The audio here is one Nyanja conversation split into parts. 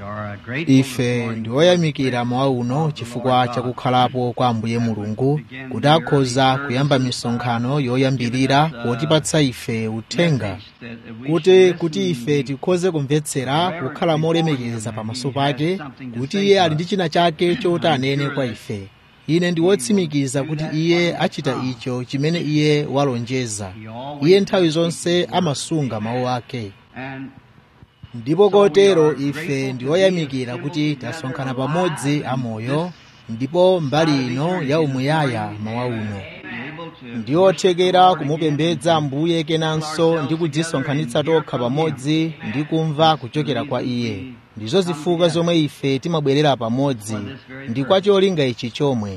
ife ndi oyamikira mawa uno chifukwa chakukhalapo kwa ambuye mulungu kuti akhoza kuyamba misonkhano yoyambirira potipatsa ife uthenga kuti kuti ife tikhoze kumvetsera kukhala molemekeza pamaso pake kuti iye ali ndi china chake choti anene kwa ife ine ndi wotsimikiza kuti iye achita icho chimene iye walonjeza iye nthawi zonse amasunga mawu ake ndipo kotero ife ndi oyamikira kuti tasonkhana pamodzi amoyo ndipo mbali ino ya umuyaya mawa uno ndi othekera kumupembedza ambuye kenanso ndi kudzisonkhanitsa tokha pamodzi ndi kumva kuchokera kwa iye ndizo zifukwa zomwe ife timabwerera pamodzi ndi kwa cholinga ichi chomwe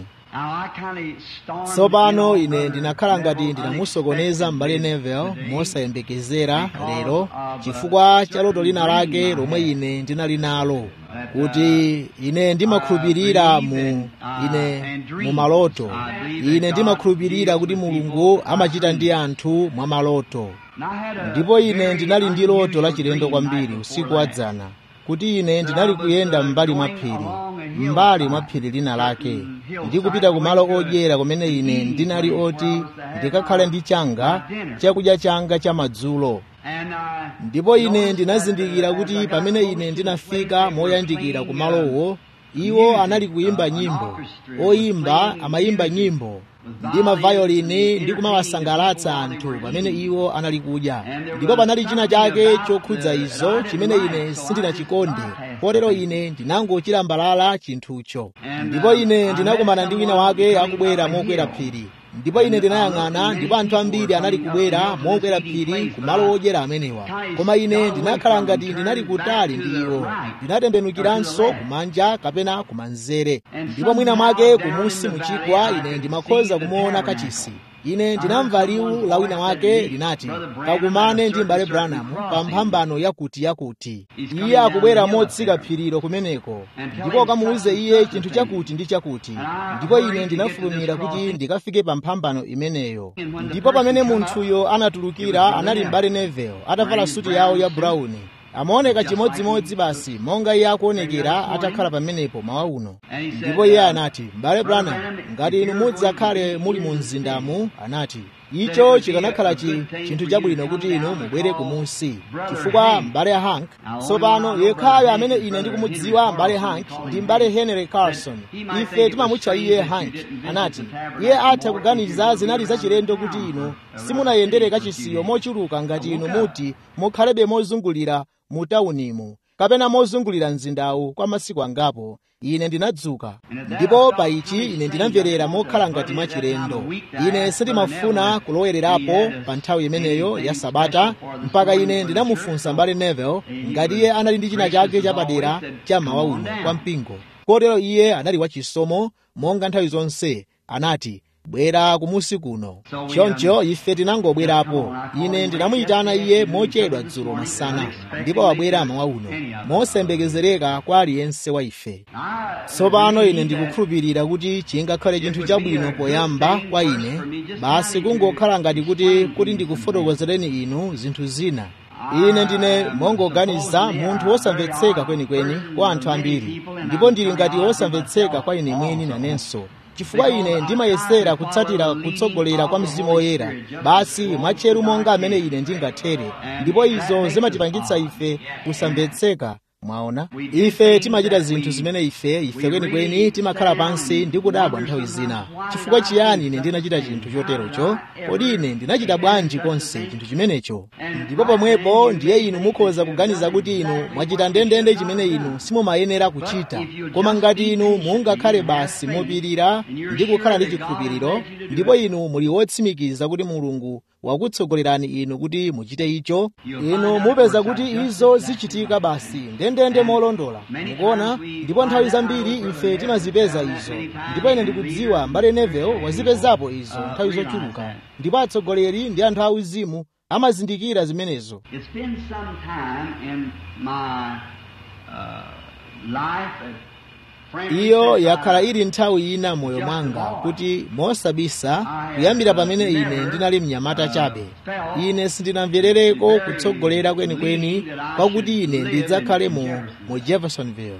tsopano ine ndinakhala ngati ndinamusokoneza m'bale Neville mosayembekezera lero chifukwa cha loto lina lake lomwe ine ndinali nalo kuti ine ndimakhulupirira mu ine mu maloto ine ndimakhulupirira kuti mulungu amachita ndi anthu mwa maloto ndipo ine ndinali ndi loto lachilendo kwambiri usiku wadzana kuti ine ndinali kuyenda m'mbali mwa phiri m'mbali mwa phiri lina lake ndi kupita kumalo odyera kumene ine ndinali oti ndikakhale ndi changa chakudya changa cha madzulo ndipo ine ndinazindikira kuti pamene ine ndinafika moyandikira kumalowo iwo anali kuyimba nyimbo oyimba amayimba nyimbo ndi mavayolini ndi kumawasangalatsa anthu pamene iwo anali kudya ndipo panali china chake chokhudza izo chimene ine sindinachikonde potero ine ndinangochilambalala chinthucho ndipo ine ndinakumana ndi wina wake akubwera mokwera phiri ndipo ine ndinayang'ana ndipo anthu ambiri anali kubwera mokwera phiri kumalo odyera amenewa koma ine ndinakhala ngati ndinali kutali ndi iwo ndinatembenukiranso kumanja kapena kumanzere ndipo mwina mwake kumunsi muchigwa ine ndimakhoza kumuona kachisi ine ndinamva liwu la wina wake linati kakumane ndi m'bale branham pa mphambano yakuti yakuti iye akubwera motsika phirilo kumeneko ndipo ukamuuze iye chinthu chakuti ndi chakuti ndipo ine ndinafulumira kuti ndikafike pa mphambano imeneyo ndipo pamene munthuyo anatulukira anali m'bale Neville atavala suti yawo ya brown amaoneka chimodzimodzi basi monga iye akuonekera atakhala pamenepo mawa uno ndipo iye anati m'bale branham ngati inu mudzakhale muli mu mzindamu anati icho chikanakhala chi chinthu chabwino kuti inu mubwere kumunsi chifukwa m'bale hank tsopano yekhayo amene ine ndikumudziwa m'bale hank ndi m'bale henry carson ife timamutcha iye hank anati iye atha kuganiza zinali zachilendo kuti inu simunayendere kachisiyo mochuluka ngati inu muti mukhalebe mozungulira mu tawunimu kapena mozungulira mzindawu kwa masiku angapo ine ndinadzuka ndipo pa ichi ine ndinamverera mokhala ngati mwachilendo ine sindimafuna kulowelerapo pa nthawi imeneyo ya sabata mpaka ine ndinamufunsa m'bale Neville ngati iye anali ndi china chake chapadera cha mawa uno kwa mpingo kotero iye anali wachisomo monga nthawi zonse anati bwera kumusi kuno choncho ife tinangobwerapo ine ndinamuyitana iye mochedwa dzulo masana ndipo wabwera mawa uno mosembekezereka kwa aliyense wa ife tsopano ine ndikukhulupirira kuti chingakhale chinthu chabwino poyamba kwa ine basi kungokhala ngati kuti kuti ndikufotokozereni inu zinthu zina ine ndine mongoganiza munthu wosamvetseka kwenikweni kwa anthu ambiri ndipo ndili ngati wosamvetseka kwa ine mwini nanenso chifukwa ine ndimayesera kutsatira kutsogolera kwa mzimu woyera basi mwatcheru monga amene ine ndingathere ndipo izo zimatipangitsa ife kusamvetseka mwaona ife timachita zinthu zimene ife ife kwenikweni timakhala pansi ndi kudabwa nthawi zina chifukwa chiyani ine ndinachita chinthu choterocho kodi ine ndinachita bwanji konse chinthu chimenecho ndipo pomwepo ndiye inu mukhoza kuganiza kuti inu mwachita ndendende chimene inu simumayenera kuchita koma ngati inu mungakhale basi mopirira ndi kukhala ndi chikhulupiriro ndipo inu muli wotsimikiza kuti mulungu wakutsogolerani inu kuti muchite icho inu mupeza kuti izo zichitika basi ndendende molondola mukuona ndipo nthawi zambiri ife timazipeza izo ndipo ine ndikudziwa m'bale Neville wazipezapo izo nthawi zochuluka ndipo atsogoleri ndi anthu auzimu amazindikira zimenezo It's been some time in my uh, life iyo yakhala ili nthawi ina moyo mwanga kuti mosabisa kuyambira pamene ine ndinali mnyamata chabe ine sindinamverereko kutsogolera kwenikweni kwakuti ine ndidzakhale mu, mu jeffersonville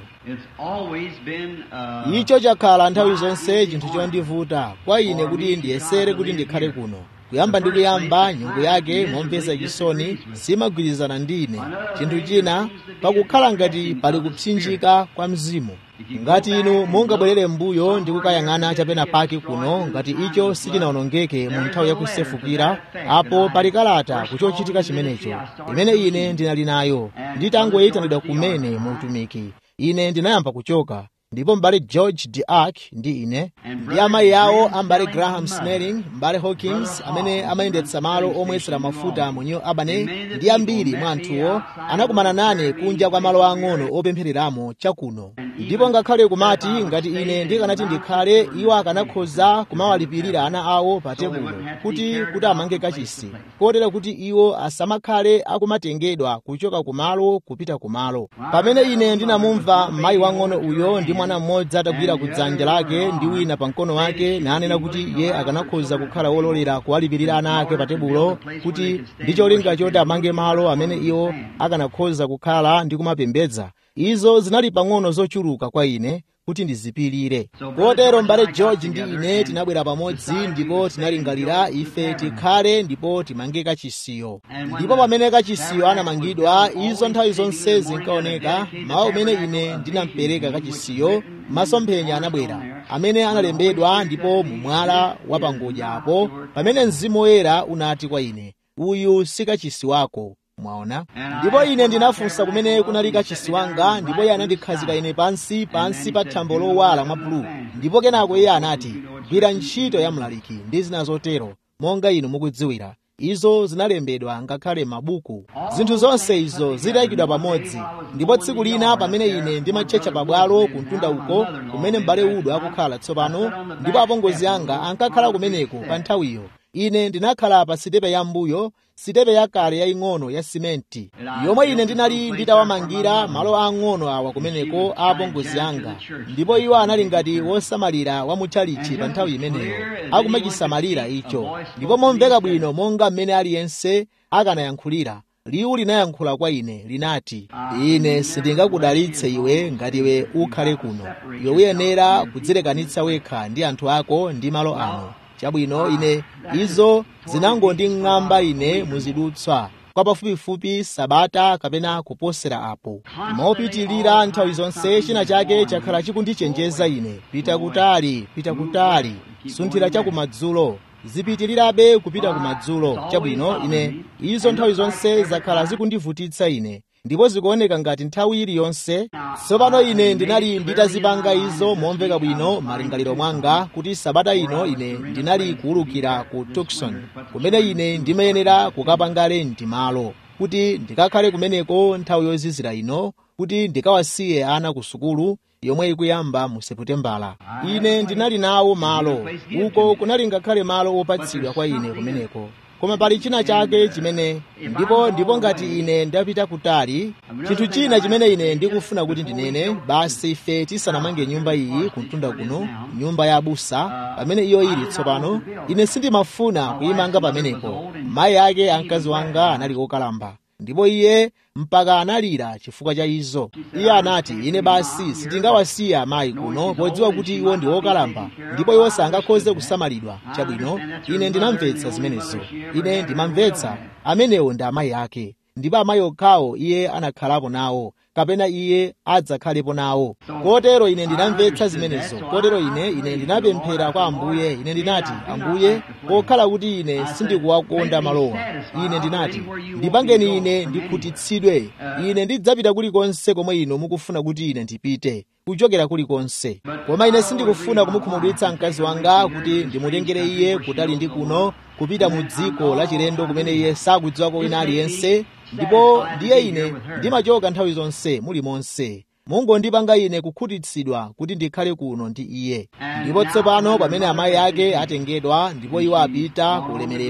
icho chakhala nthawi zonse chinthu chondivuta kwa ine kuti ndiyesere kuti ndikhale kuno kuyamba ndi kuyamba nyungu yake momvesa chisoni simagwirizana ndi ine chinthu china pakukhala ngati pali kupsinjika kwa mzimu ngati inu mungabwerere m'mbuyo ndi kukayang'ana chapena pake kuno ngati icho sichinawonongeke mu nthawi yakusefukira apo pali kalata kuchochitika chimenecho imene ine ndinali nayo nditangoyitanidwa kumene mu utumiki ine ndinayamba kuchoka ndipo m'bale george de ark ndi ine ndi amayi awo ambale graham snelling m'bale hawkins amene amayendetsa malo omwetsera mafuta mu new albany ndi ambiri mwa anthuwo anakumana nane kunja kwa malo ang'ono opemphereramo chakuno ndipo ngakhale kumati ngati ine ndikanati ndikhale iwo akanakhoza kumawalipirira ana awo pa tebulo kuti kuti amange kachisi kotera kuti iwo asamakhale akumatengedwa kuchoka kumalo kupita kumalo pamene ine ndinamumva mayi wang'ono uyo ndi mwana mmodzi atagwira ku dzanja lake ndi wina pa mkono wake nanena kuti iye akanakhoza kukhala wololera kuwalipirira ana ake pa tebulo kuti ndi cholinga choti amange malo amene iwo akanakhoza kukhala ndi kumapembedza izo zinali pang'ono zochuluka kwa ine kuti ndizipirire kotero m'bale george ndi ine tinabwera pamodzi ndipo tinalingalira ife tikhale ndipo timange kachisiyo ndipo pamene kachisiyo anamangidwa izo nthawi zonse zinkaoneka mawu umene ine ndinampereka kachisiyo masomphenya anabwera amene analembedwa ndipo mu mwala wa pangodya apo pamene mzimu woyera unati kwa ine uyu si kachisi wako mwaona ndipo ine ndinafunsa kumene kunali kachisi wanga ndipo iye anandikhazika ine pansi pansi pa thambo lowala mwa bulu ndipo kenako iye anati gwira ntchito ya mlaliki ndi zina zotero monga inu mukudziwira izo zinalembedwa ngakhale mabuku zinthu zonse izo zitayikidwa pamodzi ndipo tsiku lina pamene ine ndimatchetcha pabwalo kumtunda uko kumene m'bale udo akukhala tsopano ndipo apongozi anga ankakhala kumeneko pa nthawiyo ine ndinakhala pa sitepe ya mbuyo sitepe yakale yaying'ono ya simenti yomwe ine ndinali nditawamangira malo ang'ono awa kumeneko a apongozi anga ndipo iwo anali ngati wosamalira wa mutchalichi pa nthawi imeneyo akumachisamalira icho ndipo momveka bwino monga mmene aliyense akanayankhulira liwu linayankhula kwa ine linati ine sindingakudalitse iwe ngati iwe ukhale kuno iwe uyenera kudzilekanitsa wekha ndi anthu ako ndi malo ano chabwino ine izo zinangonding'amba ine muzidutswa kwa pafupifupi sabata kapena kuposera apo mopitilira nthawi zonse china chake chakhala chikundichenjeza ine pita kutali pita kutali sunthira chakumadzulo zipitilirabe kupita kumadzulo chabwino ine izo nthawi zonse zakhala zikundivutitsa ine ndipo zikuoneka ngati nthawi iliyonse tsopano ine ndinali nditazipanga izo momveka bwino malingaliro mwanga kuti sabata ino ine ndinali kuwulukira ku tucson kumene ine ndimayenera kukapanga lenti malo kuti ndikakhale kumeneko nthawi yozizira ino kuti ndikawasiye ana ku sukulu yomwe ikuyamba mu seputembala ine ndinali nawo malo uko kunali ngakhale malo opatsidwa kwa ine kumeneko koma pali china chake chimene ndipo ndipo ngati ine ndapita kutali chinthu china chimene ine ndikufuna kuti ndinene basi ife tisanamange nyumba iyi kumtunda kuno nyumba ya abusa pamene iyo ili tsopano ine sindimafuna kuyimanga pamenepo mayi ake amkazi wanga anali okalamba ndipo iye mpaka analira chifukwa cha izo iye anati ine basi sitingawasiya amayi kuno podziwa kuti iwo ndi okalamba ndipo iwo sangakhoze kusamalidwa chabwino ine ndinamvetsa zimenezo ine ndimamvetsa amenewo ndi amayi ake ndipo amayi okhawo iye anakhalapo nawo kapena iye adzakhalepo nawo kotero ine ndinamvetsa zimenezo kotero ine ine ndinapemphera kwa ambuye ine ndinati ambuye pokhala kuti ine sindikuwakonda malowa ine ndinati ndipangeni ine ndikhutitsidwe ine ndidzapita kulikonse komwe inu mukufuna kuti ine ndipite kuchokera kulikonse koma ine sindikufuna kumukhumudwitsa mkazi wanga kuti ndimutengere iye kutali ndi kuno kupita mu dziko lachilendo kumene iye sakudziwako wina aliyense ndipo ndiye ine ndimachoka nthawi zonse muli monse mungondipanga ine kukhutitsidwa kuti ndikhale kuno ndi iye ndipo tsopano pamene amayi ake atengedwa ndipo iwo apita ku ulemerero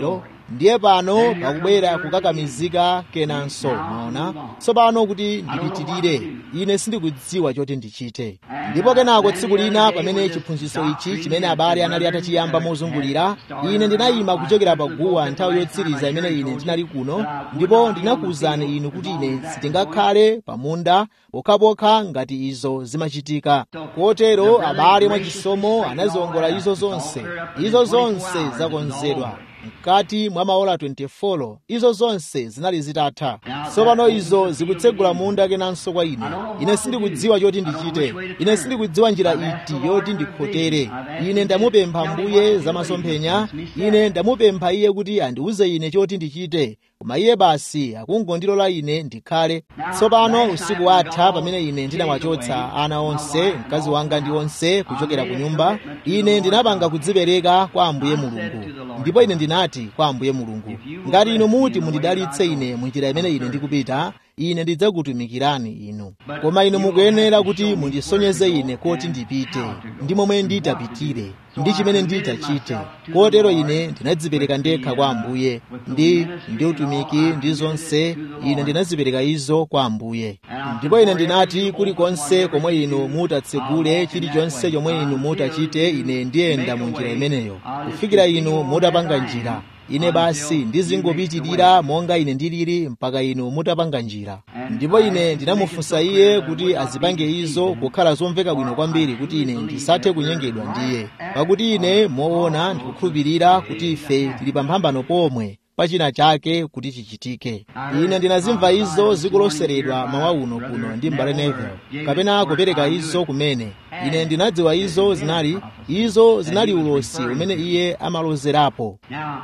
ndiye pano pakubwera kukakamizika kenanso maona tsopano kuti ndipitirire ine sindikudziwa choti ndichite ndipo kenako tsiku lina pamene chiphunzitso ichi chimene abale anali atachiyamba mozungulira ine ndinayima kuchokera paguwa nthawi yotsiriza imene ine ndinali kuno ndipo ndinakuwuzani inu kuti ine sitingakhale pamunda pokhapokha ngati izo zimachitika kotero abale mwachisomo anaziwongola izo zonse izo zonse zakonzedwa mkati mwa maola 24 izo zonse zinali zitatha tsopano izo zikutsegula munda kenanso kwa ine ine sindikudziwa choti ndichite ine sindikudziwa njira iti yoti ndikhotere ine ndamupempha mbuye za masomphenya ine ndamupempha iye kuti andiwuze ine choti ndichite koma iye basi akungondilola ine ndikhale tsopano usiku watha pamene ine ndinawachotsa ana onse mkazi wanga ndi onse kuchokera ku nyumba ine ndinapanga kudzipereka kwa ambuye mulungu ndipo ine ndinati kwa ambuye mulungu ngati inu muti mundidalitse ine munjira imene ine ndikupita ine ndidzakutumikirani inu koma inu mukuyenera kuti mundisonyeze ine koti ndipite ndi momwe nditapitire ndi chimene nditachite kotero ine ndinadzipereka ndekha kwa ambuye ndi ndi utumiki ndi zonse ine ndinazipereka izo kwa ambuye ndipo ine ndinati kulikonse komwe inu mutatsegule chilichonse chomwe inu mutachite ine ndiyenda mu njira imeneyo kufikira inu mutapanga njira ine basi ndizingopitirira monga ine ndilili mpaka inu mutapanga njira ndipo ine ndinamufunsa iye kuti azipange izo kukhala zomveka bwino kwambiri kuti ine ndisathe kunyengedwa ndiye pakuti ine moona ndikukhulupirira kuti ife tili pamphambano pomwe pachina chake kuti chichitike ine ndinazimva izo zikuloseredwa mawa uno kuno ndi mbale neville kapena kupereka izo kumene ine ndinadziwa izo zinali izo zinali ulosi umene iye amalozerapo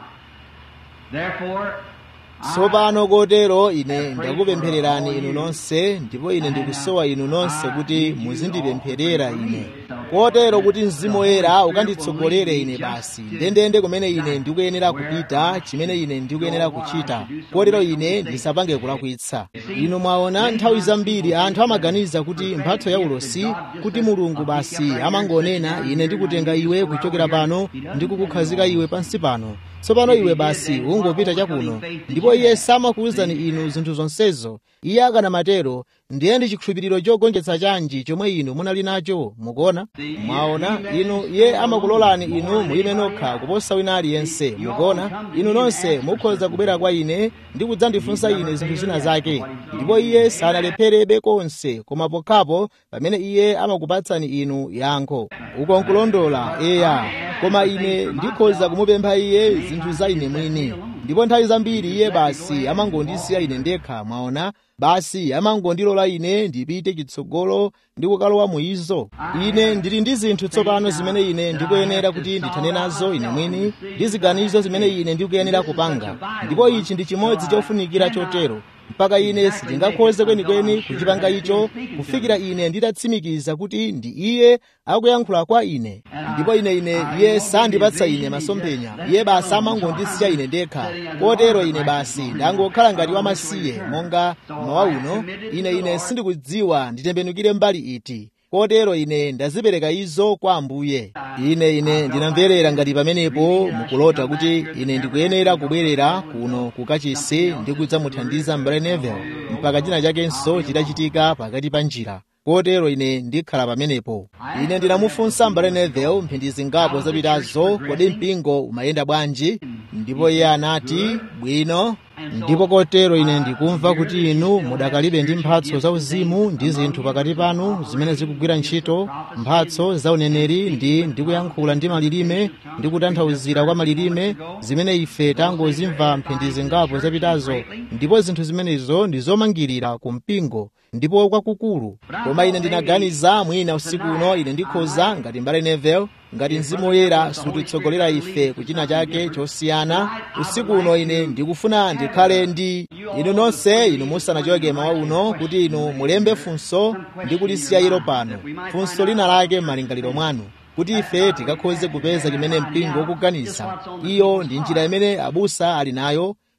tsopano kotero ine ndakupemphererani inu nonse ndipo ine ndikusowa inu nonse kuti muzindipempherera ine kotero kuti mzimu woyera ukanditsogolere ine basi ndendende kumene ine ndikuyenera kupita chimene ine ndikuyenera kuchita kotero ine ndisapange kulakwitsa inu mwaona nthawi zambiri anthu amaganiza kuti mphatso ya ulosi kuti mulungu basi amangonena ine ndikutenga iwe kuchokera pano ndikukukhazika iwe pansi pano tsopano iwe basi ungopita chakuno ndipo iye samakuwuzani inu zinthu zonsezo iye akanamatero ndiye ndi chikhulupiriro chogonjetsa chanji chomwe inu munali nacho mukuona mwaona inu iye amakulolani inu muyime nokha kuposa wina aliyense mukuona inu nonse mukhoza kubwera kwa ine ndi kudzandifunsa ine zinthu zina zake ndipo iye sanalepherebe konse koma pokhapo pamene iye amakupatsani inu yankho uko nkulondola eya koma ine ndikhoza kumupempha iye zinthu za ine mwini ndipo nthawi zambiri iye basi amangondisiya ine ndekha mwaona basi amangondilola ine ndipite chitsogolo ndi kukalowa mu izo ine ndili ndi zinthu tsopano zimene ine ndikuyenera kuti ndithane nazo ine mwini ndi ziganizo zimene ine ndikuyenera kupanga ndipo ichi ndi chimodzi chofunikira chotero mpaka ine sindingakhoze kwenikweni kuchipanga icho kufikira ine nditatsimikiza kuti ndi iye akuyankhula kwa ine ndipo ine ine iye sandipatsa ine masomphenya iye basi amangondisiya ine ndekha kotero ine basi ndangokhala ngati wamasiye monga mawa uno ine ine sindikudziwa nditembenukire mbali iti kotero ine ndazipereka izo kwa ambuye ine ine ndinamverera ngati pamenepo mukulota kuti ine ndikuyenera kubwerera kuno kukachisi ndi kudzamuthandiza mbale neville mpaka china chakenso chitachitika pakati pa njira kotero ine ndikhala pamenepo ine ndinamufunsa mbale neville mphindi zingapo zapitazo kodi mpingo umayenda bwanji ndipo iye anati bwino ndipo kotero ine ndikumva kuti inu mudakalibe ndi mphatso zauzimu ndi zinthu pakati panu zimene zikugwira ntchito mphatso za uneneri ndi ndikuyankhula ndi malilime ndi kutanthauzira kwa malilime zimene ife tangozimva mphindi zingapo zapitazo ndipo zinthu zimenezo ndi zomangirira ku mpingo ndipo kwakukulu koma ine ndinaganiza mwina usiku uno ine ndikhoza ngati mbale neville ngati mzimu woyera sutitsogolera ife kuchina chake chosiyana usiku uno ine ndikufuna ndikhale ndi inu nonse inu musanachoke mawa uno kuti inu mulembe funso ndi kulisiya ilo pano funso lina lake m'malingaliro mwanu kuti ife tikakhoze kupeza chimene mpingo ukuganiza iyo ndi njira imene abusa ali nayo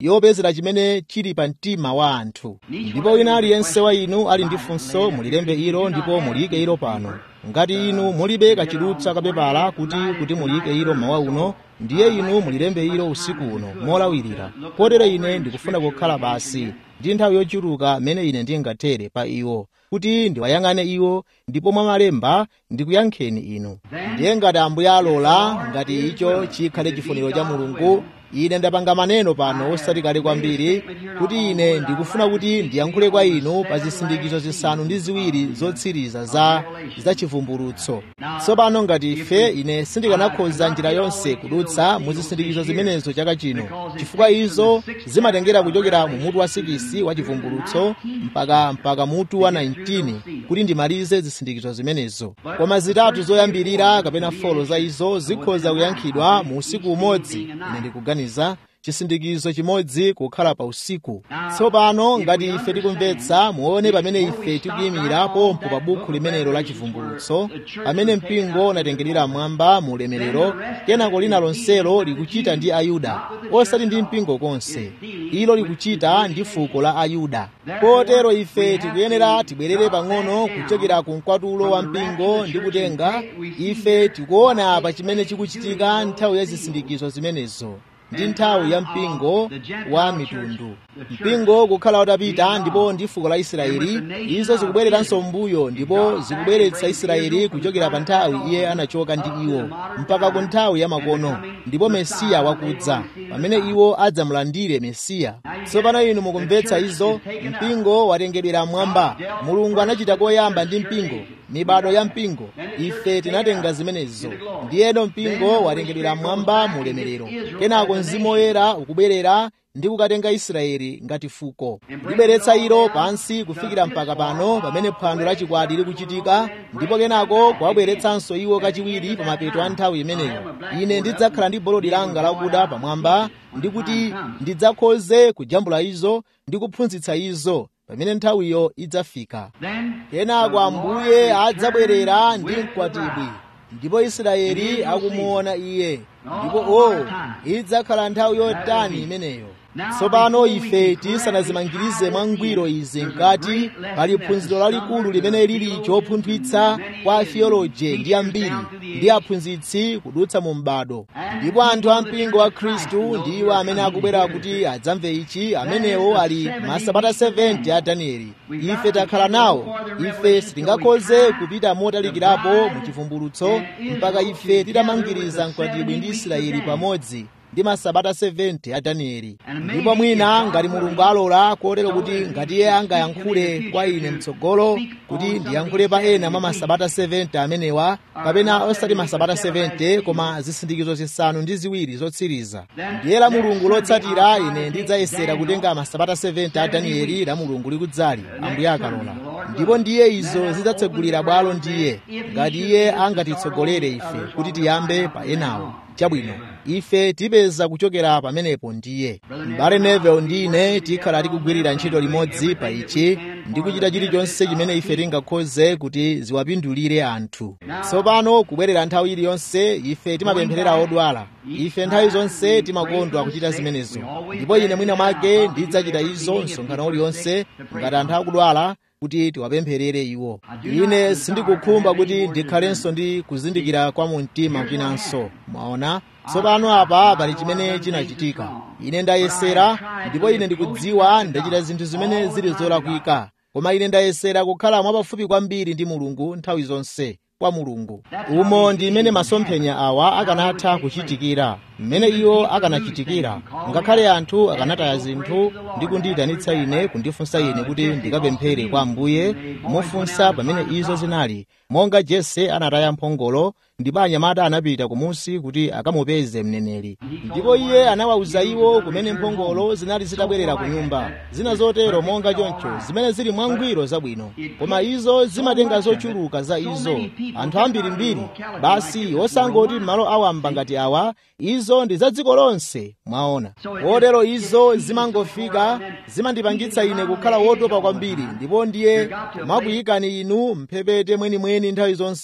yopezera chimene chili pa mtima wa anthu ndipo wina aliyense wa inu ali ndi funso mulilembe ilo ndipo muliyike ilo pano ngati inu mulibe kachidutsa kapepala kuti kuti muliyike ilo mawa uno ndiye inu mulilembe ilo usiku uno molawirira kotero ine ndikufuna kukhala basi ndi nthawi yochuluka mmene ine ndingathere pa iwo kuti ndiwayang'ane iwo ndipo mwa malemba ndikuyankheni inu ndiye ngati ambuye alola ngati icho chikhale chifuniro cha mulungu ine ndapanga maneno pano osati kale kwambiri kuti ine ndikufuna kuti ndiyankhule kwa inu pa zisindikizo zisanu ndi ziwiri zotsiriza za za chivumbulutso tsopano ngati ife ine sindikanakhoza njira yonse kudutsa mu zisindikizo zimenezo chaka chino chifukwa izo zimatengera kuchokera mu mutu wa 6 wa chivumbulutso mpaka mpaka mutu wa 19 kuti ndimalize zisindikizo zimenezo koma zitatu zoyambirira kapena folo za izo zikhoza kuyankhidwa mu usiku umodzi ine ndikuganiza kuganiza chisindikizo chimodzi kukhala pa usiku tsopano ngati ife tikumvetsa muone pamene ife tikuyimira pompo pa bukhu limenelo la chivumbulutso pamene mpingo unatengerera mwamba mu ulemerero kenako lina lonselo likuchita ndi ayuda osati ndi mpingo konse ilo likuchita ndi fuko la ayuda kotero ife tikuyenera tibwerere pang'ono kuchokera ku mkwatulo wa mpingo ndi kutenga ife tikuona pa chimene chikuchitika nthawi ya zisindikizo zimenezo ndi nthawi ya mpingo wa mitundu mpingo kukhala utapita ndipo ndi fuko la israeli izo zikubwereranso mbuyo ndipo zikubweretsa israeli kuchokera pa nthawi iye anachoka ndi iwo mpaka ku nthawi ya makono ndipo mesiya wakudza pamene iwo adzamulandire mesiya tsopano inu mukumvetsa izo mpingo watengedwera mmwamba mulungu anachita koyamba ndi mpingo mibado ya mpingo ife tinatenga zimenezo ndiyeno mpingo watengedwera mmwamba mu ulemerero kenako mzimu woyera ukubwerera ndi kukatenga israeli ngati fuko libweretsa ilo pansi kufikira mpaka pano pamene phwando lachikwati likuchitika ndipo kenako kuwabweretsanso iwo kachiwiri pa mapeto a nthawi imeneyo ine ndidzakhala ndi bolodi langa lakuda pamwamba ndi kuti ndidzakhoze kujambula izo ndi kuphunzitsa izo pamene nthawiyo idzafika kenako ambuye adzabwerera ndi mkwatibwi ndipo israeli akumuona iye ndipo o idzakhala nthawi yotani imeneyo tsopano ife tisanazimangirize mwangwiro izi mkati pali phunziro lalikulu limene lili chopunthwitsa kwa atheoloje ndi ambiri ndi aphunzitsi kudutsa mu m'bado ndipo anthu ampingo wa khristu ndi iwo amene akubwera kuti adzamve ichi amenewo ali masabata 70 a danieli ife takhala nawo ife sitingakhoze kupita motalikirapo mu chivumbulutso mpaka ife titamangiriza mkwatibwi ndi israeli pamodzi ndi masabata 70 a danieli ndipo mwina ngati mulungu alola kotero kuti ngati iye angayankhule kwa ine mtsogolo kuti ndiyankhule pa ena mwa masabata 70 amenewa kapena osati masabata 70 koma zisindikizo zisanu ndi ziwiri zotsiriza ndiye la mulungu lotsatira ine ndidzayesera kutenga masabata 70 a danieli la mulungu likudzali ambuye akalola ndipo ndiye izo zidzatsegulira bwalo ndiye ngati iye angatitsogolere ife kuti tiyambe pa enawo chabwino ife tipeza kuchokera pamenepo ndiye m'bale nevel ndi ine tikhala tikugwirira ntchito limodzi pa ichi ndi kuchita chilichonse chimene ife tingakhoze kuti ziwapindulire anthu tsopano kubwerera nthawi iliyonse ife timapempherera odwala ife nthawi zonse timakondwa kuchita zimenezo ndipo ine mwina mwake ndidzachita izo msonkhano uliwonse ngati anthu akudwala kuti tiwapempherere iwo ine sindikukhumba kuti ndikhalenso ndi kuzindikira kwa mumtima kwinanso mwaona tsopano apa pali chimene chinachitika ine ndayesera ndipo ine ndikudziwa ndachita zinthu zimene zili zolakwika koma ine ndayesera kukhala mwapafupi kwambiri ndi mulungu nthawi zonse kwa mulungu umo ndi mmene masomphenya awa akanatha kuchitikira mmene iwo akanachitikira ngakhale anthu akanataya zinthu ndi kundiyitanitsa ine kundifunsa ine kuti ndikapemphere kwa ambuye mofunsa pamene izo zinali monga jese anataya mphongolo ndipo anyamata anapita kumusi kuti akamupeze mneneri ndipo iye anawawuza iwo kumene mphongolo zinali zitabwerera ku nyumba zina zotero monga choncho zimene zili mwangwiro zabwino koma izo zimatenga zochuluka za izo anthu ambirimbiri basi osangoti m'malo awamba ngati awa izo ndi za dziko lonse mwaona kotero izo zimangofika zimandipangitsa ine kukhala wotopa kwambiri ndipo ndiye makuyikani inu mphepete mwenimweni nthawi zonse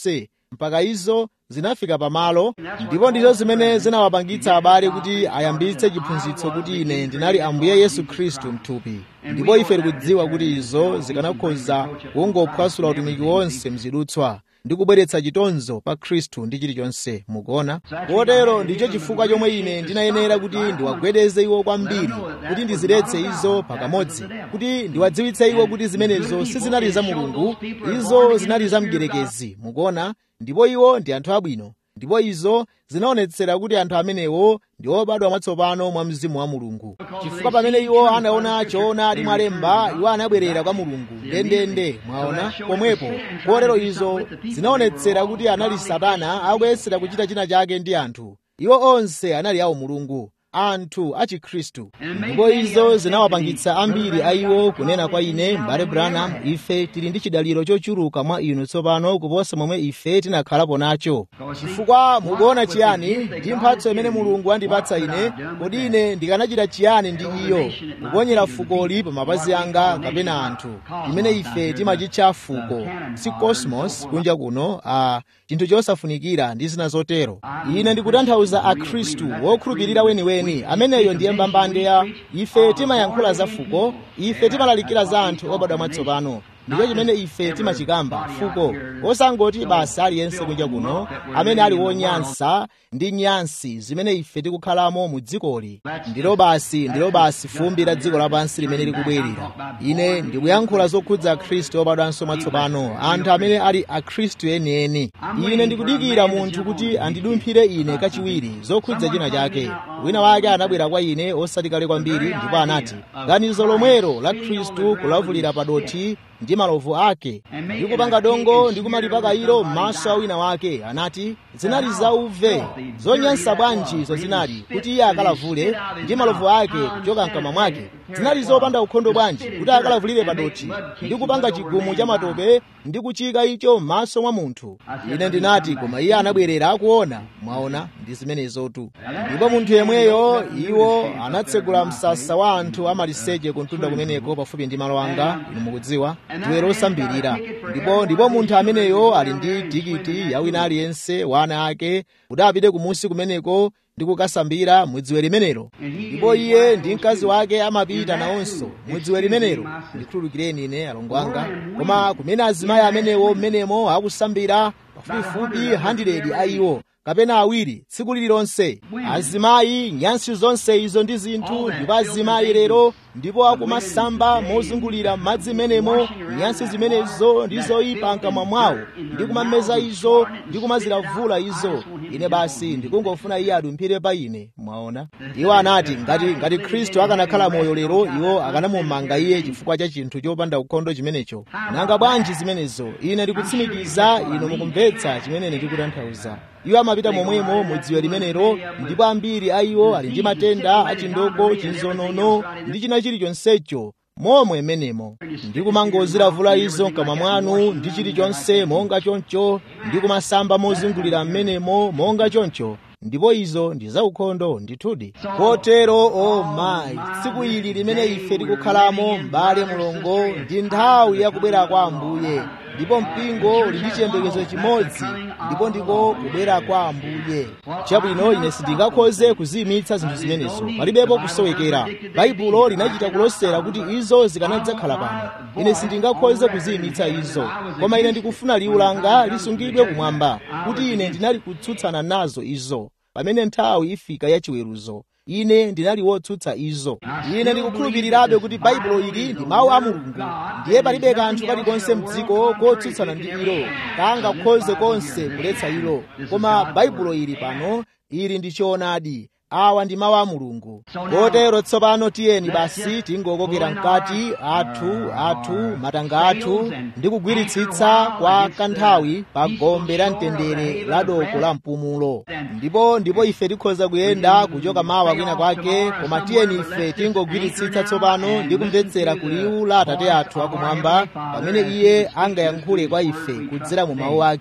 mpaka izo zinafika pamalo ndipo ndizo zimene zinawapangitsa abale kuti ayambitse chiphunzitso kuti ine ndinali ambuye yesu khristu mthupi ndipo ife tikudziwa kuti izo zikanakhoza kungophwasula utumiki wonse mzidutswa ndi kubweretsa chitonzo pa khristu ndi chilichonse mukuona kotero ndicho chifukwa chomwe ine ndinayenera kuti ndiwagwedeze iwo kwambiri kuti ndiziletse izo pakamodzi kuti ndiwadziwitse iwo kuti zimenezo sizinali za mulungu izo zinali za mdierekezi mukuona ndipo iwo ndi anthu abwino ndipo izo zinaonetsera kuti anthu amenewo ndi obadwa mwatsopano mwa mzimu wa mulungu chifukwa pamene iwo anaona choonadi mwalemba iwo anabwerera kwa mulungu ndendende mwaona pomwepo kotero izo zinaonetsera kuti anali satana akuyesera kuchita china chake ndi anthu iwo onse anali awo mulungu anthu a chikhristu ndipo izo zinawapangitsa ambiri a iwo kunena kwa ine mbale branham ife tili ndi chidaliro chochuluka mwa inu tsopano kuposa momwe ife tinakhalapo nacho chifukwa mukuona chiyani ndi mphatso imene mulungu andipatsa ine kodi ine ndikanachita chiyani ndi iyo kuponyera fukoli pa mapazi anga kapena anthu imene ife timachitcha fuko si cosmos kunja kuno a chinthu chosafunikira ndi zina zotero ine ndikutanthauza akhristu wokhulupirira weniweni ameneyo ndiye mbambande ya ife timayankhula za fuko ife timalalikira za anthu obadwa mwatsopano ndicho chimene ife timachikamba fuko osangoti basa aliyense kunja kuno amene ali wonyansa ndi nyansi zimene ife tikukhalamo mu dzikoli ndilo basi ndilo basi fumbi la dziko lapansi limene likubwerera ine ndikuyankhula zokhudza akhristu obadwanso mwatsopano anthu amene ali akhristu enieni ine ndikudikira munthu kuti andidumphire ine kachiwiri zokhudza china chake wina wake anabwera kwa ine osati kale kwambiri ndipo anati ganizo lomwero la khristu kulavulira padothi ndi malovu ake ndi kupanga dongo ndi kumalipaka ilo m'maso a wina wake anati zinali zauve zonyansa bwanji izo zinali kuti iye akalavule ndi malovu ake kuchoka mkamwa mwake zinali zopanda ukhondo bwanji kuti akalavulire padothi ndi kupanga chigumu cha matope ndi kuchika icho m'maso mwa munthu ine ndinati koma iye anabwerera akuona mwaona ndi zimenezotu ndipo munthu yemweyo iwo anatsegula msasa wa anthu amaliseche kuntunda kumeneko pafupi ndi malo anga inu mukudziwa ndiwe losambirira ndipo ndipo munthu ameneyo ali ndi tikiti ya wina aliyense wa ana ake kuti apite kumusi kumeneko ndi kukasambira mudziwe limenelo ndipo iye ndi mkazi wake amapita nawonso mudziwe limenelo ndikhululukireni ine alongo anga koma kumene azimayi amenewo mmenemo akusambira pafupifupi 100 a iwo kapena awiri tsiku lililonse azimayi nyansi zonse izo ndi zinthu ndipo azimayi lero ndipo akumasamba mozungulira madzi menemo nyansi zimenezo ndi zoyipa mkamwa mwawo ndi kumameza izo ndi kumazilavula izo ine basi ndikungofuna iye adumphire pa ine mwaona iwo anati ngati ngati khristu akanakhala moyo lero iwo akanamumanga iye chifukwa cha chinthu chopanda ukhondo chimenecho nanga bwanji zimenezo ine ndikutsimikiza inu mukumvetsa chimene ndikutanthauza iwo amapita momwemo mudziwe limenelo ndipo ambiri a iwo ali ndi matenda achindoko chinzonono ndi china chilichonsecho momwe menemo ndi kumangozilavula izo mkamwa mwanu ndi chilichonse monga choncho ndi kumasamba mozungulira mmenemo monga choncho ndipo izo ndi zaukhondo ndithudi kotero o mayi tsiku ili limene ife tikukhalamo m'bale mulongo ndi nthawi yakubwera kwa ambuye ndipo mpingo uli ndi chiyembekezo chimodzi ndipo ndiko kubwera kwa ambuye chabwino ine sindingakhoze kuziyimitsa zinthu zimenezo palibepo kusowekera baibulo linachita kulosera kuti izo zikanadzakhala pano ine sindingakhoze kuziyimitsa izo koma ine ndikufuna liwu langa lisungidwe kumwamba kuti ine ndinali kutsutsana nazo izo pamene nthawi ifika yachiweruzo ine ndinali wotsutsa izo ine ndikukhulupirirabe kuti baibulo ili ndi mawu a mulungu ndiye palibe kanthu kalikonse mdziko kotsutsana ndi ilo kangakhoze konse kuletsa ilo koma baibulo ili pano ili ndi choonadi awa ndi mawu a mulungu kotero tsopano tiyeni basi tingokokera mkati athu athu matanga athu ndi kugwiritsitsa kwa kanthawi pa gombe la mtendere la doko la mpumulo ndipo ndipo ife tikhoza kuyenda kuchoka mawa kwina kwake koma tiyeni ife tingogwiritsitsa tsopano ndi kumvetsera kuliwu la atate athu akumwamba pamene iye angayankhule kwa ife kudzera mu mawu ake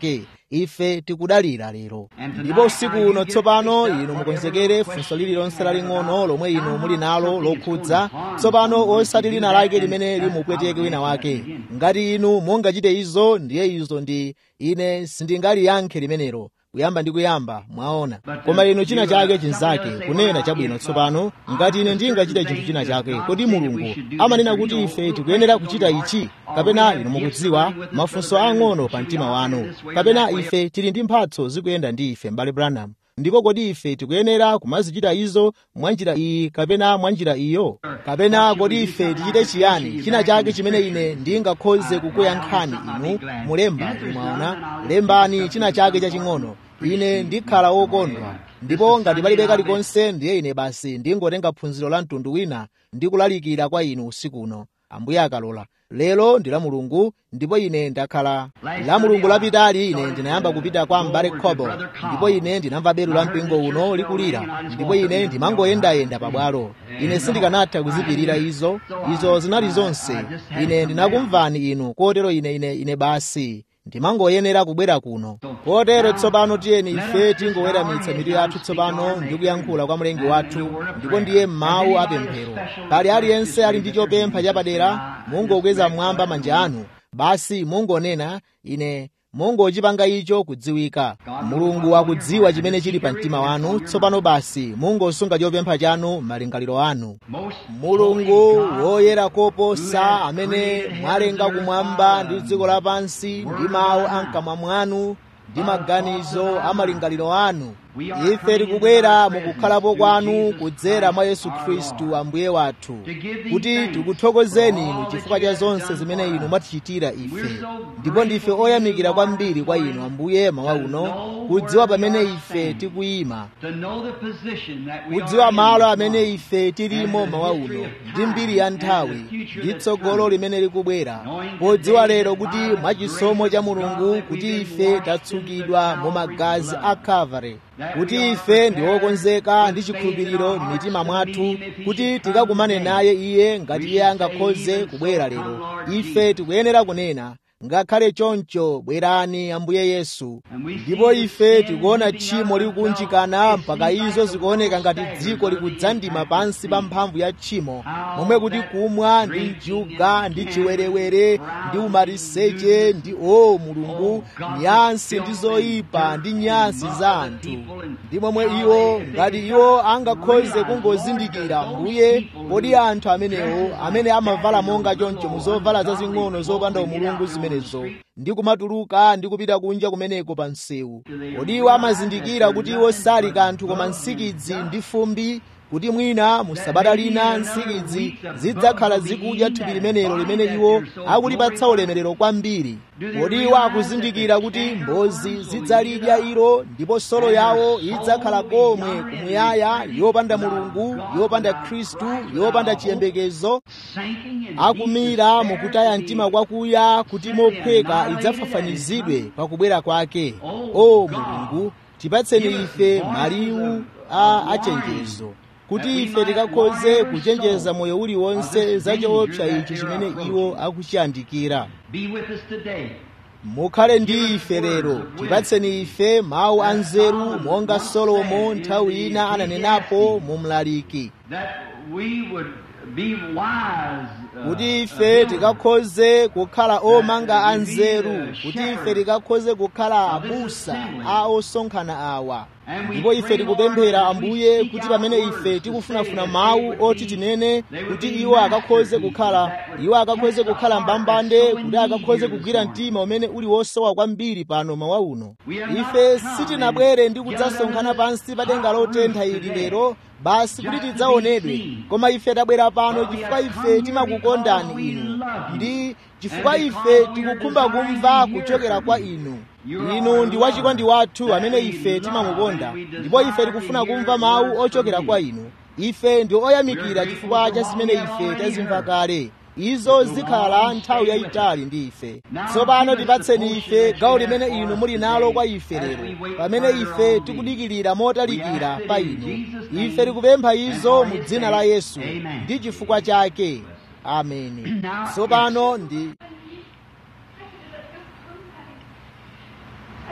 ife tikudalira lero ndipo usiku uno tsopano inu mukonzekere funso lililonse laling'ono lomwe inu muli nalo lokhudza tsopano osati lina lake limene limupweteke wina wake ngati inu mungachite izo ndiye izo ndi ine sindingaliyankhe limenelo kuyamba ndi kuyamba mwaona koma inu china chake chinzake kunena chabwino tsopano ngati ine ndingachita chinthu china chake kodi mulungu amanena kuti ife tikuyenera kuchita ichi kapena inu mukudziwa mafunso ang'ono pa mtima wanu kapena ife tili ndi mphatso zikuyenda ndi ife m'bale branham ndipo kodi ife tikuyenera kumazichita izo mwa njira iyi kapena mwa njira iyo kapena kodi ife tichite chiyani china chake chimene ine ndingakhoze kukuyankhani inu mulemba mwaona lembani china chake chaching'ono ine ndikhala wokondwa ndipo ngati palibe kalikonse ndiye ine basi ndingotenga phunziro la mtundu wina ndi kulalikira kwa inu usiku uno ambuye akalola lero ndi la mulungu ndipo ine ndakhala la mulungu lapitali ine ndinayamba kupita kwa mbale khobo ndipo ine ndinamva belu la mpingo uno likulira ndipo ine ndimangoyendayenda pabwalo ine sindikanatha kuzipirira izo izo zinali zonse ine ndinakumvani inu kotero ine ine ine basi ndimangoyenera kubwera kuno kotero tsopano tiyeni ife tingoweramitsa mitu yathu tsopano ndi kuyankhula kwa mlengi wathu ndipo ndiye mawu apemphero pali aliyense ali ndi chopempha chapadera mungokweza mmwamba manja anu basi mungonena ine mungochipanga icho kudziwika mulungu akudziwa chimene chili pa mtima wanu tsopano basi mungosunga chopempha chanu malingaliro anu mulungu woyera koposa amene mwalenga kumwamba ndi dziko lapansi ndi mawu amkamwa mwanu ndi maganizo a malingaliro anu ife tikubwera mukukhalapo kwanu kudzera mwa yesu khristu ambuye wathu kuti tikuthokozeni inu chifukwa cha zonse zimene inu mwatichitira ife ndipo ndife oyamikira kwambiri kwa inu ambuye mawa uno kudziwa pamene ife tikuyima kudziwa malo amene ife tilimo mawa uno ndi mbiri ya nthawi ndi tsogolo limene likubwera podziwa lero kuti mwachisomo cha mulungu kuti ife tatsukidwa mu magazi a kalvari kuti ife ndi okonzeka ndi chikhulupiriro m'mitima mwathu kuti tikakumane naye iye ngati iye angakhoze kubwera lero ife tikuyenera kunena ngakhale choncho bwerani ambuye yesu ndipo ife tikuona tchimo likukunjikana mpaka izo zikuoneka ngati dziko likudzandima pansi pa mphamvu ya tchimo momwe kuti kumwa ndi njuga ndi chiwerewere ndi umaliseche ndi o mulungu nyansi ndi zoyipa ndi nyansi za anthu ndi momwe iwo ngati iwo angakhoze kungozindikira mbuye kodi anthu amenewo amene amavala monga choncho mu zovala zazing'ono zopanda umulungu zimenezo ndi kumatuluka ndi kupita kunja kumeneko pa msewu kodi iwo amazindikira kuti iwo sali kanthu koma nsikidzi ndi fumbi kuti mwina mu sabata lina nsikidzi zidzakhala zikudya thupi limenelo limene iwo akulipatsa ulemerero kwambiri kodi iwo akuzindikira kuti mbozi zidzalidya ilo ndipo solo yawo idzakhala komwe kumuyaya yopanda mulungu yopanda khristu yopanda chiyembekezo akumira mukutaya mtima kwakuya kuti mophweka idzafafanizidwe pakubwera kwake o mulungu tipatseni ife maliwu a achenjezo kuti ife tikakhoze kuchenjeza moyo uliwonse za choopsa ichi chimene iwo akuchiyandikira mukhale ndi ife lero tipatseni ife mawu anzeru monga solomo nthawi ina ananenapo mu mlaliki kuti ife tikakhoze kukhala omanga anzeru kuti ife tikakhoze kukhala abusa a osonkhana awa ndipo ife tikupemphera ambuye kuti pamene ife tikufunafuna mawu oti tinene kuti iwo akakhoze kukhala iwo akakhoze kukhala mbambande kuti akakhoze kugwira mtima umene uli wosowa kwambiri pano mawa uno ife sitinabwere ndi kudzasonkhana pansi pa denga lotentha ili lero basi kuti tidzaonedwe koma ife tabwera pano chifukwa ife timakukondani inu ndi chifukwa ife tikukhumba kumva kuchokera kwa inu inu ndi wachikondi wathu amene ife timamukonda ndipo ife tikufuna kumva mawu ochokera kwa inu ife ndi oyamikira chifukwa cha zimene ife tazimva kale izo zikhala nthawi yayitali ndi ife tsopano tipatseni ife gawo limene inu muli nalo kwa ife lero pamene ife tikudikirira motalikira pa inu ife tikupempha izo mu dzina la yesu ndi chifukwa chake ameni tsopano ndi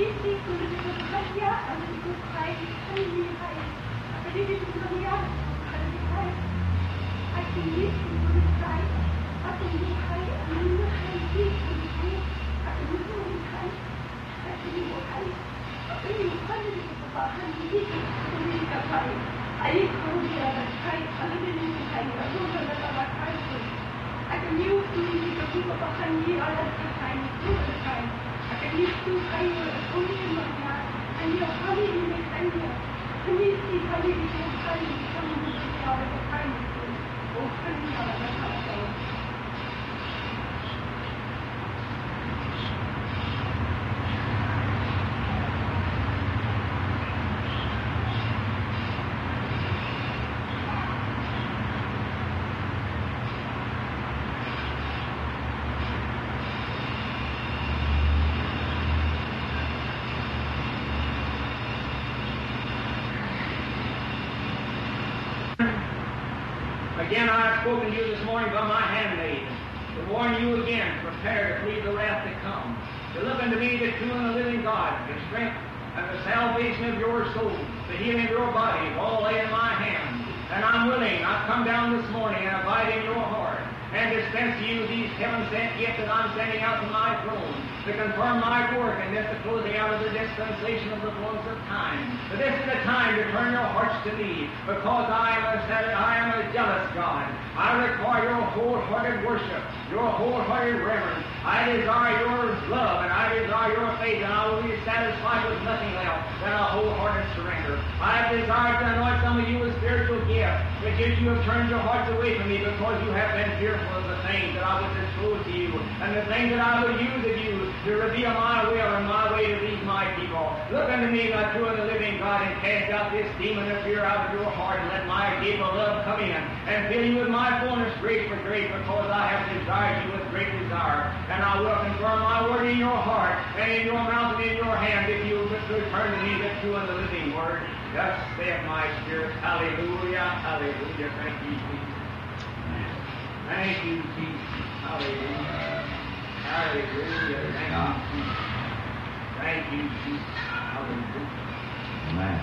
Again, I have spoken to you this morning by my handmaid, to warn you again, prepare to flee the wrath to come, to look unto me, the true and the living God, the strength and the salvation of your soul, the healing of your body, all lay in my hand. And I'm willing, I've come down this morning and abide in your heart, and dispense to you these heaven sent gifts that I'm sending out to my throne, to confirm my work and this the closing out of the dispensation of the fullness of time. But this is the time to turn your hearts to me, because I am a, I am a jealous God. I require your wholehearted worship, your wholehearted reverence. I desire your love and I desire your faith, and I will be satisfied with nothing else than a wholehearted surrender. I have desired to anoint some of you with spiritual gifts, but yet you have turned your hearts away from me because you have been fearful of the things that I would disclose to you, and the things that I would use of you to reveal my will and my way to these my people. Look unto me, my true and the living God, and cast out this demon of fear out of your heart, and let my gift of love come in, and fill you with my fullness grace for grace, because I have desired you with great desire. And I will confirm my word in your heart, and in your mouth and in your hand, if you would return to me the true and the living word. Thus saith my spirit, Hallelujah, Hallelujah. Thank you, Jesus. Thank you, Jesus. Hallelujah. Hallelujah. Thank you, Jesus. Thank you, Jesus. Hallelujah. Amen.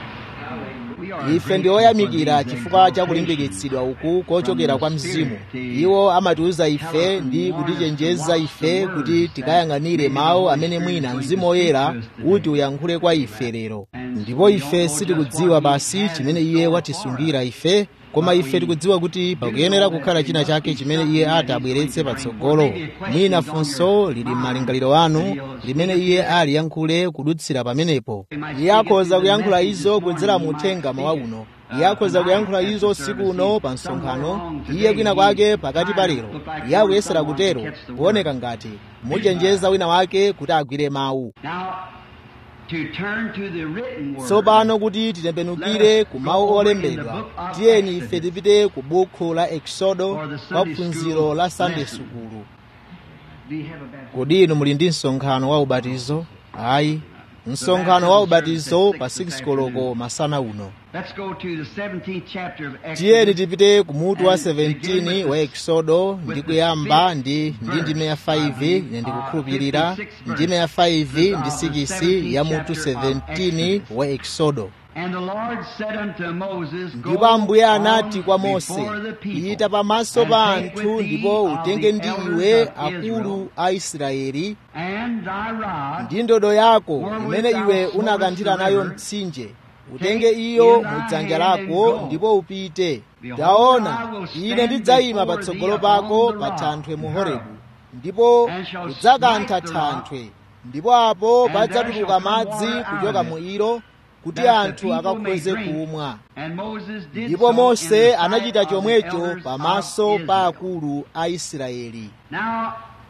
Hallelujah. ife ndi oyamikira chifukwa cha kulimbikitsidwa uku kochokera kwa mzimu iwo amatiuza ife ndi kutichenjeza ife kuti tikayang'anire mawu amene mwina mzimu woyera kuti uyankhule kwa ife lero ndipo ife sitikudziwa basi chimene iye watisungira ife koma ife tikudziwa kuti pakuyenera kukhala china chake chimene iye ati abweretse patsogolo mwina funso lili m'malingaliro anu limene iye ali yankhule kudutsira pamenepo iye akhoza kuyankhula izo kudzera mu uthenga mawa uno iye akhoza kuyankhula izo usiku uno pa msonkhano iye kwina kwake pakati pa lero iye akuyesera kutero kuoneka ngati muchenjeza wina wake kuti agwire mawu Now, to turn to the written word. tsopano kuti titembenukire ku mawu olembedwa tiyeni ife tipite ku bukhu la eksodo kwa phunziro la sunday sukulu Do you have a baptism? kodi inu muli ndi msonkhano wa ubatizo ayi msonkhano wa ubatizo pa 6 koloko masana uno Let's go to the 17th chapter of tiyeni Exodus. tipite ku mutu wa 17 wa eksodo ndi kuyamba ndi ndi ndime ya 5 ine ndikukhulupirira ndime ya 5 ndi 6 ya mutu 17 wa eksodo And the Lord said unto Moses, Go ndipo ambuye on anati kwa mose before the people, pita pamaso pa and take anthu with thee ndipo of utenge the ndi elders iwe of akulu Israel, a israeli and thy rod, ndi ndodo yako wherewith imene thou iwe smote unakanthira the nayo river, mtsinje utenge iyo mu dzanja lako ndipo upite taona ine ndidzayima patsogolo pako pa thanthwe mu horebu ndipo udzakantha thanthwe ndipo apo padzatuluka madzi kuchoka mu ilo kuti that the anthu people may akakhoze drink. kumwa And Moses did ndipo so in mose the sight anachita of the chomwecho elders pamaso of pa Israel. akulu a israeli Now,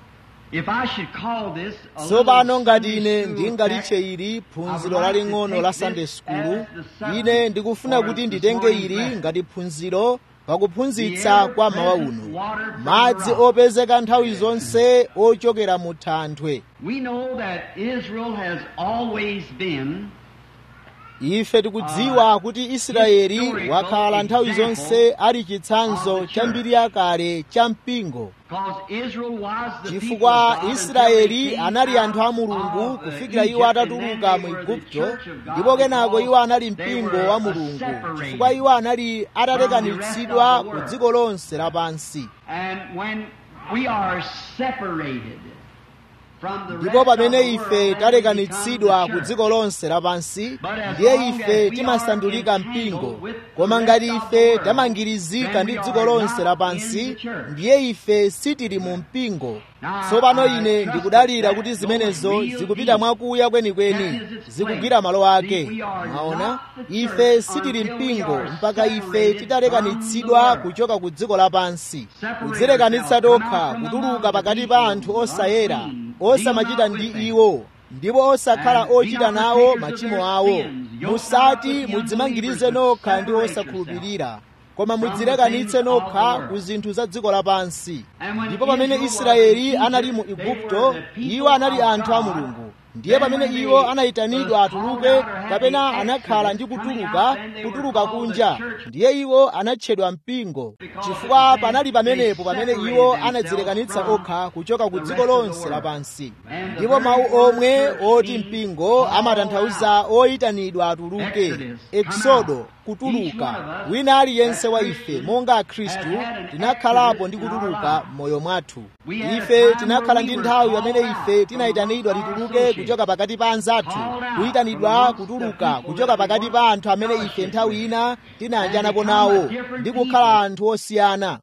if I should call this a tsopano little ngati Sunday ine school ndingalitche text, ili I phunziro would like to laling'ono take la this sunday school as the subject ine ndikufuna for kuti this nditenge morning's ili lesson. ngati phunziro pakuphunzitsa The kwa mawa ever-present uno water from madzi the rock. opezeka nthawi zonse ochokera mu thanthwe We know that Israel has always been ife tikudziwa kuti israeli wakhala nthawi zonse ali chitsanzo cha mbiri yakale cha mpingo chifukwa israeli anali anthu a mulungu kufikira iwo atatuluka mu igupto ndipo kenako iwo anali mpingo wa mulungu chifukwa iwo anali atalekanitsidwa ku dziko lonse lapansi ndipo pamene ife talekanitsidwa ku dziko lonse lapansi ndiye ife timasandulika mpingo koma ngati ife tamangirizika ndi dziko lonse lapansi ndiye ife sitili mu mpingo tsopano ine ndikudalira kuti zimenezo zikupita mwakuya kwenikweni zikugwira malo ake mwaona ife sitili mpingo mpaka ife titalekanitsidwa kuchoka ku dziko lapansi kudzilekanitsa tokha kutuluka pakati pa anthu osayera osamachita ndi iwo ndipo osakhala ochita nawo machimo awo musati mudzimangirize nokha ndi osakhulupirira koma mudzilekanitse nokha ku zinthu za dziko lapansi ndipo pamene israeli anali mu igupto iwo anali anthu a mulungu ndiye pamene iwo anayitanidwa atuluke kapena anakhala ndi kutuluka kutuluka kunja ndiye iwo anatchedwa mpingo chifukwa panali pamenepo pamene iwo anadzilekanitsa okha kuchoka ku dziko lonse lapansi ndipo mawu omwe oti mpingo amatanthauza oyitanidwa atuluke eksodo kutuluka wina aliyense wa ife monga akhristu tinakhalapo ndi kutuluka m'moyo mwathu ife tinakhala ndi nthawi pamene ife tinayitanidwa tituluke kuchoka pakati pa anzathu kuyitanidwa kutuluka kuchoka pakati pa anthu amene ife nthawi ina tinayanjanapo nawo ndi kukhala anthu osiyana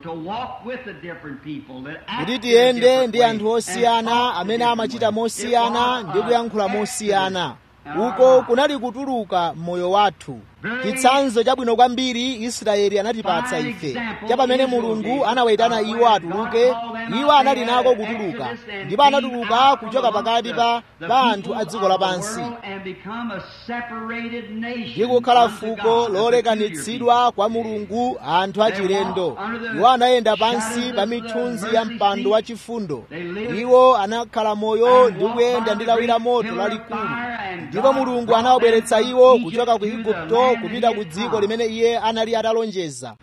kuti tiyende ndi anthu osiyana amene amachita mosiyana ndi kuyankhula mosiyana uko kunali kutuluka m'moyo wathu chitsanzo chabwino kwambiri israeli anatipatsa ife cha pamene mulungu anawayitana iwo atuluke iwo anali nako kutuluka ndipo anatuluka kuchoka pakati pa pa anthu a dziko lapansi ndi kukhala fuko lolekanitsidwa kwa mulungu anthu achilendo iwo anayenda pansi pa mithunzi ya mpando wa chifundo iwo anakhala moyo ndi kuyenda ndi lawi la moto lalikulu ndipo mulungu anawabweretsa iwo kuchoka ku igupto kupita ku dziko limene iye anali atalonjeza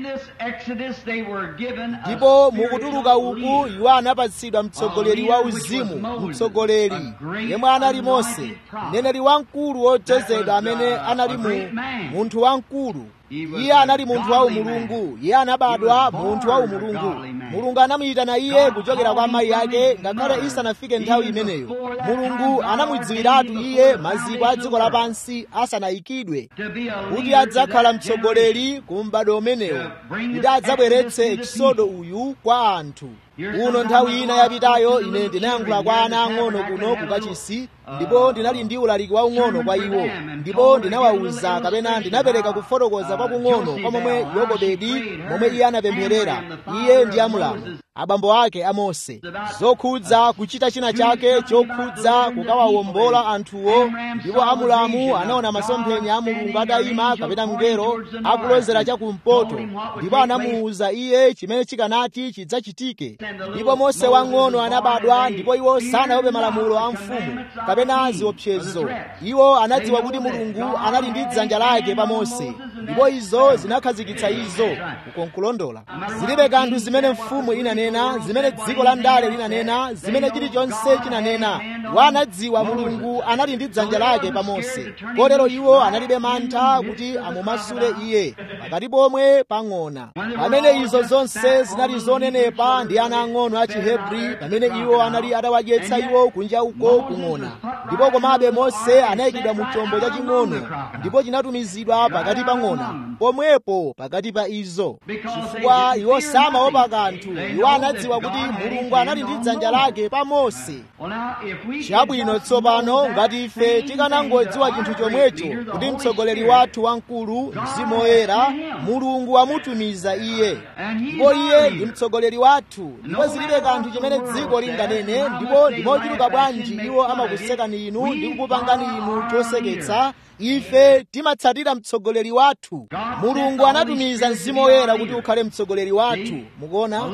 ndipo mukutuluka uku iwo anapatsidwa mtsogoleri wa uzimu mtsogoleri yemwe anali mose mneneri wamkulu wodzozedwa amene anali mu munthu wamkulu iye anali munthu wa umulungu iye anabadwa munthu wa umulungu mulungu anamuyitana iye kuchokera kwa amayi ake ngakhale isanafike nthawi imeneyo mulungu anamudziwiratu iye maziko a dziko lapansi asanayikidwe kuti adzakhala mtsogoleri ku m'bado umenewo kuti adzabweretse ekisodo uyu kwa anthu uno nthawi ina yapitayo ine ndinayankhula kwa ana ang'ono kuno kukachisi ndipo ndinali ndi ulaliki waung'ono kwa iwo ndipo ndinawawuza kapena ndinapereka kufotokoza kwakung'ono kwa momwe yokobedi momwe iye anapempherera iye ndi amulamu abambo ake a mose zokhudza kuchita china chake chokhudza kukawawombola anthuwo ndipo amulamu anaona masomphenya a mulungu atayima kapena mngelo akulozera chakumpoto ndipo anamuwuza iye chimene chikanati chidzachitike ndipo mose wang'ono anabadwa ndipo iwo sanaope malamulo a mfumu kapena ziopsezo iwo anadziwa kuti mulungu anali ndi dzanja lake pa mose ndipo izo zinakhazikitsa izo ukonkulondola zilibe kanthu zimene mfumu inanena zimene dziko la ndale linanena zimene chilichonse chinanena wanadziwa mulungu anali ndi dzanja lake pa mose kotero iwo analibe mantha kuti amumasule iye pakati pomwe pang'ona pamene izo zonse zinali zonenepa ndi ana ang'ono a chihebri pamene iwo anali atawadyetsa iwo kunja uko kung'ona ndipo komabe mose anayikidwa mu chombo chaching'ono ndipo chinatumizidwa pakati pang'ona pomwepo pakati pa izo chifukwa iwo samaopa kanthu iwo anadziwa kuti mulungu anali ndi dzanja lake pa mose chabwino tsopano ngati ife tikanangodziwa chinthu chomwecho kuti mtsogoleri wathu wamkulu mzimu woyera mulungu amutumiza iye ndipo iye ndi mtsogoleri wathu ndipo zilibe kanthu chimene dziko linganene ndipo ndimochuluka bwanji iwo amakusekani inu ndi kukupangani inu choseketsa ife timatsatira mtsogoleri wathu mulungu anatumiza mzimu woyera kuti ukhale mtsogoleri wathu mukuona kanthawi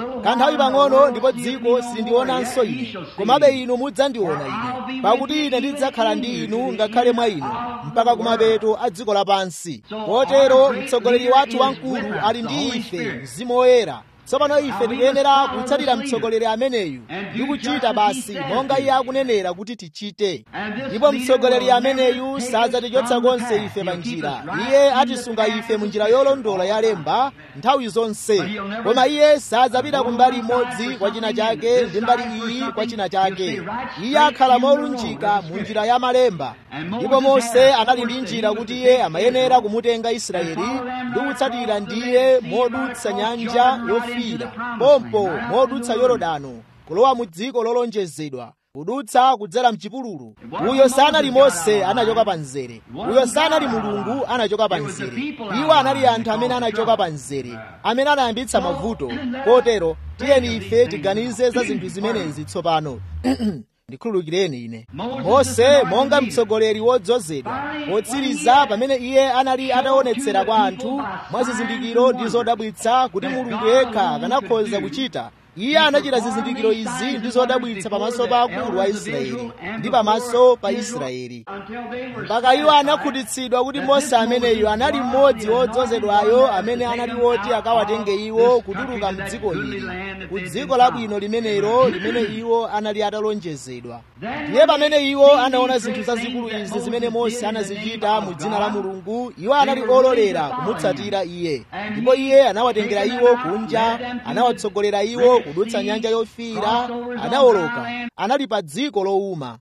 kanthawi pang'ono ndipo dziko silindionanso ine komabe inu mudzandiona ine pakuti ine ndidzakhala ndi inu ngakhale mwa inu mpaka kumapeto a dziko lapansi kotero mtsogoleri wathu wamkulu ali ndi ife mzimu woyera tsopano ife tikuyenera kutsatira mtsogoleri ameneyu ndi kuchita basi monga iye akunenera kuti tichite ndipo mtsogoleri ameneyu sadzatichotsa konse ife pa njira iye atisunga ife mu njira yolondola yalemba nthawi zonse koma iye sadzapita ku mbali imodzi kwa china chake ndi mbali iyi kwa china chake iye akhala molunjika mu njira ya malemba ndipo mose anali ndi njira kuti iye amayenera kumutenga israeli ndi kutsatira ndiye modutsa nyanja yofiira pompo modutsa yorodano kulowa mu dziko lolonjezedwa kudutsa kudzera mchipululu uyo sanali mose anachoka pa mzere uyo sanali mulungu anachoka pa mzere iwo anali anthu amene anachoka pa mzere amene anayambitsa mavuto kotero tiyeni ife tiganize za zinthu zimenezi tsopano ndikhululukireni ine mose monga mtsogoleri wodzozedwa wotsiriza pamene iye anali ataonetsera kwa anthu mwa zizindikiro ndi zodabwitsa kuti mulungu yekha akanakhoza kuchita iye anachita zizindikiro izi ndi zodabwitsa pamaso pa akulu a israeli ndi pamaso pa israeli mpaka iwo anakhutitsidwa kuti mose ameneyo anali mmodzi wodzozedwayo amene anali woti akawatenge iwo kutuluka mdziko ili ku dziko labwino limenelo limene iwo anali atalonjezedwa ndiye pamene iwo anaona zinthu zazikulu izi zimene mose anazichita mu dzina la mulungu iwo anali ololera kumutsatira iye ndipo iye anawatengera iwo kunja anawatsogolera iwo kudutsa nyanja yofiira anawoloka anali pa dziko lowuma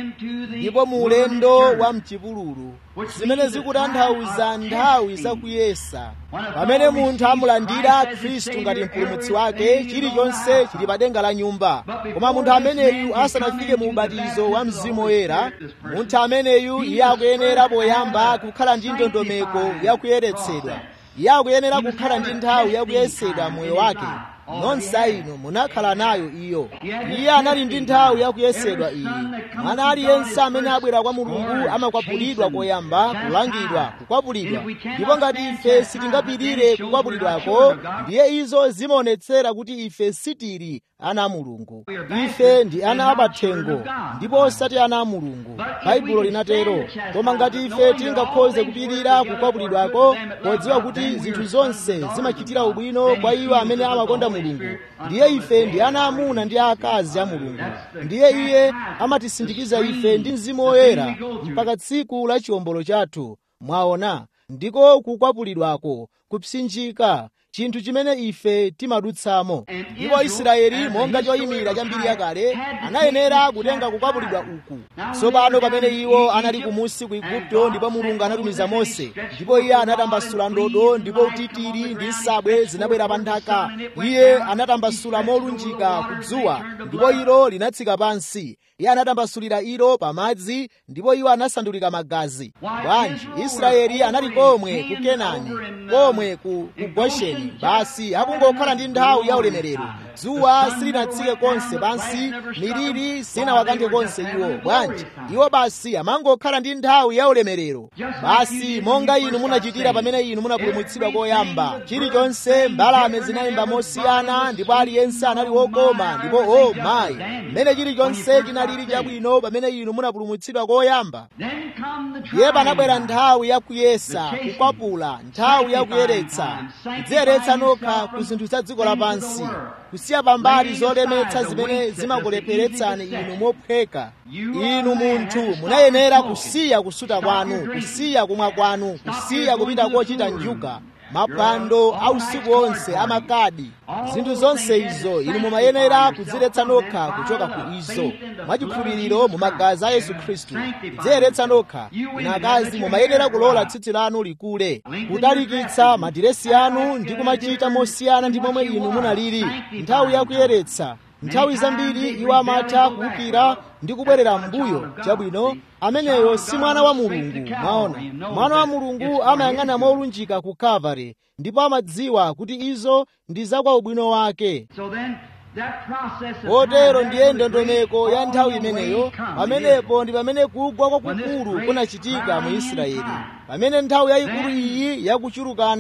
ndipo mu ulendo wa mchipululu zimene zikutanthauza nthawi zakuyesa pamene munthu amulandira khristu ngati mpulumutsi wake chilichonse chili pa denga la nyumba koma munthu ameneyu asanafike mu ubatizo wa mzimu woyera munthu ameneyu iye akuyenera poyamba kukhala ndi ndondomeko yakuyeretsedwa iye akuyenera kukhala ndi nthawi yakuyesedwa moyo wake nonse inu munakhala nayo iyo iye anali ndi nthawi yakuyesedwa iyi mwana aliyense amene abwera kwa mulungu amakwapulidwa koyamba kulangidwa kukwapulidwa ndipo ngati ife sitingapirire kukwapulidwako ndiye izo zimaonetsera kuti ife sitili ana a mulungu ife ndi ana apathengo ndipo osati ana a mulungu baibulo linatero koma ngati ife tingakhoze kupirira kukwapulidwako podziwa kuti zinthu zonse zimachitira ubwino kwa iwo amene amakonda mulungu ndiye ife ndi ana amuna ndi akazi a mulungu ndiye iye amatisindikiza ife ndi mzimu woyera mpaka tsiku la chiwombolo chathu mwaona ndiko kukwapulidwako kupsinjika chinthu chimene ife timadutsamo ndipo israeli monga choyimira cha mbiri yakale anayenera kutenga kukwapulidwa uku tsopano pamene iwo anali kumusi ku igupto ndipo mulungu anatumiza mose ndipo iye anatambasula ndodo ndipo utitiri ndi nsabwe zinabwera pa nthaka iye anatambasula molunjika kudzuwa ndipo ilo linatsika pansi iye anatambasulira ilo pamadzi ndipo iwo anasandulika magazi bwanji israeli anali komwe ku kenani komwe ku, ku gosheni basi akungokhala ndi nthawi ya ulemerero dzuwa silinatsike konse pansi miliri sinawakanthe konse iwo bwanji iwo basi amangokhala ndi nthawi ya ulemerero basi monga inu munachitira pamene inu munapulumutsidwa koyamba chilichonse mbalame zinayimba mosiyana ndipo aliyense anali wokoma ndipo o oh, mayi mmene chilichonse chinalili chabwino pamene inu munapulumutsidwa koyamba iye panabwera nthawi yakuyesa kukwapula nthawi yakuyeretsa kudziyeretsa nokha ku zinthu za dziko lapansi kusiya pambali zolemetsa zimene zimakulepheretsani inu mophweka inu munthu munayenera kusiya kusuta kwanu kusiya kumwa kwanu kusiya kupita kochita njuga maphwando a usiku onse amakadi zinthu zonse izo inu mumayenera kudziyeretsa nokha kuchoka ku izo mwachikhulupiriro mu magazi a yesu khristu kudziyeretsa nokha inu akazi mumayenera kulola tsitsi lanu likule kutalikitsa madiresi anu ndi kumachita mosiyana ndi momwe inu munalili nthawi yakuyeretsa nthawi zambiri iwo amatha kuwukira ndi kubwerera m'mbuyo chabwino ameneyo si mwana wa mulungu mwaona mwana wa mulungu amayang'ana molunjika ku kalvari ndipo amadziwa kuti izo ndi za kwa ubwino wake kotero ndiye ndondomeko ya nthawi imeneyo pamenepo ndi pamene kugwa kwakukulu kunachitika mu israeli pamene nthawi yayikulu iyi yakuchulukana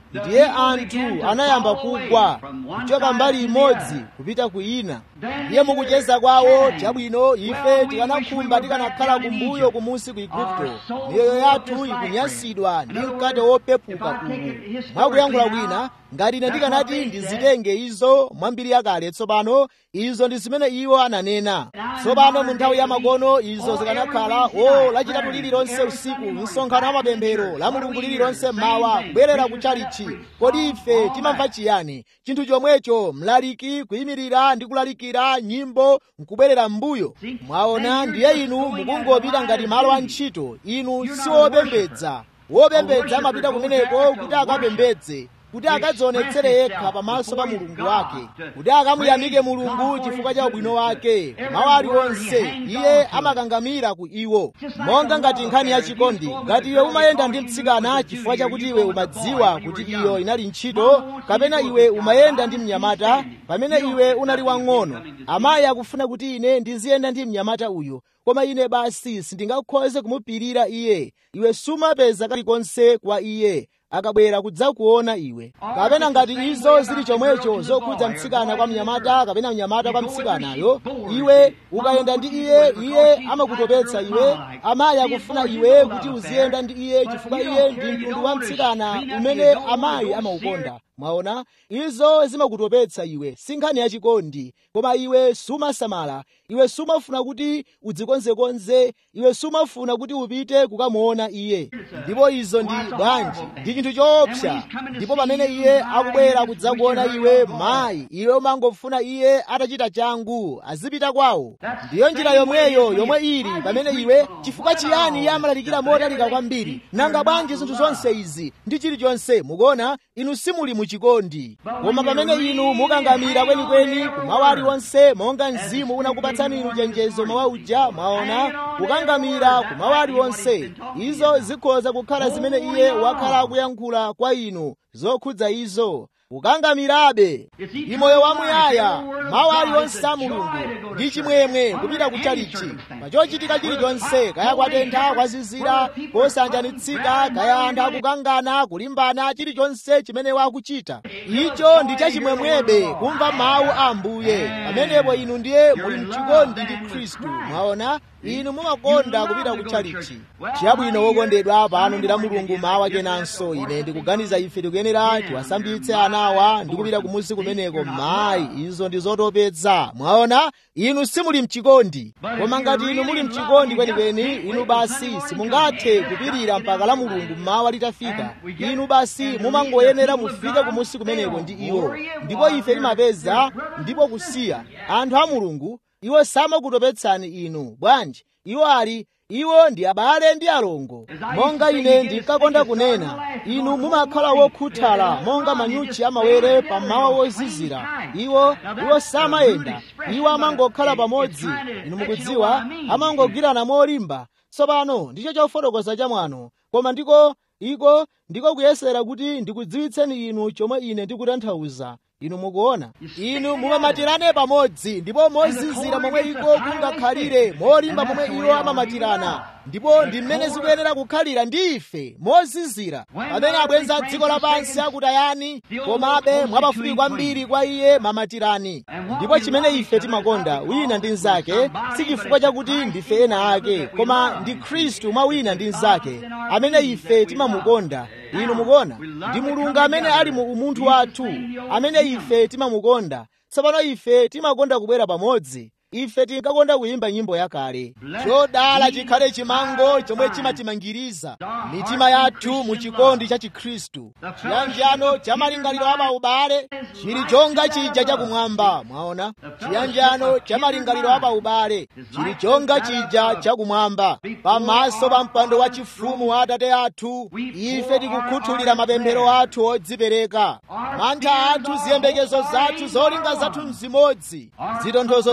ndiye anthu anayamba kugwa kuchoka mbali imodzi kupita ku ina ndiye mukucheza kwawo chabwino ife tikanakhumba tikanakhala kumbuyo kumunsi ku igupto miyoyo yathu ikunyansidwa ndi mkate wopepuka uwu mwakuyankhula kwina ngati ine ndikanati ndizitenge izo mwambiri yakale tsopano izo ndi zimene iwo ananena tsopano mu nthawi ya makono izo zikanakhala o lachitatu lililonse usiku msonkhano wa mapemphero la mulungu lililonse mmawa kubwerera ku chalichi kodi ife timamva chiyani chinthu chomwecho mlaliki kuyimirira ndi kulalikira nyimbo nkubwerera m'mbuyo mwaona ndiye inu mukungopita ngati malo a ntchito inu siwopembedza wopembedza amapita kumeneko kuti akapembedze kuti akadzionetsere yekha pamaso pa mulungu wake kuti akamuyamike mulungu chifukwa cha ubwino wake mawu aliwonse iye amakangamira ku iwo monga ngati nkhani ya chikondi ngati iwe umayenda ndi mtsikana chifukwa chakuti iwe umadziwa kuti iyo inali ntchito kapena iwe umayenda ndi mnyamata pamene iwe unali wang'ono amayi akufuna kuti ine ndiziyenda ndi mnyamata uyu koma ine basi sindingakhoze kumupirira iye iwe sumapeza kalikonse kwa iye akabwera kudzakuona iwe kapena ngati izo zili chomwecho zokhudza mtsikana kwa mnyamata kapena mnyamata kwa mtsikanayo iwe ukayenda ndi iye iye amakutopetsa iwe amayi akufuna iwe kuti uziyenda ndi iye chifukwa iye ndi mtundu wa mtsikana umene amayi amaukonda mwaona izo zimakutopetsa iwe si nkhani yachikondi koma iwe sumasamala iwe sumafuna kuti udzikonzekonze iwe sumafuna kuti upite kukamuona iye ndipo izo ndi bwanji ndi chinthu choopsa ndipo pamene iye akubwera kudzakuona iwe mayi iwe umangofuna iye atachita changu azipita kwawo ndiyo njira yomweyo yomwe ili pamene iwe chifukwa chiyani iye amalalikira motalika kwambiri nanga bwanji zinthu zonse izi ndi chilichonse mukuona inu simuli muchikondi koma pamene inu mukangamira kwenikweni kumawu aliwonse monga mzimu unakupatsani inu chenjezo mawa uja mwaona kukangamira kumawu aliwonse izo zikhoza kukhala zimene iye wakhala akuyankhula kwa inu zokhudza izo kukangamirabe imoyo wamuyaya mawu aliwonse a mulungu ndi chimwemwe kupita kuchalichi pachochitika chilichonse kaya kwatentha kwazizira kosanjanitsika kaya anthu akukangana kulimbana chilichonse chimene wakuchita icho ndi chachimwemwebe kumva mawu a ambuye pamenepo inu ndiye muli mchikondi ndi khristu mwaona inu mumakonda kupita kutchalichi chabwino wokondedwa pano ndi la mulungu mawa kenanso ine ndikuganiza ife tikuyenera tiwasambitse anawa ndi kupita kumusi kumeneko mayi izo ndi zotopetsa mwaona inu simuli mchikondi koma ngati inu muli mchikondi kwenikweni inu basi simungathe kupirira mpaka la mulungu mawa litafika inu basi mumangoyenera mufike kumusi kumeneko ndi iwo ndipo ife timapeza ndipo kusiya anthu a mulungu iwo samakutopetsani inu bwanji iwo ali iwo ndi abale ndi alongo monga ine ndinkakonda kunena inu mumakhala wokhuthala monga manyuchi amawere pamawa wozizira iwo iwo samayenda iwo amangokhala pamodzi inu mukudziwa amangogwirana molimba tsopano ndicho chofotokoza chamwano koma ndiko iko ndiko kuyesera kuti ndikudziwitseni inu chomwe ine ndikutanthauza inu mukuona inu mumamatirane pamodzi ndipo mozizira momwe iko kungakhalire molimba momwe iwo amamatirana ndipo ndi mmene zikuyenera kukhalira ndi ife mozizira pamene abwenzi a dziko lapansi akutayani komabe mwapafupi kwambiri kwa iye mamatirani ndipo chimene ife timakonda wina ndi mnzake si chifukwa chakuti ndife ena ake koma ndi khristu mwa wina ndi mnzake amene ife timamukonda inu mukuona ndi mulungu amene ali mu umunthu wathu amene ife timamukonda tsopano ife timakonda kubwera pamodzi ife tinkakonda kuyimba nyimbo yakale chodala chikhale chimango chomwe chimatimangiriza mitima yathu mu chikondi cha chikhristu chiyanjano cha malingaliro a paubale chili chonga chija chakumwamba mwaona chiyanjano cha malingaliro a paubale chili chonga chija chakumwamba pamaso pa mpando wa chifumu wa atate athu ife tikukhuthulira mapemphero athu odzipereka mantha athu ziyembekezo zathu zolinga zathu mzimodzi zitonthozo zathu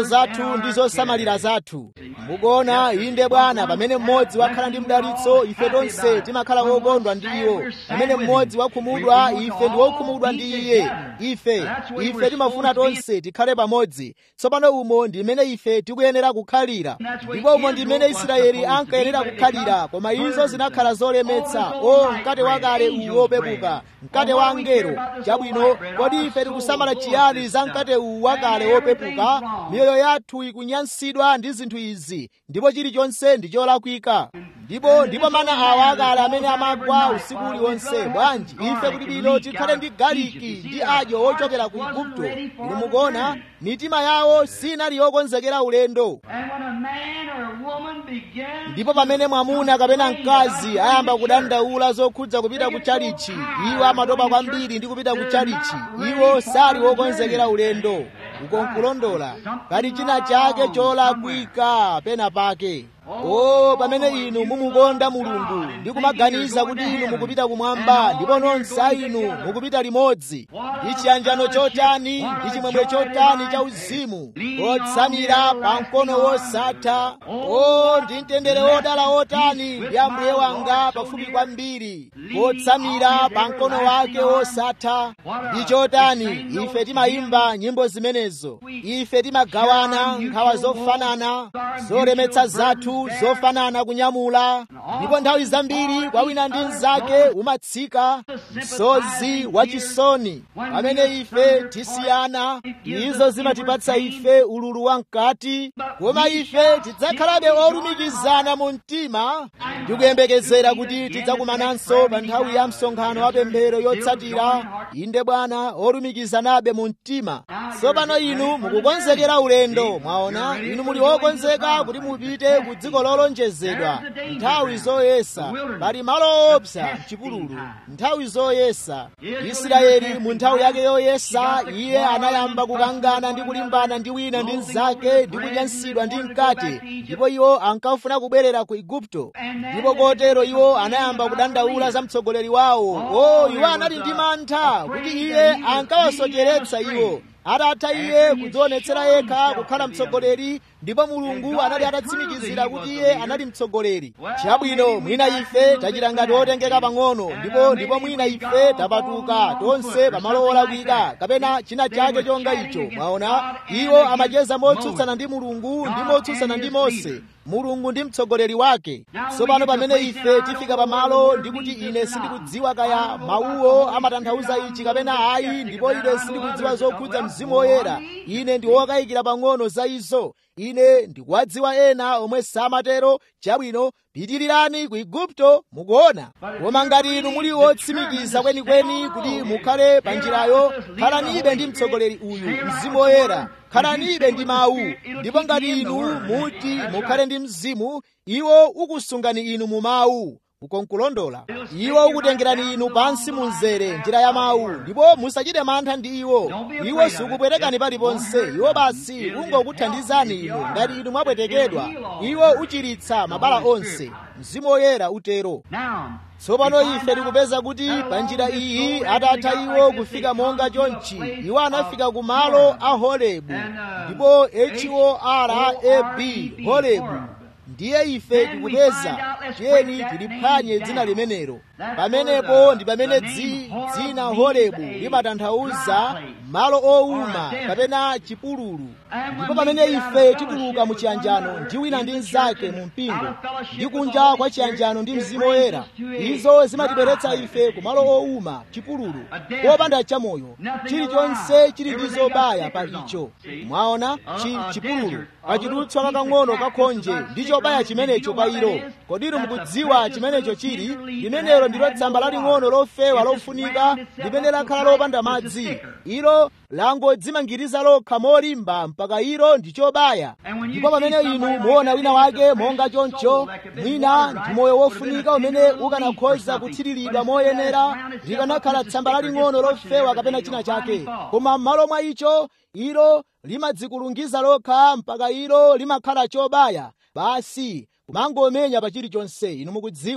zathu ndi zosamalira zathu mukuona inde bwana pamene mmodzi wakhala ndi mdalitso ife tonse timakhala wokondwa ndi iwo pamene mmodzi wakhumudwa ife ndi wokhumudwa ndi iye ife ife timafuna tonse tikhale pamodzi tsopano umo ndi mmene ife tikuyenera kukhalira ndipo umo ndi mmene israeli ankayenera kukhalira koma izo zinakhala zolemetsa o mkate wakale uwu wopepuka mkate wa angelo chabwino kodi ife tikusamala chiyani za mkate uwu wakale wopepuka miyoyo yathu ikunyansidwa ndi zinthu izi ndipo chilichonse ndi cholakwika ndipo ndipo mana awa akale amene amagwa usiku uliwonse bwanji ife kuti bwino tikhale ndi galiki ndi adyo ochokera ku igupto inu mukuona mitima yawo sinali yokonzekera ulendo ndipo pamene mwamuna kapena mkazi ayamba kudandaula zokhudza kupita ku chalichi iwo amatopa kwambiri ndi kupita ku chalichi iwo sali wokonzekera ulendo ukonkulondola pali china chake cholakwika pena pake o pamene inu mumukonda mulungu ndi kumaganiza kuti inu mukupita kumwamba ndipo nonse a inu mukupita limodzi ndi chiyanjano chotani ndi chimwemwe chotani cha uzimu otsamira pa mkono wosatha o ndi mtendere wodala wotani ndi ambuye wanga pafupi kwambiri otsamira pa mkono wake wosatha ndi chotani ife timayimba nyimbo zimenezo ife timagawana nkhawa zofanana zolemetsa zathu zofanana kunyamula ndipo nthawi zambiri kwa wina ndi mnzake umatsika msozi wachisoni pamene ife tisiyana izo zimatipatsa ife ululu wamkati koma ife tidzakhalabe olumikizana mu mtima ndikuyembekezera kuti tidzakumananso pa nthawi ya msonkhano wa pemphero yotsatira inde bwana olumikizanabe mu mtima tsopano inu mukukonzekera ulendo mwaona inu muli wokonzeka kuti mupite ku dziko lolonjezedwa nthawi zoyesa pali malo owopsa mchipululu nthawi zoyesa israeli mu nthawi yake yoyesa iye anayamba kukangana ndi kulimbana ndi wina ndi mnzake ndi kunyansidwa ndi mkate ndipo iwo ankafuna kubwerera ku igupto ndipo kotero iwo anayamba kudandaula za mtsogoleri wawo o iwo anali ndi mantha kuti iye ankawasocheretsa iwo atatha iye kudzionetsera yekha kukhala mtsogoleri ndipo mulungu anali atatsimikizira kuti iye anali mtsogoleri chabwino mwina ife tachita ngati otengeka pang'ono ndipo ndipo mwina ife tapatuka tonse pamalo olakwika kapena china chake chonga icho mwaona iwo amacheza motsutsana ndi mulungu ndi motsutsana ndi mose mulungu ndi mtsogoleri wake tsopano pamene ife tifika pamalo ndikuti ine sindikudziwa kaya mawuwo amatanthauza ichi kapena ayi ndipo ine sindikudziwa zokhudza mzimu woyera ine ndi wokayikira pang'ono za izo ine ndikuwadziwa ena omwe samatero chabwino pitirirani ku igupto mukuona koma ngati inu muli wotsimikiza kwenikweni kuti mukhale pa njirayo khalanibe ndi mtsogoleri uyu mzimu woyera khalanibe ndi mawu ndipo ngati inu muti mukhale ndi mzimu iwo ukusungani inu mu mawu ukonkulondola iwo ukutengerani inu pansi mu mzere njira ya mawu ndipo musachite mantha ndi iwo iwo sikupwetekani paliponse iwo basi ungokuthandizani inu ngati inu mwapwetekedwa iwo uchiritsa mabala onse mzimu woyera utero tsopano ife tikupeza kuti pa njira iyi atatha iwo kufika monga chonchi iwo anafika ku malo a horebu ndipo horab horebu ndiye ife tikupeza tiyeni tiliphwanye dzina limenelo pamenepo ndi pamene dzina horebu limatanthauza malo owuma kapena chipululu ndipo pamene ife tituluka mu chiyanjano ndi wina ndi mnzake mu mpingo ndi kunja kwa chiyanjano ndi mzimu woyera izo zimatibweretsa ife ku malo owuma chipululu popanda chamoyo chilichonse chili ndi zobaya pa icho mwaona chi chipululu pachidutswa kakang'ono kakhonje ndi chobaya chimenecho pa ilo kodiro mukudziwa chimenecho chili limenelo ndilo tsamba laling'ono lofewa lofunika limene lakhala lopanda madzi ilo langodzimangiriza lokha molimba mpaka ilo ndi chobaya ndipo pamene inu muona wina wake monga choncho mwina ndi moyo wofunika umene ukanakhoza kuthiriridwa moyenera likanakhala tsamba laling'ono lofewa kapena china chake koma m'malo mwa icho ilo limadzikulungiza lokha mpaka ilo limakhala chobaya basi kumangomenya pa chilichonse inu mukudziwa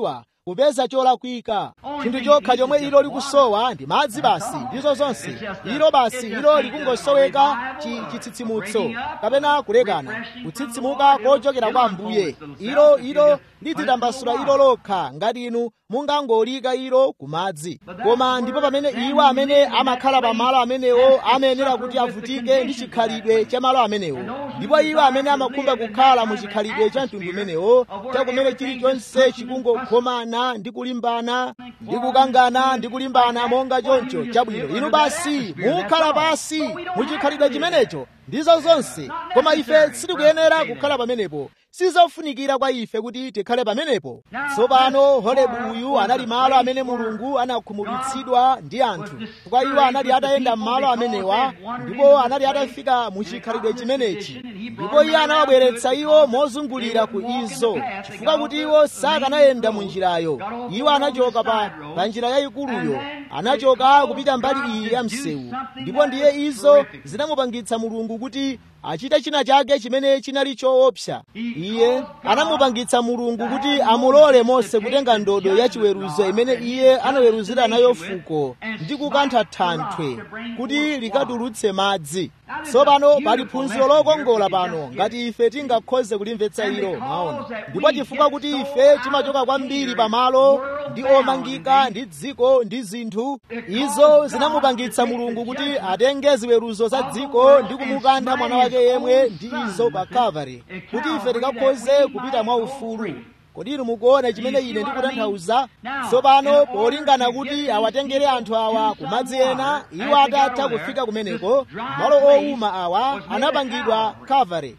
kupeza cholakwika chinthu chokha chomwe ilo likusowa ndi madzi basi ndizo zonse ilo basi ilo likungosoweka chitsitsimutso kapena kulekana kutsitsimuka kochokera kwa ambuye ilo ilo lidzitambasula ilo lokha ngati inu mungangolika ilo ku madzi koma ndipo pamene iwo amene amakhala pamalo amenewo amayenera kuti avutike ndi chikhalidwe cha malo amenewo ndipo iwo amene amakhumba kukhala mu chikhalidwe cha mtundu umenewo chakumene chilichonse chikungokhomana ndi kulimbana ndi kukangana ndi kulimbana monga choncho chabwino inu basi mukhala pasi mu chikhalidwe chimenecho ndizo zonse koma ife sitikuyenera kukhala pamenepo sizofunikira kwa ife kuti tikhale pamenepo tsopano holebu uyu anali malo amene mulungu anakhumudwitsidwa ndi anthu kwa iwo anali atayenda m'malo amenewa ndipo anali atafika mu chikhalidwe chimenechi ndipo iye anawabweretsa iwo mozungulira ku izo chifukwa kuti iwo sakanayenda mu njirayo iwo anachoka pa, pa njira yayikuluyo anachoka kupita mbali iyi ya msewu ndipo ndiye izo zinamupangitsa mulungu kuti achite china chake chimene chinali choopsa iye anamupangitsa mulungu kuti amulole mose kutenga ndodo yachiweruzo imene iye anaweruzira nayo fuko ndi kukantha thanthwe kuti likatulutse madzi tsopano pali phunziro lokongola pano ngati ife tingakhoze kulimvetsa ilo maona ndipo chifukwa kuti ife timachoka kwambiri pamalo ndi omangika ndi dziko ndi zinthu izo zinamupangitsa mulungu kuti atenge ziweruzo za dziko ndi kumukantha mwana wake yemwe ndi izo pa kalvari kuti ife tikakhoze kupita mwaufulu kodi inu mukuona chimene ine ndikutanthauza tsopano polingana kuti awatengere anthu awa kumadzi ena iwo atatha kufika kumeneko malo owuma awa anapangidwa kalvari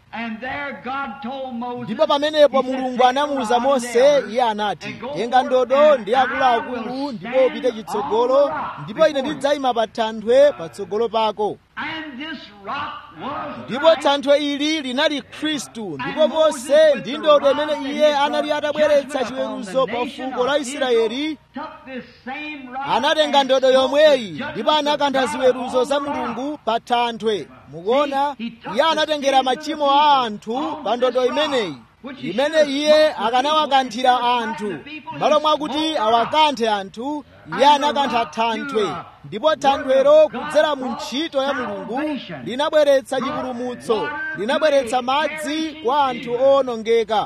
ndipo pamenepo mulungu anamuwuza mose iye anati tenga ndodo ndi akuluakulu ndipo upite chitsogolo ndipo ine ndidzayima pa thanthwe patsogolo pako ndipo thanthwe ili linali khristu ndipo mose ndi ndodo imene iye anali atabweretsa chiweruzo pa fuko la israeli anatenga ndodo yomweyi ndipo anakantha ziweruzo za mulungu pa thanthwe mukuona iye anatengera machimo a anthu pa ndodo imeneyi imene iye akanawakanthira anthu malo mwakuti awakanthe anthu iye anakantha thanthwe ndipo thanthwero kudzera mu ntchito ya mulungu linabweretsa chipulumutso linabweretsa madzi kwa anthu owonongeka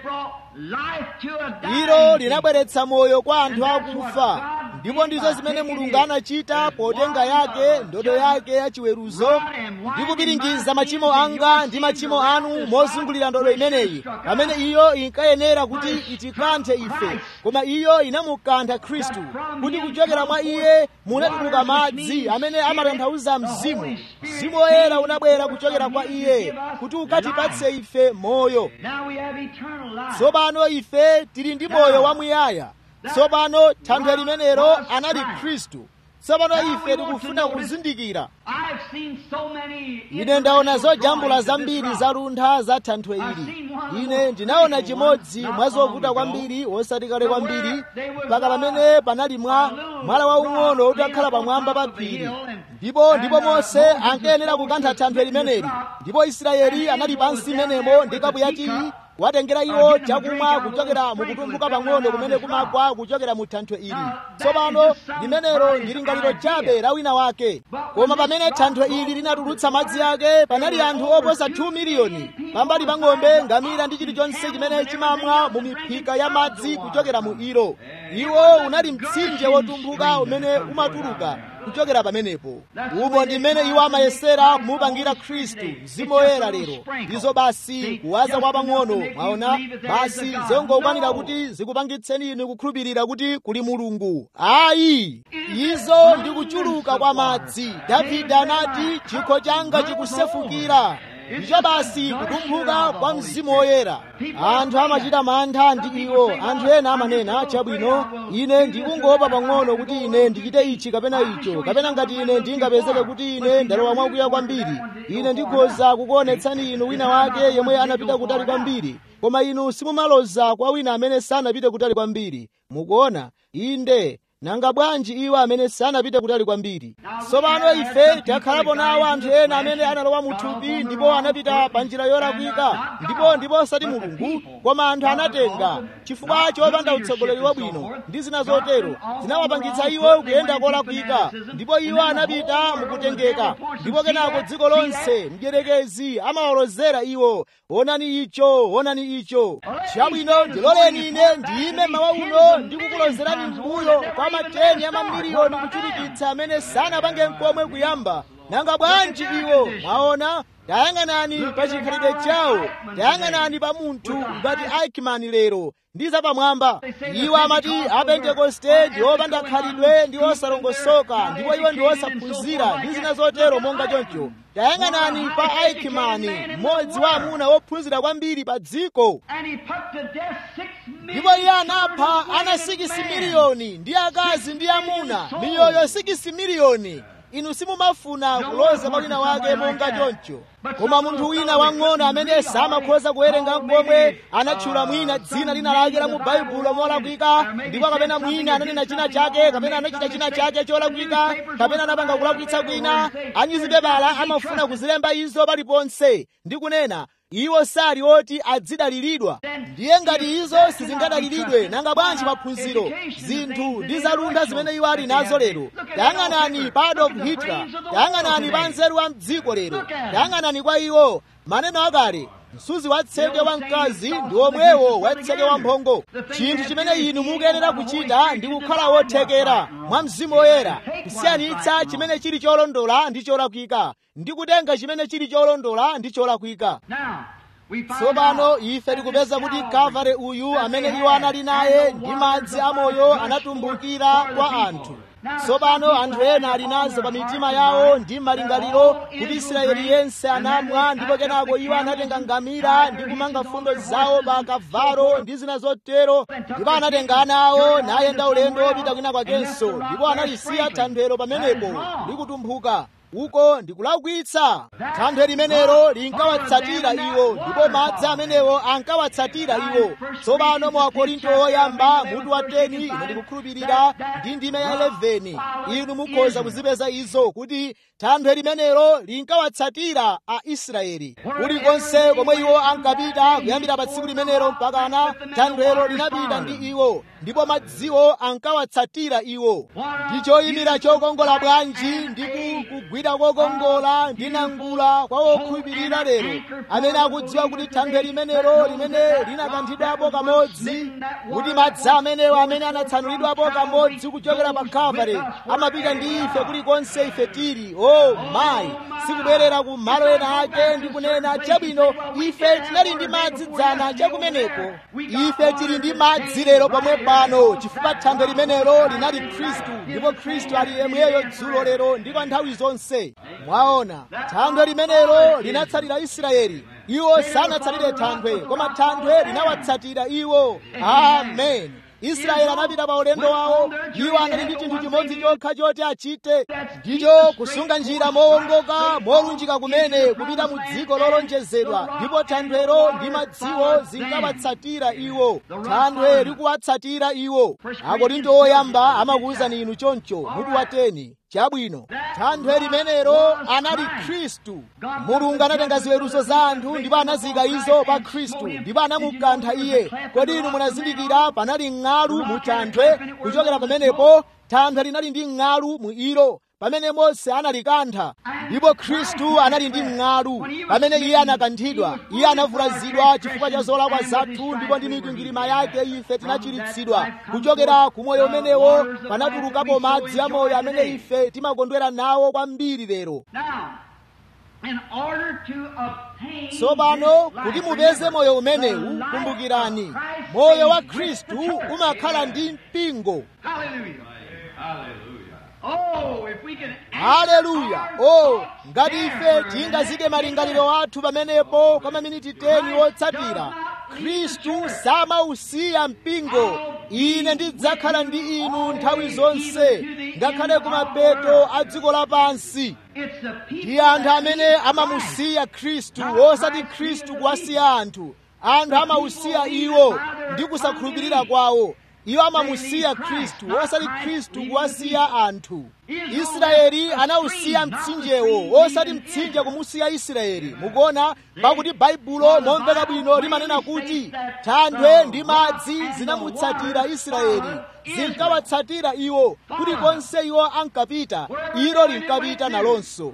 ilo linabweretsa moyo kwa anthu akufa ndipo ndizo zimene mulungu anachita potenga yake ndodo yake yachiweruzo ndi kupiringiza machimo anga ndi machimo anu mozungulira ndodo imeneyi pamene iyo inkayenera kuti itikanthe ife koma iyo inamukantha khristu kuti kuchokera mwa iye munatuluka madzi amene amatanthauza mzimu mzimu woyera unabwera kuchokera kwa iye kuti ukatipatse ife moyo tsopano ife tili ndi moyo wamuyaya tsopano thanthwe limenelo anali khristu tsopano ife tikufuna kuzindikira ine ndaona zojambula zambiri zaluntha za thanthwe ili ine ndinaona chimodzi mwa zovuta kwambiri wosati kale kwambiri mpaka pamene panali mwa mwala waung'ono utakhala pamwamba pa phiri ndipo ndipo mose ankayenera kukantha thanthwe limeneli ndipo israeli anali pansi menemo ndi kapu yachii watengera iwo chakumwa kuchokera mukutumbuka pang'ono kumene kumagwa kuchokera mu thanthwe ili tsopano limenelo ndi lingaliro chabe la wina wake koma pamene thanthwe ili linatulutsa madzi ake panali anthu oposa 2 miliyoni pambali pa ng'ombe ngamira ndi chilichonse chimene chimamwa mu miphika ya madzi kuchokera mu ilo iwo unali mtsinje wotumbuka umene umatuluka kuchokera pamenepo umo ndi mmene iwo amayesera kumupangira khristu mzimu woyera lero ndizo basi kuwaza kwa pang'ono mwaona basi zongokwanira kuti zikupangitseni inu kukhulupirira kuti kuli mulungu ayi izo ndi kuchuluka kwa madzi davide anati chikho changa chikusefukira ndicho basi kutumphuka kwa mzimu woyera anthu amachita mantha ndi iwo anthu ena amanena chabwino ine ndikungopa pang'ono kuti ine ndichite ichi kapena icho kapena ngati ine ndingapezeke kuti ine ndalowa mwakuya kwambiri ine ndikhoza kukuonetsani inu wina wake yemwe anapita kutali kwambiri koma inu simumaloza kwa wina amene sanapite kutali kwambiri mukuona inde nanga bwanji iwo amene sanapite kutali kwambiri tsopano ife takhalapo nawo anthu ena amene analowa mu thupi ndipo anapita pa njira yolakwika ndipo ndipo osati mulungu koma anthu anatenga chifukwa chopanda utsogoleri wabwino ndi zina zotero zinawapangitsa iwo kuyenda kolakwika ndipo iwo anapita mukutengeka ndipo kenako dziko lonse mdierekezi amawalozera iwo onani icho onani icho chabwino ndiloleni ine ndiyime mawa uno ndikukulozerani mbuyo kwa mateni a mamiliyoni kuchulukitsa amene sanapange mkomwe kuyamba nanga bwanji iwo mwaona tayang'anani pa chikhalidwe chawo tayang'anani pa munthu ngati aikimani lero ndi zapamwamba iwo amati apentekoste ndi opanda khalidwe ndi osalongosoka ndipo iwo ndi osaphunzira ndi zina zotero monga choncho tayang'anani pa aikimani mmodzi wa amuna wophunzira kwambiri pa dziko ndipo iye anapha ana sikisi miliyoni ndi akazi ndi amuna miyoyo sikisi miliyoni inu simumafuna kuloza pa wina wake monga choncho koma munthu wina wang'ono amene samakhoza kuwerenga mkomwe anatchula mwina dzina lina lake la mu baibulo molakwika ndipo kapena mwina ananena china chake kapena anachita china chake cholakwika kapena anapanga kulakwitsa kwina anyuzipepala amafuna kuzilemba izo paliponse ndi kunena iwo sali oti adzidaliridwa ndiye ngati izo sizingadaliridwe nanga bwanji maphunziro zinthu ndi zalunda zimene iwo ali nazo lero tayang'anani pa adolf hitler tayang'anani pa nzeru wa mdziko lero tayang'anani kwa iwo maneno akale msuzi wa tseke wa mkazi ndi omwewo wa tseke wa mphongo chinthu chimene inu mukuyenera kuchita ndi kukhala wothekera mwa mzimu woyera kusiyanitsa chimene chili cholondola ndi cholakwika ndi kutenga chimene chili cholondola ndi cholakwika tsopano ife tikupeza kuti kavare uyu amene iwo anali naye ndi madzi amoyo anatumbukira kwa anthu tsopano anthu ena ali nazo pa mitima yawo ndi malingaliro kuti israeli yense anamwa ndipo kenako iwo anatenga ngamira ndi kumanga fundo zawo pa kavalo ndi zina zotero ndipo anatenga ana awo nayenda ulendo wopita kwina kwakenso ndipo analisiya thanthwero pamenepo likutumphuka uko ndikulakwitsa thanthwe limenelo linkawatsatira iwo ndipo madzi amenewo ankawatsatira iwo tsopano mu akorinto oyamba mutu wa 10 ine ndikukhulupirira ndi ndime ya 11 inu mukhoza kuzipeza izo kuti thanthwe limenelo linkawatsatira a israeli kulikonse komwe iwo ankapita kuyambira pa tsiku limenelo mpakana thanthwelo linapita ndi iwo ndipo madziwo ankawatsatira iwo ndi choyimira chokongola bwanji ndi kugwira kokongola ndi nangula kwa wokhulupirira lero amene akudziwa kuti thanthwe limenelo limene linakanthidwapo kamodzi kuti madzi amenewo amene anatsanulidwapo kamodzi kuchokera pa kalvari amapita ndi ife kulikonse ife tili o oh, mayi sikubwerera ku malo ena ake ndi kunena chabwino ife tinali ndi madzi dzana chakumeneko ife tili ndi madzi lero pomwe pano chifukwa thanthwe limenelo linali khristu ndipo khristu ali yemweyo dzulo lero ndi kwa nthawi zonse mwaona thanthwe limenelo linatsatira israeli iwo sanatsalire thanthwe koma thanthwe linawatsatira iwo amen israeli anapita pa ulendo wawo iwo anali ndi chinthu chimodzi chokha choti achite ndicho kusunga njira mowongoka molunjika kumene kupita mu dziko lolonjezedwa ndipo thanthwelo ndi madziwo zinkawatsatira iwo thanthwe likuwatsatira iwo akorinto oyamba amakuwuzani inu choncho mutu wa 10 chabwino thanthwe limenelo anali khristu mulungu anatenga ziweruzo za anthu ndipo anazika izo pa khristu ndipo anamukantha iye kodi inu munazindikira panali ng'alu mu thanthwe kuchokera pamenepo thanthwe linali ndi ng'alu mu ilo pamene mose analikantha ndipo khristu anali ndi mng'alu pamene iye anakanthidwa iye anavulazidwa chifukwa cha zolakwa zathu ndipo ndi mikwingwirima yake ife tinachiritsidwa kuchokera ku moyo umenewo panatulukapo madzi amoyo amene ife timakondwera nawo kwambiri lero tsopano kuti mupeze moyo umenewu kumbukirani moyo wa khristu umakhala ndi mpingo haleluya o ngati ife tingazike malingaliro athu pamenepo kwa maminiti 10 wotsatira khristu samausiya mpingo ine ndidzakhala ndi inu nthawi zonse ngakhale kumapeto a dziko lapansi ndi anthu amene amamusiya khristu osati khristu kuwasiya anthu anthu amausiya iwo ndi kusakhulupirira kwawo iwo amamusiya khristu osati khristu kuwasiya anthu israeli anawusiya mtsinjewo osati mtsinje kumusiya israeli mukuona pakuti baibulo momveka bwino limanena kuti thanthwe ndi madzi zinamutsatira israeli zinkawatsatira iwo kulikonse iwo ankapita ilo linkapita nalonso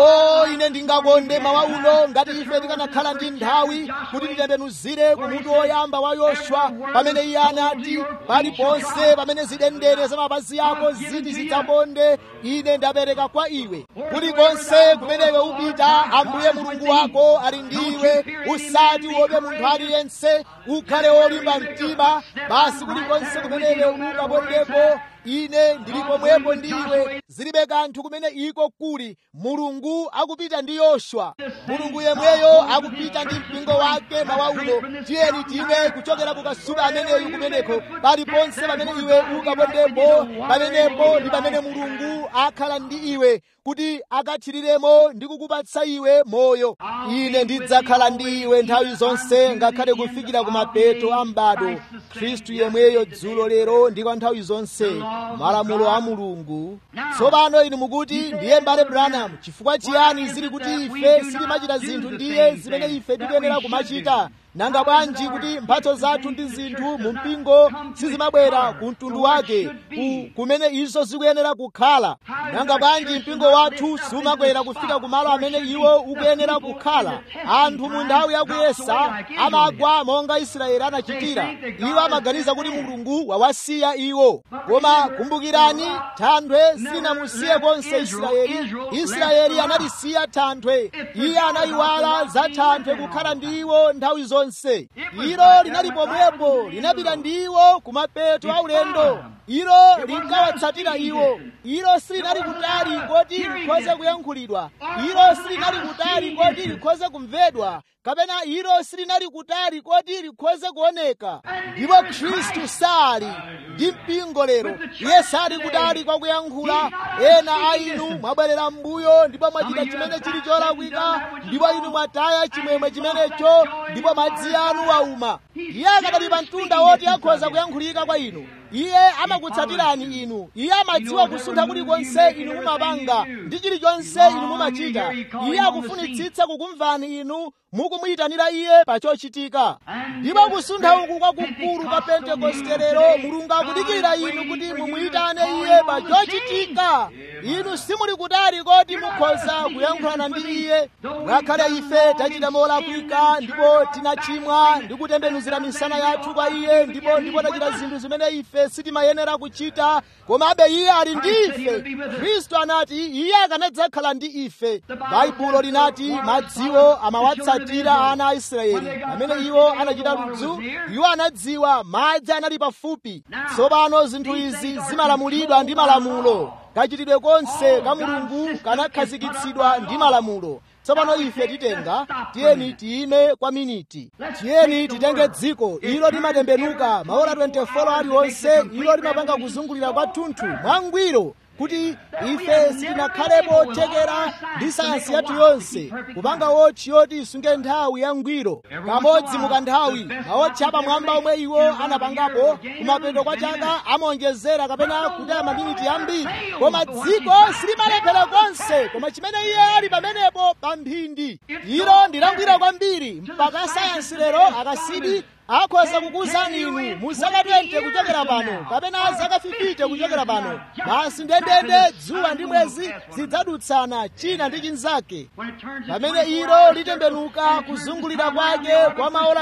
o ine ndingakonde mawa uno ngati ife tikanakhala ndi nthawi kuti titembenuzire kumutu woyamba wa yoswa pamene iye anati paliponse pamene zidendene za mapazi ako ziti zidzaponde ine ndapereka kwa iwe kulikonse kumene iwe upita ambuye mulungu wako ali ndi iwe usati uope munthu aliyense ukhale wolimba mtima basi kulikonse kumene iwe ukapondepo ine ndili pomwepo ndi iwe zilibe kanthu kumene iko kuli mulungu akupita ndi yoswa mulungu yemweyo akupita ndi mpingo wake mawa uno tiyeni timwe kuchokera kukasupe ameneyu kumeneko paliponse pamene iwe ukapondepo pamenepo ndi pamene mulungu akhala ndi iwe kuti akathiriremo ndi kukupatsa iwe moyo ine ndidzakhala ndi iwe nthawi zonse ngakhale kufikira kumapeto a m'bado khristu yemweyo dzulo lero ndi kwa nthawi zonse malamulo a mulungu tsopano inu mukuti ndiye mbale branham chifukwa chiyani zili kuti ife sitimachita zinthu ndiye zimene ife tikuyenera kumachita nanga bwanji kuti mphatso zathu ndi zinthu mu mpingo sizimabwera ku mtundu wake ku, kumene izo zikuyenera kukhala nanga bwanji mpingo wathu sumakwera kufika kumalo amene iwo ukuyenera kukhala anthu mu nthawi yakuyesa amagwa monga israeli anachitira iwo amaganiza kuti mulungu wawasiya iwo koma kumbukirani thanthwe silinamusiye konse israeli israeli analisiya thanthwe iye anayiwala za thanthwe kukhala ndi iwo nthawi zonse zonse ilo linali pomwepo linapita ndi iwo kumapeto aulendo ilo linkawatsatira iwo ilo silinali kutali koti likhoze kuyankhulidwa ilo silinali kutali koti likhoze kumvedwa kapena ilo silinali kutali koti likhoze kuoneka ndipo khristu sali ndi mpingo lero iye sali kutali kwa kuyankhula ena a inu mwabwerera m'mbuyo ndipo mwachita chimene chili cholakwika ndipo inu mwataya chimwemwe chimenecho ndipo madzi anu wauma iye akadali pa mtunda woti akhoza kuyankhulika kwa inu iye amakutsatirani inu iye amadziwa kusuntha kulikonse inu mumapanga ndi chilichonse inu mumachita iye akufunitsitsa kukumvani inu mukumuyitanira iye pa chochitika ndipo kusuntha uku kwakukulu kwa pentekosterero mulungu akudikira inu kuti mumuyitane iye pa chochitika inu simuli kutali koti mukhoza kuyankhulana ndi iye ngakhale ife tachita molakwika ndipo tinachimwa ndi kutembenuzira misana yathu kwa iye ndipo ndipo tachita zinthu zimene ife sitimayenera kuchita komabe iye ali ndi ife khristu anati iye akanadzakhala ndi ife baibulo linati madziwo amawatsatira ana a israeli pamene iwo anachita ludzu iwo anadziwa madzi anali pafupi tsopano zinthu izi zimalamulidwa ndi malamulo kachitidwe konse ka mulungu kanakhazikitsidwa ndi malamulo tsopano ife titenga tiyeni tiyime kwa miniti tiyeni titenge dziko ilo limatembenuka maola 24 aliwonse ilo limapanga kuzungulira kwathunthu mwangwiro kuti ife sitinakhalepo thekera ndi sayansi yathu yonse kupanga wotchi yoti isunge nthawi yangwiro kamodzi mukanthawi mawotchi apamwamba omwe iwo anapangapo kumapeto kwa chaka amaonjezera kapena kutaya maminiti ambiri koma dziko silimalephera konse koma chimene iye ali pamenepo pa mphindi ilo ndilangwiro kwambiri mpaka sayansi lero akasidi akhoza kukuwuzani inu mu zaka 20 kuchokera pano kapena zaka 50 kuchokera pano basi ndendende dzuwa ndi mwezi zidzadutsana china ndi chinzake pamene ilo litembenuka kuzungulira kwake kwa maola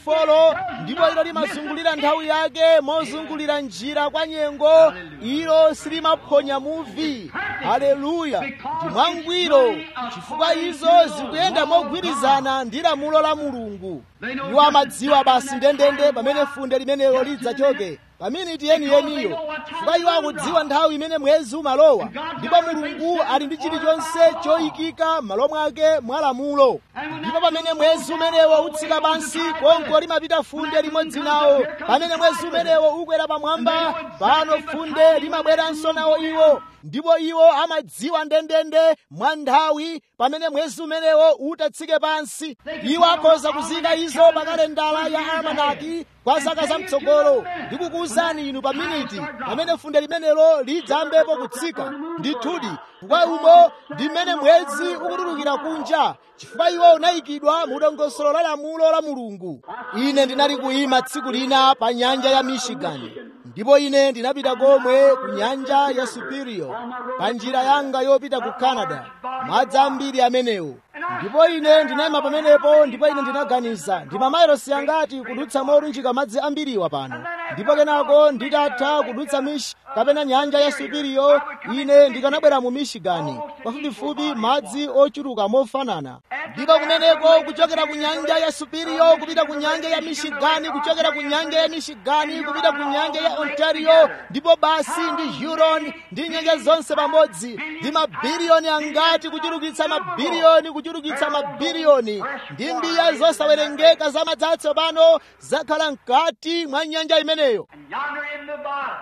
24 ndipo ilo limazungulira nthawi yake mozungulira njira kwa nyengo ilo silimaphonya muvi haleluya ndi mwangwiro chifukwa izo zikuyenda mogwirizana ndi lamulo la mulungu iwo amadziwa basi ndendende pamene funde limenelo lidzachoke paminiti yeniyeniyo chifukwa iwo akudziwa nthawi imene mwezi umalowa ndipo mulungu ali ndi chilichonse choyikika m'malo mwake mwa lamulo ndipo pamene mwezi umenewo utsika pansi konko limapita funde limodzi nawo pamene mwezi umenewo ukwera pamwamba pano funde limabweranso nawo iwo ndipo iwo amadziwa ndendende mwa nthawi pamene mwezi umenewo utatsike pansi iwo akhoza kuzika izo pa kalendala ya almanaki kwa zaka zamtsogolo ndikukuwuzani inu pa miniti pamene funde limenelo lidzambepo kutsika ndithudi kwa umo ndi mmene mwezi ukutulukira kunja chifukwa iwo unayikidwa mu dongosolo la lamulo la mulungu ine ndinali kuyima tsiku lina pa nyanja ya michigan ndipo ine ndinapita komwe ku nyanja ya superior pa njira yanga yopita ku canada madzi ambiri amenewo ndipo ine ndinayima pamenepo ndipo ine ndinaganiza ndi mamayilosi angati kudutsa molunjika madzi ambiriwa pano ndipo kenako nditatha kudutsa mishi kapena nyanja ya superior ine ndikanabwera mu michigani pafupifupi madzi ochuluka mofanana ndipo kumeneko kuchokera ku nyanja ya superior kupita ku nyanja ya michigani kuchokera ku nyanja ya michigani kupita ku nyanja ya ontario ndipo basi ndi huron ndi nyanja zonse pamodzi ndi mabiliyoni angati kuchulukitsa mabiliyoni kuchulukitsa mabiliyoni ndi mbiya zosawerengeka za madzi atsopano zakhala mkati mwa nyanja imeneyo And yonder in Nevada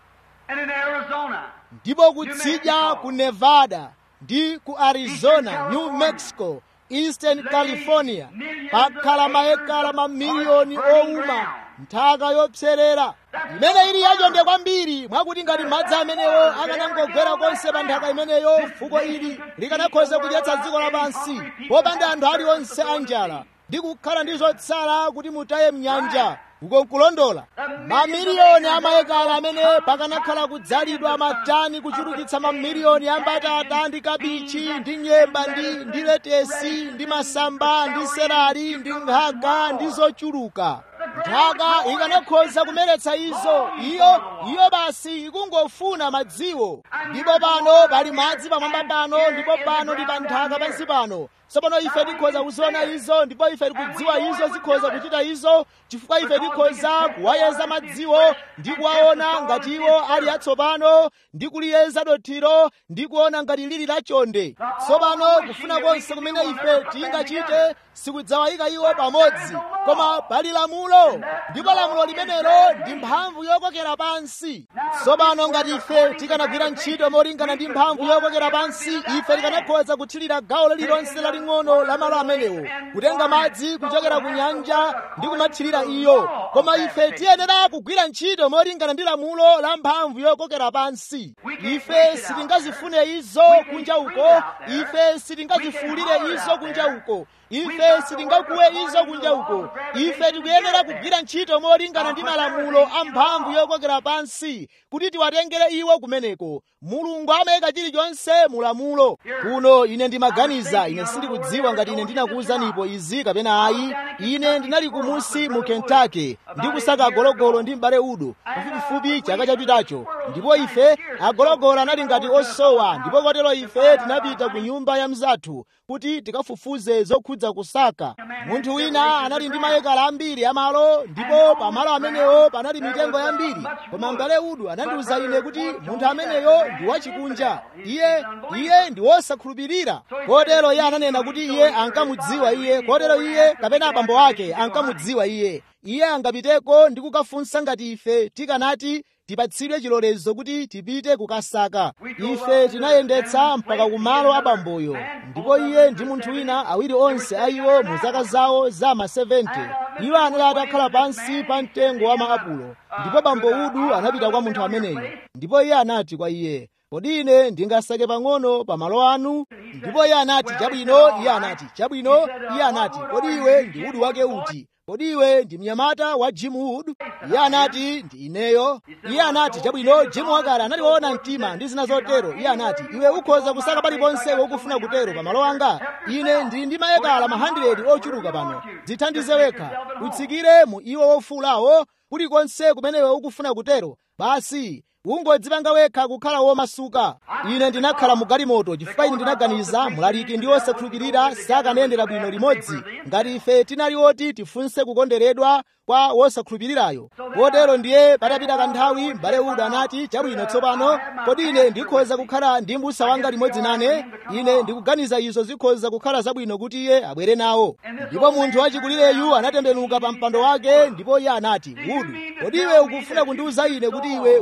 and in Arizona. ndipo kutsidya ku nevada ndi ku arizona new mexico eastern california pakhala maekala mamiliyoni owuma nthaka yopserera imene ili yachonde kwambiri mwakuti ngati madzi amenewo akanangogwera konse pa nthaka imeneyo fuko ili likanakhoza kudyetsa dziko lapansi popanda anthu aliwonse anjala ndi kukhala ndi zotsala kuti mutaye mnyanja uko nkulondola mamiliyoni amayekala amene pakanakhala kudzalidwa matani kuchulukitsa mamiliyoni ambatata ndi kabichi ndi nyemba ndi ndi letesi ndi masamba ndi serali ndi nkhaga ndi zochuluka nthaka ikanakhoza kumeretsa izo iyo iyo basi ikungofuna madziwo ndipo pano pali madzi pamwamba pano ndipo pano ndi pa nthaka pansi pano tsopano ife tikhoza kuziona izo ndipo ife tikudziwa izo zikhoza kuchita izo chifukwa ife tikhoza kuwayeza madziwo ndi kuwaona ngati iwo ali atsopano ndi kuliyeza dothiro ndi kuona ngati lili lachonde tsopano kufuna konse kumene ife tingachite sikudzawayika iwo pamodzi koma pali lamulo ndipo lamulo limenelo ndi mphamvu yokokera pansi tsopano ngati ife tikanagwira ntchito molingana ndi mphamvu yokokera pansi ife tikanakhoza kuthirira gawo lililonse laling'ono la malo amenewo kutenga madzi kuchokera ku nyanja ndi kumathirira iyo koma ife tiyenera kugwira ntchito molingana ndi lamulo la mphamvu yokokera pansi ife sitingazifune izo kunja uko ife sitingazifuulire izo kunja uko ife sitingakuwe izo kunja uko ife tikuyenera kugwira ntchito molingana ndi malamulo a mphamvu yokokera pansi kuti tiwatengere iwo kumeneko mulungu amayika chilichonse mu lamulo kuno ine ndimaganiza ine sindikudziwa ngati ine ndinakuwuzanipo izi kapena ayi ine ndinali kumusi mu kentucky ndi kusaka agologolo ndi m'bale udo pafupifupi chaka chapitacho ndipo ife agologolo anali ngati osowa ndipo kotero ife tinapita ku nyumba ya mzathu kuti tikafufuze zokhudza kusaka munthu wina anali ndi maekala ambiri amalo ndipo pamalo amenewo panali mitengo yambiri koma m'bale udo anandiwuza ine kuti munthu ameneyo ndi wachikunja iye iye ndi wosakhulupirira kotero iye ananena kuti iye ankamudziwa iye kotero iye kapena abambo ake ankamudziwa iye iye angapiteko ndi kukafunsa ngati ife tikanati tipatsidwe chilolezo kuti tipite kukasaka ife tinayendetsa mpaka kumalo abamboyo ndipo iye ndi munthu wina awiri onse a iwo mu zaka zawo za ma 70 iwo anali atakhala pansi pa mtengo wa maapulo ndipo bambo udu anapita kwa munthu ameneyo ndipo iye anati kwa iye kodi ine ndingasake pang'ono pa malo anu ndipo iye anati chabwino iye anati chabwino iye anati kodi iwe ndi udu wake uti kodi iwe ndi mnyamata wa jim wood iye anati ndi ineyo iye anati chabwino jim wakale anationa mtima ndi zina zotero iye anati iwe ukhoza kusaka paliponse wokufuna kutero pa malo anga ine ndili ndi maekala ma 100 ochuluka pano dzithandize wekha utsikire mu iwo wofulawo kulikonse kumene iwe ukufuna kutero basi ungodzipanga wekha kukhala womasuka ine ndinakhala mu galimoto chifukwa ine ndinaganiza mlaliki ndi wosakhulupirira sakanayendera bwino limodzi ngati ife tinali oti tifunse kukonderedwa kwa wosakhulupirirayo kotero ndiye patapita kanthawi m'bale uda anati chabwino tsopano kodi ine ndikhoza kukhala ndi m'busa wanga limodzi nane ine ndikuganiza izo zikhoza kukhala zabwino kuti iye abwere nawo ndipo munthu wachikulireyu anatembenuka pa mpando wake ndipo iye anati udu kodi iwe ukufuna kundiwuza ine kuti iwe watsikitsa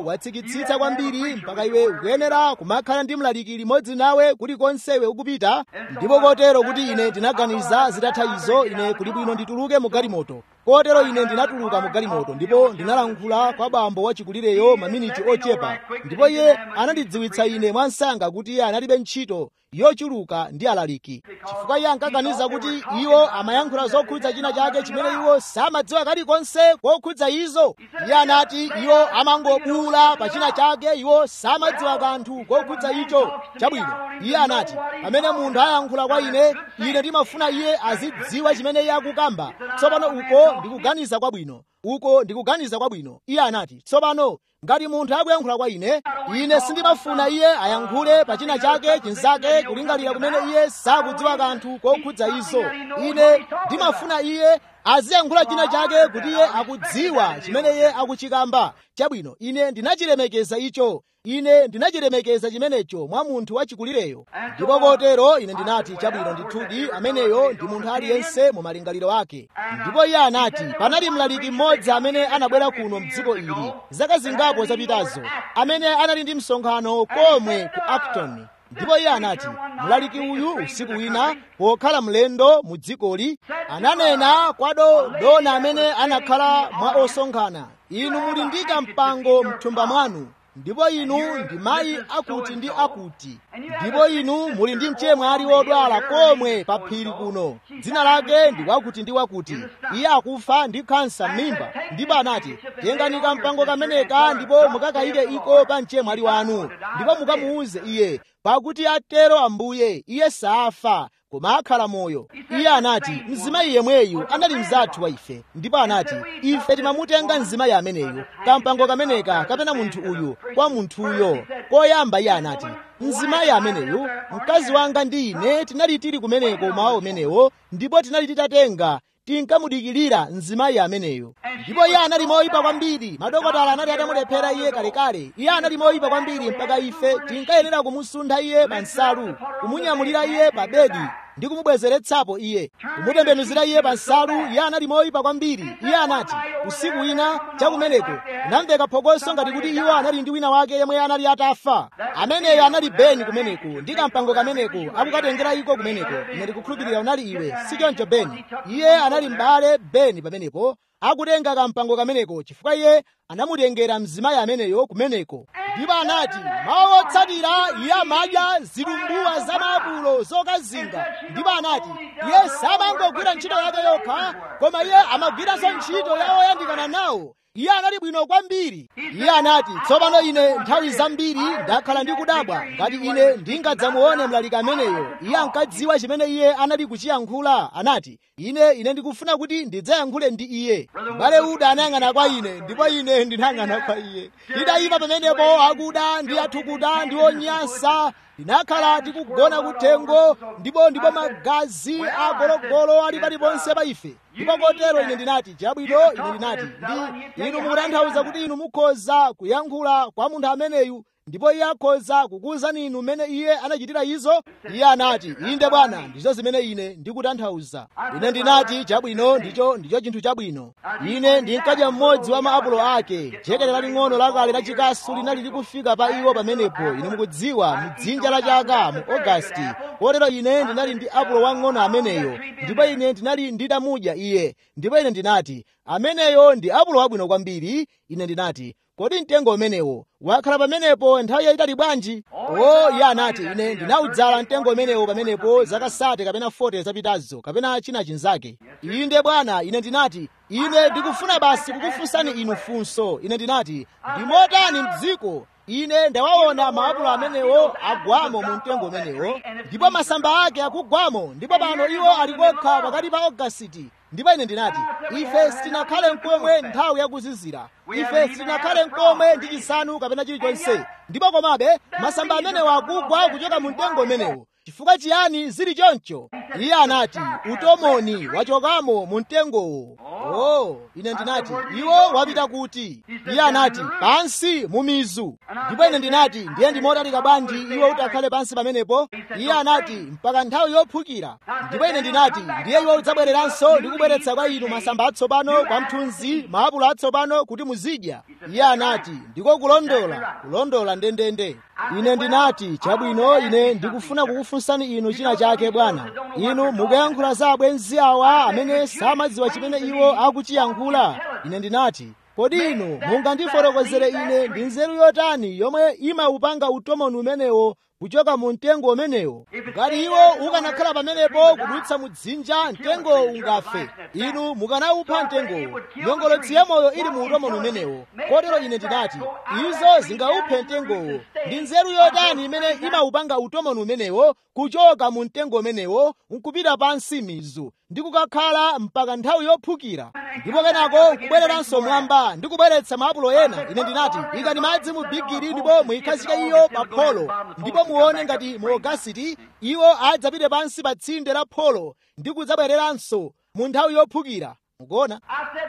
zikutsitsa kwambiri mpaka iwe ukuyenera kumakhala ndi mlaliki limodzi nawe kulikonse iwe ukupita ndipo kotero kuti ine ndinaganiza zitatha izo ine kuli bwino ndituluke mu galimoto kotero ine ndinatuluka mu galimoto ndipo ndinalankhula kwa bambo wachikulireyo maminiti ochepa ndipo iye anandidziwitsa ine mwansanga kuti iye analibe ntchito yochuluka ndi alaliki chifukwa iye ankaganiza kuti iwo amayankhula zokhudza china chake chimene iwo samadziwa kalikonse kokhudza izo iye anati iwo amangobula pa china chake iwo samadziwa kanthu kokhudza icho chabwino iye anati pamene munthu ayankhula kwa ine ine ndimafuna iye azidziwa chimene iye akukamba tsopano uko ndikuganiza kwabwino uko ndikuganiza kwabwino iye anati tsopano ngati munthu akuyankhula kwa ine ine sindimafuna iye ayankhule pa china chake chinzake kulingalira kumene iye sakudziwa kanthu kokhudza izo ine ndimafuna iye aziyankhula china chake kuti iye akudziwa chimene iye akuchikamba chabwino ine ndinachilemekeza icho ine ndinachilemekeza chimenecho mwa munthu wachikulireyo ndipo kotero ine ndinati chabwino ndithudi ameneyo ndi munthu aliyense mu malingaliro ake ndipo iye anati panali mlaliki mmodzi amene anabwera kuno mdziko ili zaka zingapo zapitazo amene anali ndi msonkhano komwe ku acton ndipo iye anati mlaliki uyu usiku wina pokhala mlendo mu dzikoli ananena kwa dona amene anakhala mwa osonkhana inu muli ndi kampango mthumba mwanu ndipo inu ndi mayi akuti ndi akuti ndipo inu muli ndi mchemwali wodwala komwe pa phiri kuno dzina lake ndi wakuti ndi wakuti iye akufa ndi kansa m'mimba ndipo anati tengani kampango kameneka ndipo mukakayike iko pa mchemwali wanu ndipo mukamuuze iye pakuti atero ambuye iye safa koma akhala moyo iye anati mzimayi yemweyu anali mzathu wa ife ndipo anati ife timamutenga mzimayi ameneyu kampango kameneka kapena munthu uyu kwa munthuyo koyamba iye anati mzimayi ameneyu mkazi wanga ndi ine tinali tili kumeneko mawa umenewo ndipo tinali titatenga tinkamudikirira mzimayi ameneyo ndipo iye anali moyipa kwambiri madokotala anali atamulephera iye kalekale iye anali moyipa kwambiri mpaka ife tinkayenera kumusuntha iye pa nsalu kumunyamulira iye pa bedi ndi kumubwezeretsapo iye kumutembenuzira iye pa nsalu iye anali moyipa kwambiri iye anati usiku wina chakumeneko kunamveka phokoso ngati kuti iwo anali ndi wina wake yemwe anali atafa ameneyo anali beni kumeneko ndi kampango kameneko akukatengera iko kumeneko ine ndikukhulupirira unali iwe si choncho beni iye anali m'bale beni pamenepo akutenga kampango kameneko chifukwa iye anamutengera mzimayi ameneyo kumeneko ndipo anati mawu otsatira iye amadya zilumbuwa za maapulo zokazinga ndipo anati iye samangogwira ntchito yake yokha koma iye amagwiranso ntchito ya oyandikana nawo iye anali bwino kwambiri iye anati tsopano ine nthawi zambiri ndakhala ndikudabwa ngati ine ndingadzamuone mlaliki ameneyo iye ankadziwa chimene iye anali kuchiyankhula anati ine ine ndikufuna kuti ndidzayankhule ndi iye m'bale uda anayang'ana kwa ine ndipo ine ndinayang'ana kwa iye tidayima pamenepo akuda ndi athukuta ndi onyansa tinakhala tikugona kuthengo ndipo ndipo magazi agologolo ali paliponse pa ife ndipo kotero ine ndinati chabwino ine ndinati ndi inu mukutanthauza kuti inu mukhoza kuyankhula kwa munthu ameneyu ndipo iye akhoza kukuwuzani inu mmene iye anachitira izo iye anati inde bwana ndizo zimene ine ndikutanthauza ine ndinati chabwino ndicho ndicho chinthu chabwino ine ndinkadya mmodzi wa maapulo ake jekete laling'ono lakale lachikasu linali likufika pa iwo pamenepo ine mukudziwa mdzinja la chaka mu ogasiti kotero ine ndinali ndi apulo wang'ono ameneyo ndipo ine ndinali ndidamudya iye ndipo ine ndinati ameneyo ndi apulo wabwino kwambiri ine ndinati kodi mtengo umenewo wakhala pamenepo nthawi yayitali bwanji o iye anati ine ndinawudzala mtengo umenewo pamenepo zaka sate kapena 40 zapitazo kapena china chinzake inde bwana ine ndinati ine ndikufuna basi kukufunsani inu funso ine ndinati ndimotani mdziko ine ndawaona maapulo amenewo agwamo mu mtengo umenewo ndipo masamba ake akugwamo ndipo pano iwo ali kokha pakati pa ogasiti ndipo ine ndinati ife sitinakhale mkomwe nthawi yakuzizira ife sitinakhale mkomwe ndi chisanu kapena chilichonse ndipo komabe masamba amenewo akugwa kuchoka mu mtengo umenewo chifukwa chiyani zili choncho iye anati utomoni wachokamo mu mtengowo oh ine ndinati iwo wapita kuti iye anati pansi mu mizu ndipo ine ndinati ndiye ndimotalika bwanji iwo utakhale pansi pamenepo iye anati mpaka nthawi yophukira ndipo ine ndinati ndiye iwo udzabwereranso ndi kubweretsa kwa inu masamba atsopano kwa mthunzi maapulo atsopano kuti muzidya iye anati ndiko kulondola kulondola ndendende ine ndinati chabwino ine ndikufuna kukufunsani inu china chake bwana inu mukuyankhula za abwenzi awa amene samadziwa chimene iwo akuchiyankhula ine ndinati kodi inu mungandifotokozere ine ndi nzeru yotani yomwe imaupanga utomoni umenewo kuchoka mu mtengo umenewo ngati iwo ukanakhala pamenepo kudutsa mu dzinja mtengowo ungafe inu mukanawupha mtengowo nyongolotsi ya moyo ili mu utomoni umenewo kotero ine ndinati izo zingawuphe mtengowo ndi nzeru yotani imene imaupanga utomoni umenewo kuchoka mu mtengo umenewo nkupita pansi mizu ndi kukakhala mpaka nthawi yophukira ndipo kenako kubwereranso mwamba ndi kubweretsa maapulo ena ine ndinati ikani madzi mu bigiri ndipo muyikhazike iyo pa pholo ndipo muone ngati mu ogasiti iwo adzapite pansi pa tsinde la pholo ndi kudzabwereranso mu nthawi yophukira mukuona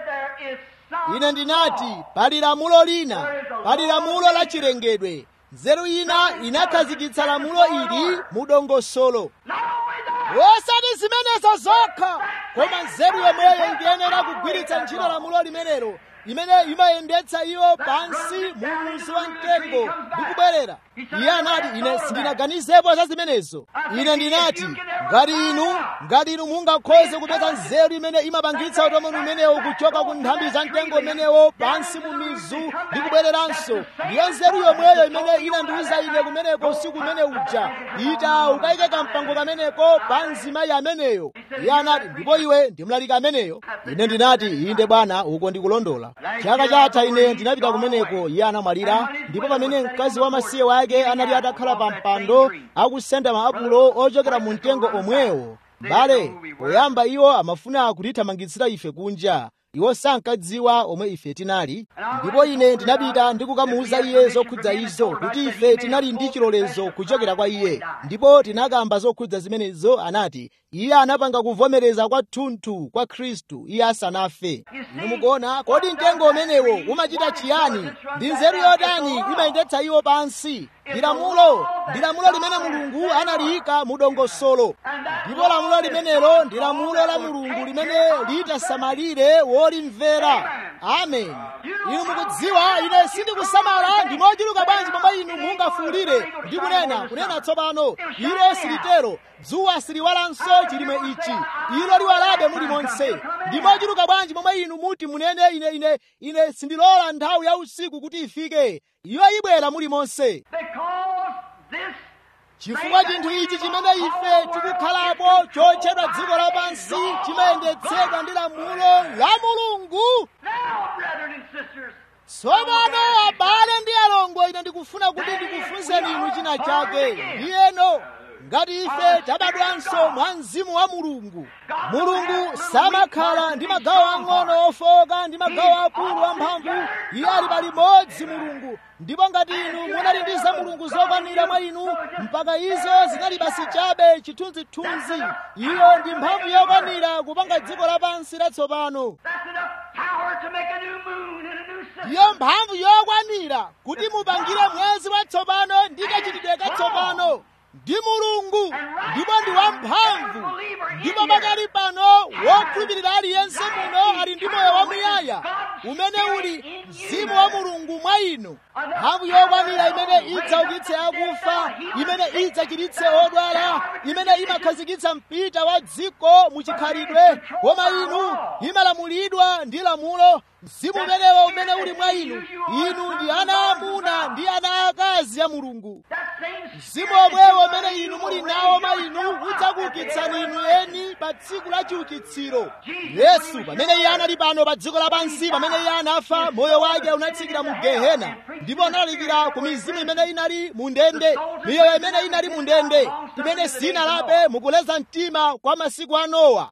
ine ndinati pali lamulo lina pali lamulo la chilengedwe nzeru ina inakhazikitsa lamulo ili mu dongosolo osati zimenezo zokha koma nzeru yomweyo ikuyenera kugwiritsa ntchito lamulo limenelo imene imayendetsa iwo pansi mu muzu wa mtengo ndi kubwerera iye anati ine sindinaganizepo za zimenezo ine ndinati ngati inu ngati inu mungakhoze kupeza nzeru imene imapangitsa utomoni umenewo kuchoka ku nthambi za mtengo umenewo pansi mu mizu ndi kubwereranso ndiyo nzeru yomweyo imene inandiwuza ine kumeneko usiku umene uja ita ukayike kampango kameneko pa mzimayi ameneyo iye anati ndipo iwe ndi mlaliki ameneyo ine ndinati inde bwana uko ndikulondola chaka chatha ine ndinapita kumeneko iye anamwalira ndipo pamene mkazi wamasiye wake anali atakhala pa mpando akusenda maapulo ochokera mu mtengo omwewo mbale poyamba iwo amafuna kutithamangitsira ife kunja iwo sankadziwa omwe ife tinali ndipo ine ndinapita ndi kukamuwuza iye zokhudza izo kuti ife tinali ndi chilolezo kuchokera kwa iye ndipo tinakamba zokhudza zimenezo anati iye anapanga kuvomereza kwathunthu kwa khristu iye asanafe inu mukuona kodi mtengo umenewo umachita chiyani ndi nzeru yotani imayendetsa iwo pansi ndi lamulo ndi lamulo limene mulungu analiyika mu dongosolo ndipo lamulo limenelo ndi lamulo la mulungu limene litasamalire wolimvera amen inu mukudziwa ine sindikusamala ndi mochuluka bwanji pomwe inu mungafuulire ndi kunena kunena tsopano ilo silitero dzuwa siliwalanso chilimwe ichi ilo liwalabe mulimonse ndi mochuluka bwanji pomwe inu muti munene ine ine ine sindilola nthawi ya usiku kuti ifike iyo ibwera mulimonse chifukwa chinthu ichi chimene ife tikukhalapo chotchedwa dziko lapansi chimayendetsedwa ndi lamulo la mulungu tsopano abale ndi alongo ine ndikufuna kuti ndikufunseni inu china chake ndiyeno ngati ife tabadwanso mwa mzimu wa mulungu mulungu samakhala ndi magawo ang'ono ofoka ndi magawo akulu amphamvu iye ali palimodzi mulungu ndipo ngati inu munali ndi za mulungu zokwanira mwa inu mpaka izo zinali basi chabe chithunzithunzi iyo ndi mphamvu yokwanira kupanga dziko lapansi latsopano iyo mphamvu yokwanira kuti mupangire mwezi watsopano ndi kachitidwe katsopano ndi mulungu ndipo ndi wamphamvu ndipo pakali pano wokhulupirira aliyense muno ali ndi moyo wamuyaya umene uli mzimu wa mulungu mwa inu mphamvu yokwanira imene idzaukitse akufa imene idzachiritse odwala imene imakhazikitsa mpita wa dziko muchikhalidwe koma inu imalamulidwa ndi lamulo mzimu umenewo umene uli mwa inu inu ndi ana amuna ndi ana akazi a mulungu mzimu omwewo umene inu muli nawo mwa inu udzakuukitsani inu eni pa tsiku la chiukitsiro yesu pamene iye anali pano pa dziko lapansi pamene iye anafa moyo wake unatsikira mu gehena ndipo analalikira ku mizimu imene inali mu ndende miyoyo imene inali mu ndende imene sinalape mukuleza mtima kwa masiku a nowa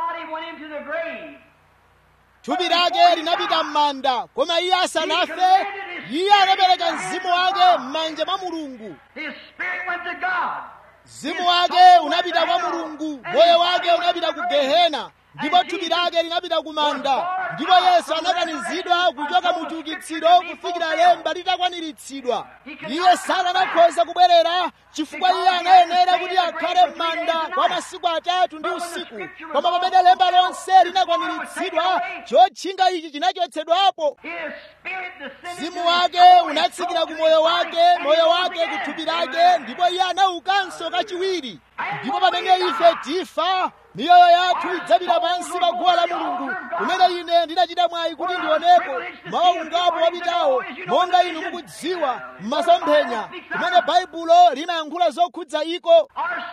thupi lake linapita m'manda koma iye asanafe iye anapereka mzimu wake m'manja mwa mulungu mzimu wake unapita kwa mulungu moyo wake unapita ku gehena ndipo thupi lake linapita ku manda ndipo yesu anakanizidwa kuchoka mu chiukitsiro kufikira lemba litakwaniritsidwa iye sakanakhoza kubwerera chifukwa iye anayenera kuti akhale m'manda kwa masiku atatu ndi usiku koma pamene lemba lonse linakwaniritsidwa chotchinga ichi chinachotsedwapo mzimu wake unatsikira ku moyo wake moyo wake ku thupi lake ndipo iye anaukanso kachiwiri ndipo pamene ife tifa miyoyo yathu idzapita pansi pa guwa la mulungu kumene ine ndinachita mwayi kuti ndionepo mawa ungapo wapitawo monga inu mukudziwa m'masomphenya kumene baibulo linayankhula zokhudza iko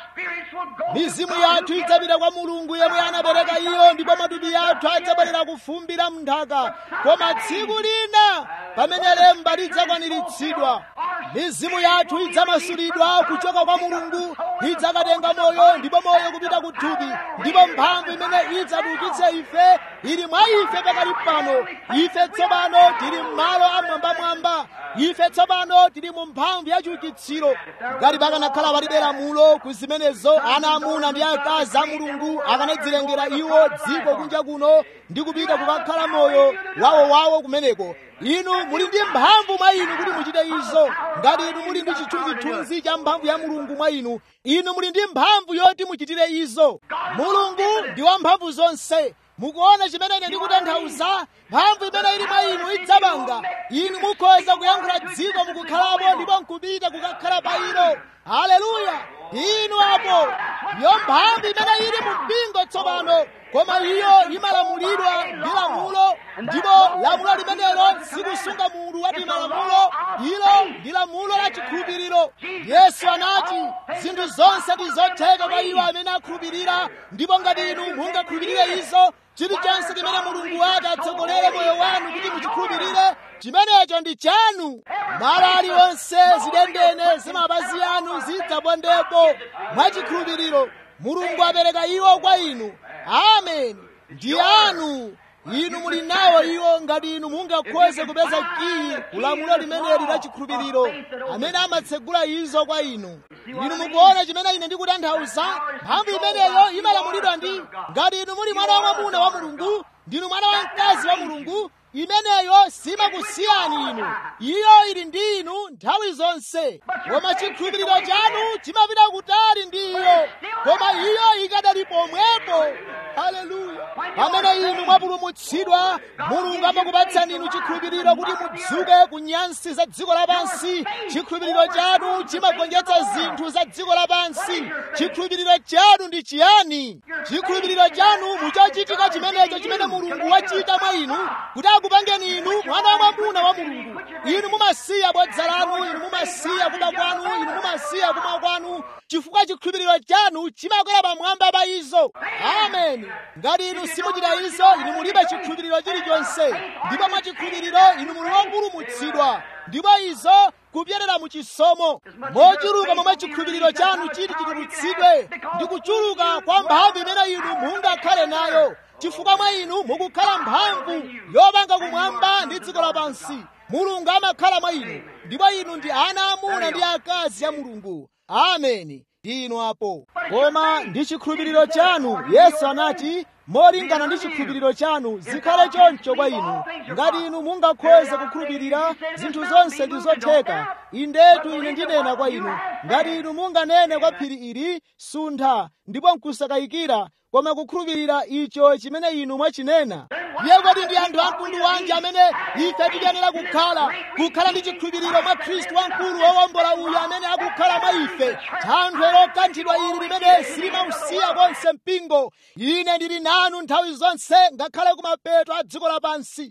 mizimu yathu idzapita kwa mulungu yemwe anapereka iyo ndipo matupi yathu adzabwerera kufumbira mnthaka koma tsiku lina pamene lemba lidzakwaniritsidwa mizimu yathu idzamasulidwa kuchoka kwa mulungu idzakatenga moyo ndipo moyo kupita ku thupi ndipo mphamvu imene idzatiukitse ife ili mwa ife pakali pano ife tsopano tili m'malo amwambamwamba ife tsopano tili mu mphamvu ya chiukitsiro ngati pakanakhala palibe lamulo ku zimenezo ana amuna ndi akazi a mulungu akanadzilengera iwo dziko kunja kuno ndi kupita kukakhala moyo wawowawo kumeneko inu muli ndi mphamvu mwa inu kuti muchite izo ngati inu muli ndi chithunzithunzi cha mphamvu ya mulungu mwa inu inu muli ndi mphamvu yoti muchitire izo mulungu ndi wa mphamvu zonse mukuona chimene ine ndikutanthauza mphamvu imene ili mwa inu idzapanga inu mukhoza kuyankhula dziko mukukhalapo ndipo nkupita kukakhala pa ilo haleluya inu apo yo mphamvu imene ili mu mpingo tsopano koma iyo imalamulidwa ndi lamulo ndipo lamulo limenelo sikusunga munthu wati malamulo ilo ndi lamulo la chikhulupiriro yesu anati zinthu zonse ndi zotheka kwa iwo amene akhulupirira ndipo ngati inu mungakhulupirire izo chilichonse chimene mulungu wake atsogolere moyo wanu kuti muchikhulupirire chimenecho ndi chanu malo aliwonse zidendene zimapazi anu zidzabondepo mwachikhulupiriro mulungu apereka iwo kwa inu amen ndi anu inu muli nawo iwo ngati inu mungakhoze kupeza kiyi kulamulo limeneli la chikhulupiriro amene amatsegula izo kwa inu inu mukuona chimene ine ndikutanthauza mphamvu imeneyo imalamulidwa ndi ngati inu muli mwana wa mwamuna wa mulungu ndinu mwana wa mkazi wa mulungu imeneyo simakusiyani inu iyo ili ndi inu nthawi zonse koma chikhulupiriro chanu chimapita kutali ndi iyo koma iyo ikadali pomwepo haleluya pamene inu mwapulumutsidwa mulungu amakupatsani inu chikhulupiriro kuti mudzuke ku nyansi za dziko lapansi chikhulupiriro chanu chimagonjetsa zinthu za dziko lapansi chikhulupiriro chanu ndi chiyani chikhulupiriro chanu muchochitika chimenecho chimene mulungu wachita mwa inu kuti akupangeni inu mwana wa mwamuna wa mulungu inu mumasiya bodza lanu inu mumasiya kuba kwanu inu mumasiya kumwa kwanu chifukwa chikhulupiriro chanu chimakwera pamwamba pa izo amen ngati inu simuchita izo inu mulibe chikhulupiriro chilichonse ndipo mwa chikhulupiriro inu muli wopulumutsidwa ndipo izo kupyerera mu chisomo mochuluka momwe chikhulupiriro chanu chiti chitulutsidwe ndi kuchuluka kwa mphamvu imene inu mungakhale nayo chifukwa mwa inu mukukhala mphamvu yopanga kumwamba ndi dziko lapansi mulungu amakhala mwa inu ndipo inu ndi ana amuna ndi akazi a mulungu ameni ndi inu apo koma ndi chikhulupiriro chanu yesu anati molingana ndi chikhulupiriro chanu zikhale choncho kwa inu ngati inu mungakhoze kukhulupirira zinthu zonse ndi zotheka indetu ine ndinena kwa inu ngati inu munganene kwa phiri ili suntha ndipo nkusakayikira koma kukhulupirira icho chimene inu mwachinena ndiye kodi ndi anthu amtundu wanji amene ife tiyenera kukhala kukhala ndi chikhulupiriro mwa khristu wamkulu wowombola uyu amene akukhala mwa ife thanthwe lokanthidwa ili limene silimausiya konse mpingo ine ndili nanu nthawi zonse ngakhale kumapeto a dziko lapansi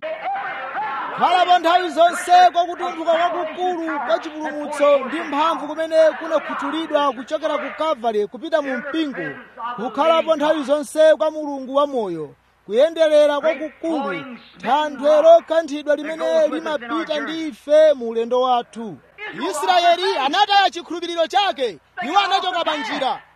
khalapo nthawi zonse kwakutumphuka kwakukulu kwa chipulumutso ndi mphamvu kumene kunakhuthulidwa kuchokera ku kalvari kupita mu mpingo kukhalapo nthawi zonse kwa mulungu wamoyo kuyenderera kwakukulu thanthwe lokanthidwa limene limapita ndi ife mu ulendo wathu israeli anataya chikhulupiriro chake iwo anachoka pa njira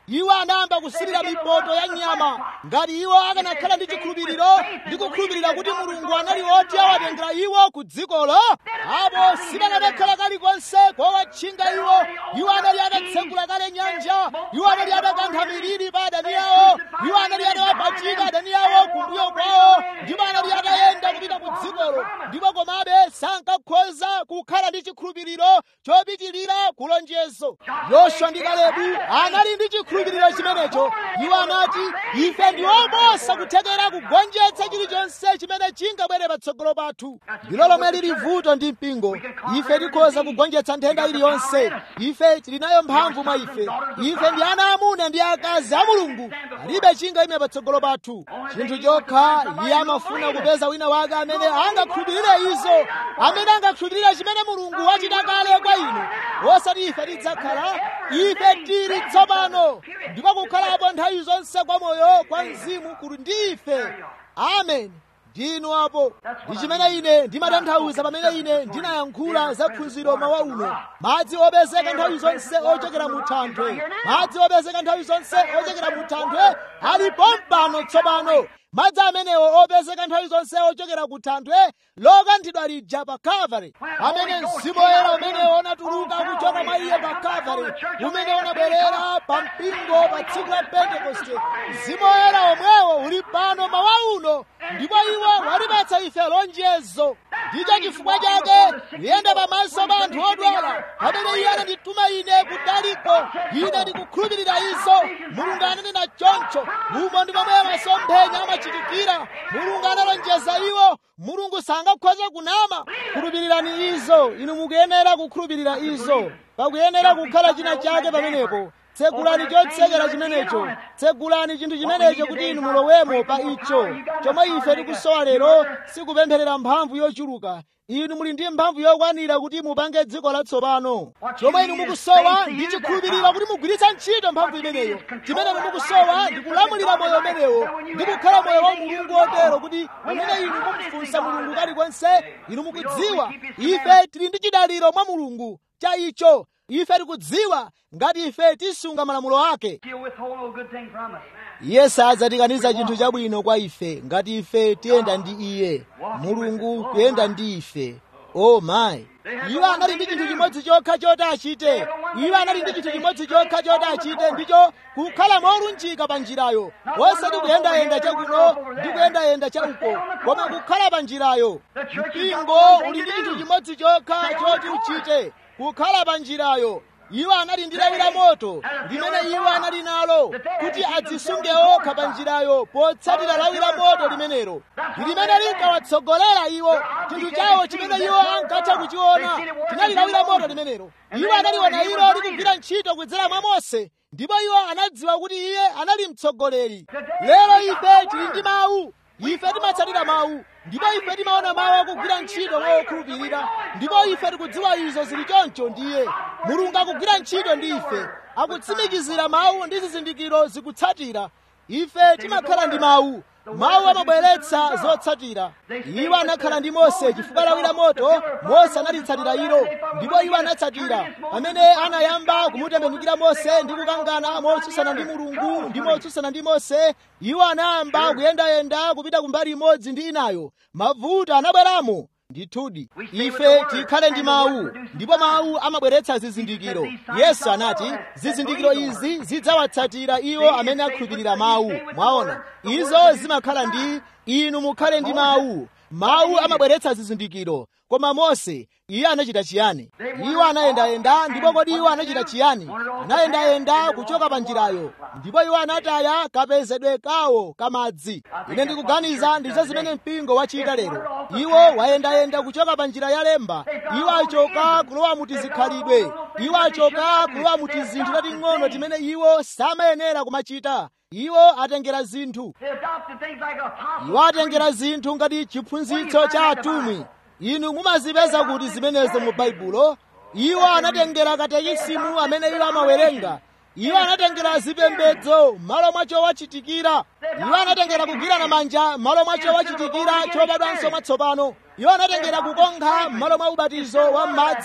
iwo anayamba kusirira mipoto ya nyama ngati iwo akanakhala ndi chikhulupiriro ndi kukhulupirira kuti mulungu anali oti awatengera iwo ku dzikolo apo sipanakakhala kalikonse kowatchinga iwo iwo anali atatsekula kale nyanja iwo anali atakantha miliri pa adani awo iwo anali atawapachika adani awo kumbuyo kwawo ndipo anali atayenda kupita ku dzikolo ndipo komabe sankakhoza kukhala ndi chikhulupiriro chopitirira kulonjezo yoswa ndi kalebu anali ndi chikhulupiriro chimenecho iwo anati ife ndi oposa kuthekera kugonjetsa chilichonse chimene chingabwere patsogolo pathu ndilo lomwe lili vuto ndi mpingo ife tikhoza kugonjetsa nthenda iliyonse ife tili nayo mphamvu mwa ife ife ndi ana amuna ndi akazi a mulungu alibe chingayime patsogolo pathu chinthu chokha iye amafuna kupeza wina wake amene angakhulupirire izo amene angakhulupirire chimene mulungu wachita kale kwa inu osati ife tidzakhala ife tili tsopano ndipo kukhalapo nthawi zonse kwa moyo kwa mzimu kuli ndi ife amen ndinu apo ndi chimene ine ndimatanthauza pamene ine ndinayankhula za phunziro mawa uno madzi opezeka nthawi zonse ochokera mu thanthwe madzi opezeka nthawi zonse ochokera mu thanthwe alipo mpano tsopano madzi amenewo opezeka nthawi zonse ochokera ku thanthwe lokanthidwa lija pa kalvari amene mzimu woyera umene unatuluka kuchoka mwa iye pa kalvari umene unabwerera pa mpingo pa tsiku la pentekoste mzimu woyera omwewo uli pano mawa uno ndipo iwo walipatsa ife lonjezo ndicho chifukwa chake kuyenda pamaso pa anthu odwala pamene iye anandituma ine kudaliko ine ndikukhulupirira izo mulungu ananena choncho umo ndi momwe masomphenya amachitikira mulungu analonjeza iwo mulungu sangakhoze kunama khulupirirani izo inu mukuyenera kukhulupirira izo pakuyenera kukhala china chake pamenepo tsegulani chotsekera chimenecho tsegulani chinthu chimenecho kuti inu mulowemo pa icho chomwe ife tikusowa lero sikupempherera mphamvu yochuluka inu muli ndi mphamvu yokwanira kuti mupange dziko latsopano chomwe inu mukusowa ndi chikhulupiriro kuti mugwiritsa ntchito mphamvu imeneyo chimene inu mukusowa ndi kulamulira moyo umenewo ndi kukhala moyo wa mulungu otero kuti pamene inu mumufunsa mulungu kalikonse inu mukudziwa ife tili ndi chidaliro mwa mulungu cha icho ife tikudziwa ngati ife tisunga malamulo ake He'll withhold no good thing from us. iye sadzatikaniza chinthu chabwino kwa ife ngati ife tiyenda ndi iye mulungu kuyenda ndi ife o mayi iwo anali ndi chinthu chimodzi chokha choti achite iwo anali ndi chinthu chimodzi chokha choti achite ndicho kukhala molunjika pa njirayo osati kuyendayenda chakuno ndi kuyendayenda chauko koma kukhala pa njirayo mpingo uli ndi chinthu chimodzi chokha choti uchite kukhala pa njirayo iwo anali ndi lawi la moto limene iwo anali nalo kuti adzisunge okha pa njirayo potsatira lawi la moto limenelo limene linkawatsogolera iwo chinthu chawo chimene iwo ankatha kuchiona chinali lawi la moto limenelo iwo analiona ilo likugwira ntchito kudzera mwa mose ndipo iwo anadziwa kuti iye anali mtsogoleri lero ife tili ndi mawu ife timatsatira mawu ndipo ife timaona mawu akugwira ntchito mwa okhulupirira ndipo ife tikudziwa izo zili choncho ndiye mulungu akugwira ntchito ndi ife akutsimikizira mawu ndi zizindikiro zikutsatira ife timakhala ndi mawu mawu amabweretsa zotsatira iwo anakhala ndi mose chifukwa lawi la moto mose analitsatira ilo ndipo iwo anatsatira pamene anayamba kumutembenukira mose ndi kukangana motsutsana ndi mulungu ndi motsutsana ndi mose iwo anayamba kuyendayenda kupita kumbali imodzi ndi inayo mavuto anabweramo ndithudi ife tikhale ndi mawu ndipo mawu amabweretsa zizindikiro yesu anati zizindikiro izi zidzawatsatira iwo amene akhulupirira mawu mwaona izo zimakhala ndi inu mukhale ndi mawu mawu amabweretsa zizindikiro koma mose iye anachita chiyani iwo anayendayenda ndipo kodi iwo anachita chiyani anayendayenda kuchoka pa njirayo ndipo iwo anataya kapezedwe kawo kamadzi ine ndikuganiza ndizo zimene mpingo wachita lero iwo wayendayenda kuchoka pa njira ya lemba iwo achoka kulowa mu tizikhalidwe iwo achoka kulowa mu tizinthu tating'ono timene iwo samayenera kumachita iwo atengera zinthu They adopted things like apostles. iwo atengera zinthu ngati chiphunzitso cha atumwi inu mumazipeza kuti zimenezo mu baibulo iwo anatengera katekisimu amene iwo amawerenga iwo anatengera zipembedzo malo mwacho wachitikira iwo anatengera kugwirana manja malo mwacho wachitikira chobadwanso mwatsopano iwo anatengera kukonkha malo mwa ubatizo wa m'madzi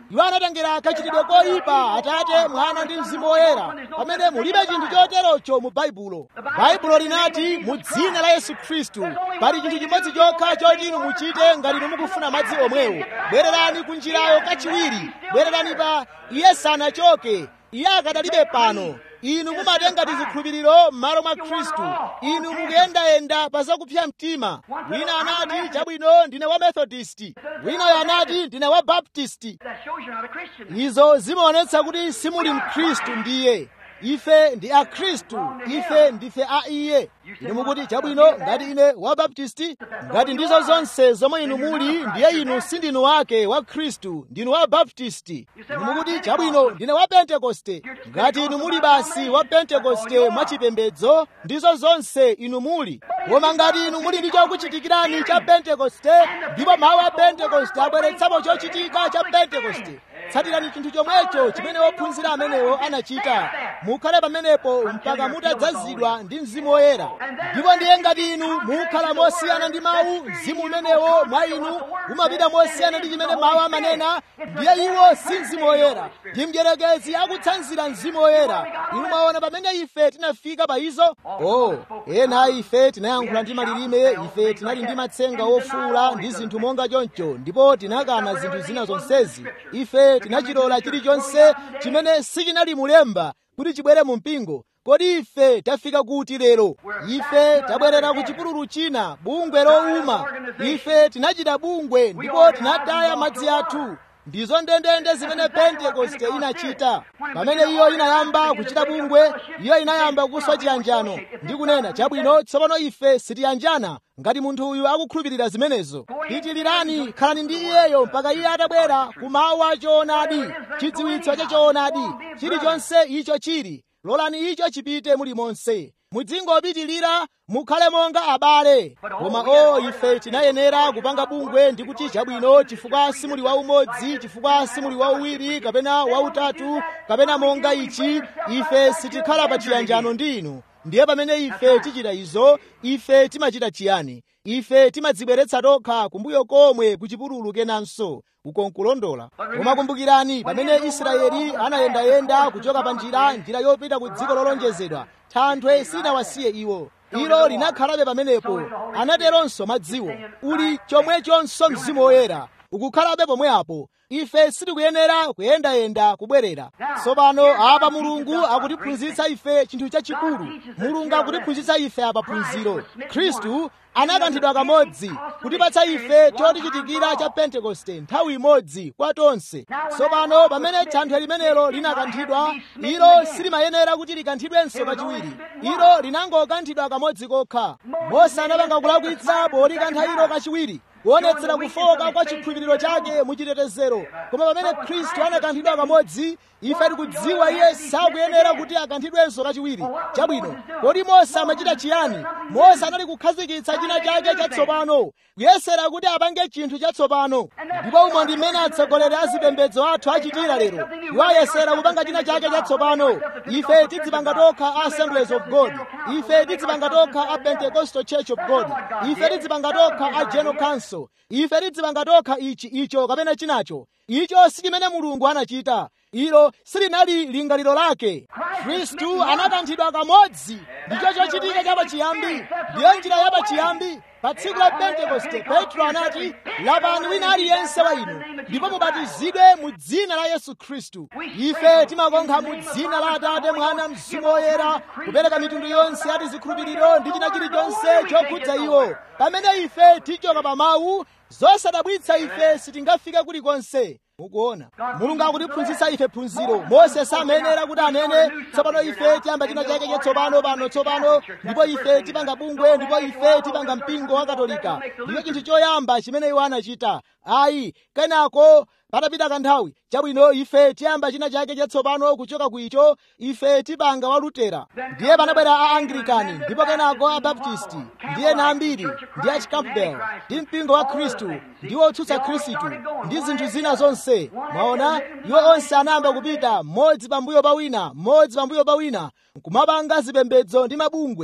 iwo anatengera kachitidwe koyipa atate mwana ndi mzimu woyera pamene mulibe chinthu choterocho mu baibulo baibulo linati mu dzina la yesu khristu pali chinthu chimodzi chokha choti inu muchite ngati inu mukufuna madzi omwewo bwererani ku njirayo kachiwiri bwererani pa iye sanachoke iye akadalibe pano inu mumatenga tizikhulupiriro m'malo mwa khristu inu mukuyendayenda pa zakupsa mtima wina anati chabwino ndine wa methodisti winayo anati ndine wa baptisti That shows you're not a Christian. izo zimaonetsa kuti simuli mkhristu ndiye ife ndi akhristu ife ndife a iye inu mukuti chabwino ngati ine wa baptisti ngati ndizo zonse zomwe inu muli ndiye inu sindinu wake wa khristu ndinu wa baptisti inu mukuti chabwino ndine wa pentekoste ngati inu muli basi wa pentekoste mwachipembedzo ndizo zonse inu muli koma ngati inu muli ndi chokuchitikirani cha pentekoste ndipo mawu a pentekoste abweretsapo chochitika cha pentekoste tsatirani chinthu chomwecho chimene wophunzira amenewo anachita mukhale pamenepo mpaka mutadzazidwa ndi mzimu woyera ndipo ndiye ngati inu mukhala mosiyana ndi mawu mzimu umenewo mwa inu umapita mosiyana ndi chimene mawu amanena ndiye iwo si mzimu woyera ndi mdierekezi akutsanzira mzimu woyera inu mwaona pamene ife tinafika pa izo oh ena a ife tinayankhula ndi malilime ife tinali ndi matsenga ofuula ndi zinthu monga choncho ndipo tinakana zinthu zina zonsezi ife tinachilola chilichonse chimene sichinali mulemba kuti chibwere mu mpingo kodi ife tafika kuti lero ife tabwerera ku chipululu china bungwe lowuma ife tinachita bungwe ndipo tinataya madzi athu ndizo ndendende zimene pentekoste inachita pamene iyo inayamba kuchita bungwe iyo inayamba kuswa chiyanjano ndi kunena chabwino tsopano ife sitiyanjana ngati munthu uyu akukhulupirira zimenezo pitilirani khalani ndi iyeyo mpaka iye atabwera ku mawu a choonadi chidziwitso cha choonadi chilichonse icho chili lolani icho chipite mulimonse mudzingopitilira mukhale monga abale koma o ife tinayenera kupanga bungwe ndi kuti chabwino chifukwa simuli waumodzi chifukwa simuli wauwiri kapena wautatu kapena monga ichi ife sitikhala pa chiyanjano ndi inu ndiye pamene ife tichita izo ife timachita chiyani ife timadzibweretsa tokha kumbuyo komwe ku chipululu kenanso uko nkulondola koma kumbukirani pamene israeli anayendayenda kuchoka pa njira njira yopita ku dziko lolonjezedwa thanthwe sinawasiye iwo ilo linakhalabe pamenepo anateronso madziwo uli chomwechonso mzimu woyera ukukhalabe pomwe apo ife sitikuyenera kuyendayenda kubwerera tsopano apa mulungu akutiphunzitsa ife chinthu chachikulu mulungu akutiphunzitsa ife apa phunziro khristu anakanthidwa kamodzi kutipatsa ife chotichitikira cha pentekoste nthawi imodzi kwa tonse tsopano pamene thanthwe limenelo linakanthidwa ilo silimayenera kuti likanthidwenso kachiwiri ilo linangokanthidwa kamodzi kokha mose anapanga kulakwitsa polikantha ilo kachiwiri kuonetsera kufoka kwa chikhulupiriro chake muchitetezero koma pamene khristu anakanthidwa kamodzi ife tikudziwa iye sakuyenera kuti akanthidwenso kachiwiri chabwino kodi mose amachita chiyani mose anali kukhazikitsa china chake chatsopano kuyesera kuti apange chinthu chatsopano ndipo umo ndi mmene atsogoleri a zipembedzo athu achitira lero iwo ayesera kupanga china chake chatsopano ife tidzipanga tokha a assemblies of god ife tidzipanga tokha a pentecostal church of god ife tidzipanga tokha a general council ife tidzipanga tokha ichi icho kapena chinacho icho si chimene mulungu anachita ilo silinali lingaliro lake khristu anakanthidwa kamodzi ndicho chochitika chapachiyambi ndiyo njira yapachiyambi pa tsiku la pentekoste petro anati lapani wina aliyense wa inu ndipo mubatizidwe mu dzina la yesu khristu ife timakonkha mu dzina la atate mwana mzimu woyera kupereka mitundu yonse ya tizikhulupiriro ndi china chilichonse chokhudza iwo pamene ife tichoka pa mawu zosadabwitsa ife sitingafike kulikonse mukuona mulungu akutiphunzitsa ife phunziro mose samenera kuti anene tsopano ife tiyamba china chake chatsopano pano tsopano ndipo ife tipanga bungwe ndipo ife tipanga mpingo wa katolika ndicho chinthu choyamba chimene iwo anachita ayi kenako patapita kanthawi chabwino ife tiyamba china chake chatsopano kuchoka kuicho ife tipanga wa lutera ndiye panabwera a anglikani ndipo kenako a baptisti ndiye na ambiri ndi a campbell ndi mpingo wa khristu ndi otsutsa khristu ndi zinthu zina zonse mwaona iwo onse anayamba kupita mmodzi pambuyo pa wina mmodzi pambuyo pa wina nkumapanga zipembedzo ndi mabungwe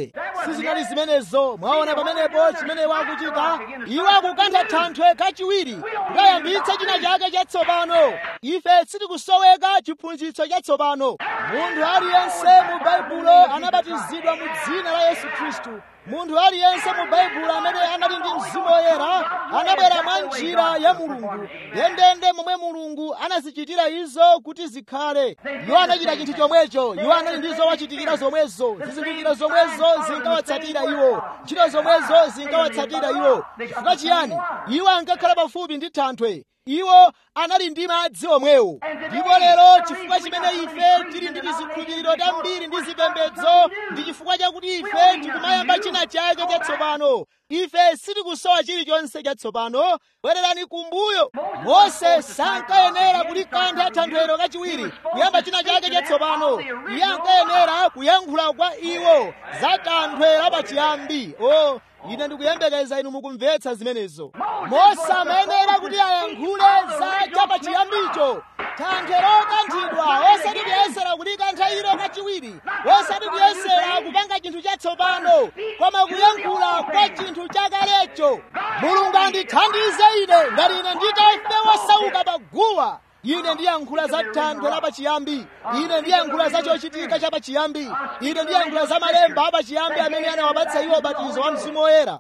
sizinali zimenezo mwaona pamenepo chimene wakuchita iwo akukantha thanthwe kachiwiri kukayambitsa china chake chatsopano ife sitikusoweka chiphunzitso chatsopano munthu aliyense mu baibulo anabatizidwa mu dzina la yesu khristu munthu aliyense mu baibulo amene anali ndi mzimu woyera anabwera mwa njira ya mulungu ndendende momwe mulungu anazichitira izo kuti zikhale iwo anachita chinthu chomwecho iwo anali ndi zowachitikira zomwezo zizindikiro zomwezo zinkawatsatira iwo ntchito zomwezo zinkawatsatira iwo chifukwa chiyani iwo ankakhala pafupi ndi thanthwe iwo anali ndi madzi omwewo ndipo lero chifukwa chimene ife tili ndi tizikhulupiriro tambiri ndi zipembedzo ndi chifukwa chakuti ife tikumayamba china chake chatsopano ife sitikusowa chilichonse chatsopano bwererani kumbuyo mose sankayenera kulikantha thanthwero kachiwiri kuyamba china chake chatsopano iye ankayenera kuyankhula kwa iwo za tanthwe lapachiyambi o ine ndikuyembekeza inu mukumvetsa zimenezo mose amayenera kuti ayankhule za chapachiyambicho thanthwe lokanthidwa osati kuyesera kulikantha ilo kachiwiri osati kuyesera kupanga chinthu chatsopano koma kuyankhula kwa chinthu chakalecho mulungu andithandize ine ngati ine nditafe wosauka pa guwa ine ndiyankhula za thanthwe lapachiyambi ine ndiyankhula za chochitika chapachiyambi ine ndiyankhula za malemba apachiyambi amene anawapatsa iwo ubatizo wa mzimu woyera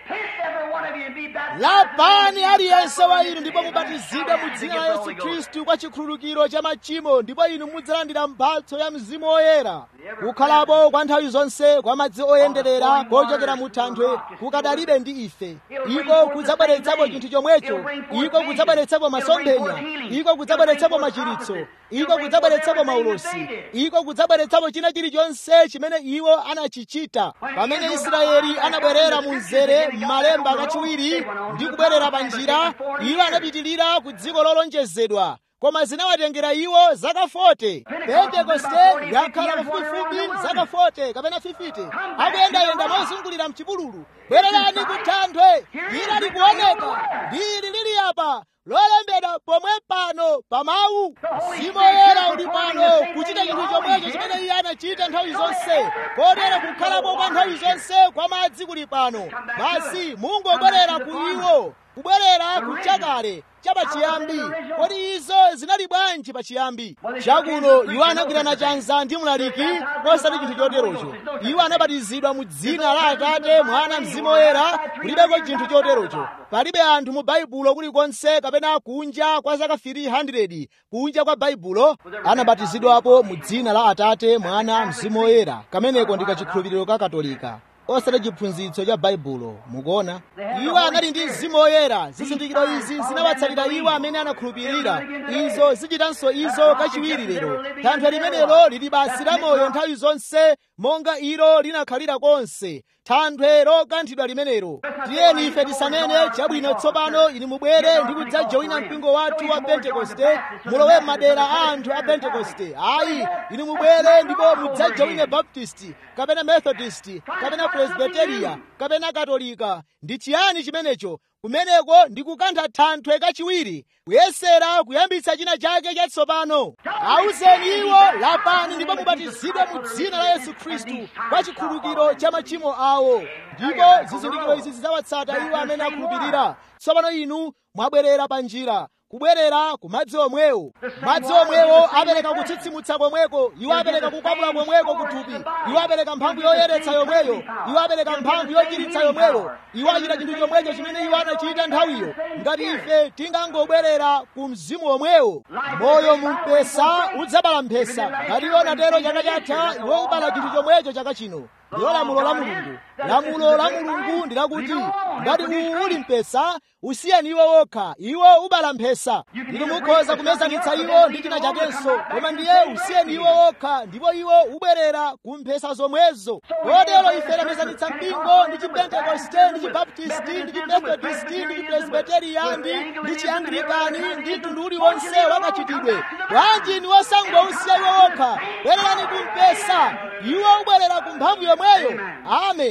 lapani aliyense wa inu ndipo mubatizidwe mu dzina la yesu khristu kwa chikhululukiro cha machimo ndipo inu mudzalandira mphatso ya mzimu woyera kukhalapo kwa nthawi zonse kwa madzi oyenderera kochokera mu thanthwe kukadalibe ndi ife iko kudzabweretsapo chinthu chomwecho iko kudzabweretsapo masomphenya iko kudzabweretsapo machiritso iko kudzabweretsapo maulosi iko kudzabweretsapo china chilichonse chimene iwo anachichita pamene israeli anabwerera mu mzere m'malemba kachiwiri ndi kubwerera pa njira iwo anapitilira ku dziko lolonjezedwa koma zinawatengera iwo zaka 40 pentekoste yakhala pafupifupi zaka 40 kapena 50 akuyendayenda mozungulira mchipululu bwererani ku thanthwe ila likuoneka lili lili apa lolembedwa pomwe pano pa mawu mzimu woyera uli pano kuchita chinthu chomwecho chimene iye anachita nthawi zonse kotero kukhalapo kwa nthawi zonse kwa madzi kuli pano basi mungobwerera ku iwo kubwerera ku chakale chapachiyambi kodi izo zinali bwanji pachiyambi chakuno iwo anagwirana chanza ndi mlaliki osati chinthu choterocho iwo anabatizidwa mu dzina la atate mwana mzimu woyera kulibeko chinthu choterocho palibe anthu mu baibulo kulikonse kapena kunja kwa zaka 300 kunja kwa baibulo anabatizidwapo mu dzina la atate mwana mzimu woyera kameneko ndi kachikhulupiriro ka katolika osati chiphunzitso cha baibulo mukuona iwo anali ndi mzimu woyera zizindikiro izi zinawatsalira iwo amene anakhulupirira izo zichitanso izo kachiwiri lero thanthwe limenelo lili basi la moyo nthawi zonse monga ilo linakhalira konse thanthwe lokanthidwa limenelo tiyeni ife tisanene chabwino tsopano inu mubwere ndi kudzajoyina mpingo wathu wa pentekoste mulowe m'madera a anthu a pentekoste ayi inu mubwere ndipo mudzajoyine baptisti kapena methodist kapena presbiteria kapena katolika ndi chiyani chimenecho kumeneko ndi kukantha thanthwe kachiwiri kuyesera kuyambitsa china chake chatsopano awuzeni iwo lapani ndipo mubatizidwe mu dzina la yesu khristu kwa chikhululukiro cha machimo awo ndipo zizindikiro izi zidzawatsata iwo amene akhulupirira tsopano inu mwabwerera pa njira kubwerera ku madzi omwewo madzi omwewo apereka kutsitsimutsa komweko iwo apereka kukwapula komweko kuthupi iwo apereka mphamvu yoyeretsa yomweyo iwo apereka mphamvu yochiritsa yomweyo iwo achita chinthu chomwecho chimene iwo anachita nthawiyo ngati ife tingangobwerera ku mzimu omwewo moyo mu mpesa udzabala mphesa ngati iwo natero chaka chatha iwo ubala chinthu chomwecho chaka chino ndiyo lamulo la mulungu lamulo la mulungu ndi lakuti ngati uwu uli mpesa usiyeni iwo wokha iwo ubala mphesa inu mukhoza kumezanitsa iwo ndi china chakenso koma ndiye usiyeni iwo wokha ndipo iwo ubwerera ku mphesa zomwezo kotero ife tamezanitsa mpingo ndi chipentekoste ndi chibaptisti ndi chimethodisti ndi chipresbiteriani ndi chianglikani ndi mtundu uliwonse wakachitidwe bwanji ni wosangousiya iwo wokha bwererani ku mpesa iwo ubwerera ku mphamvu yomweyo amen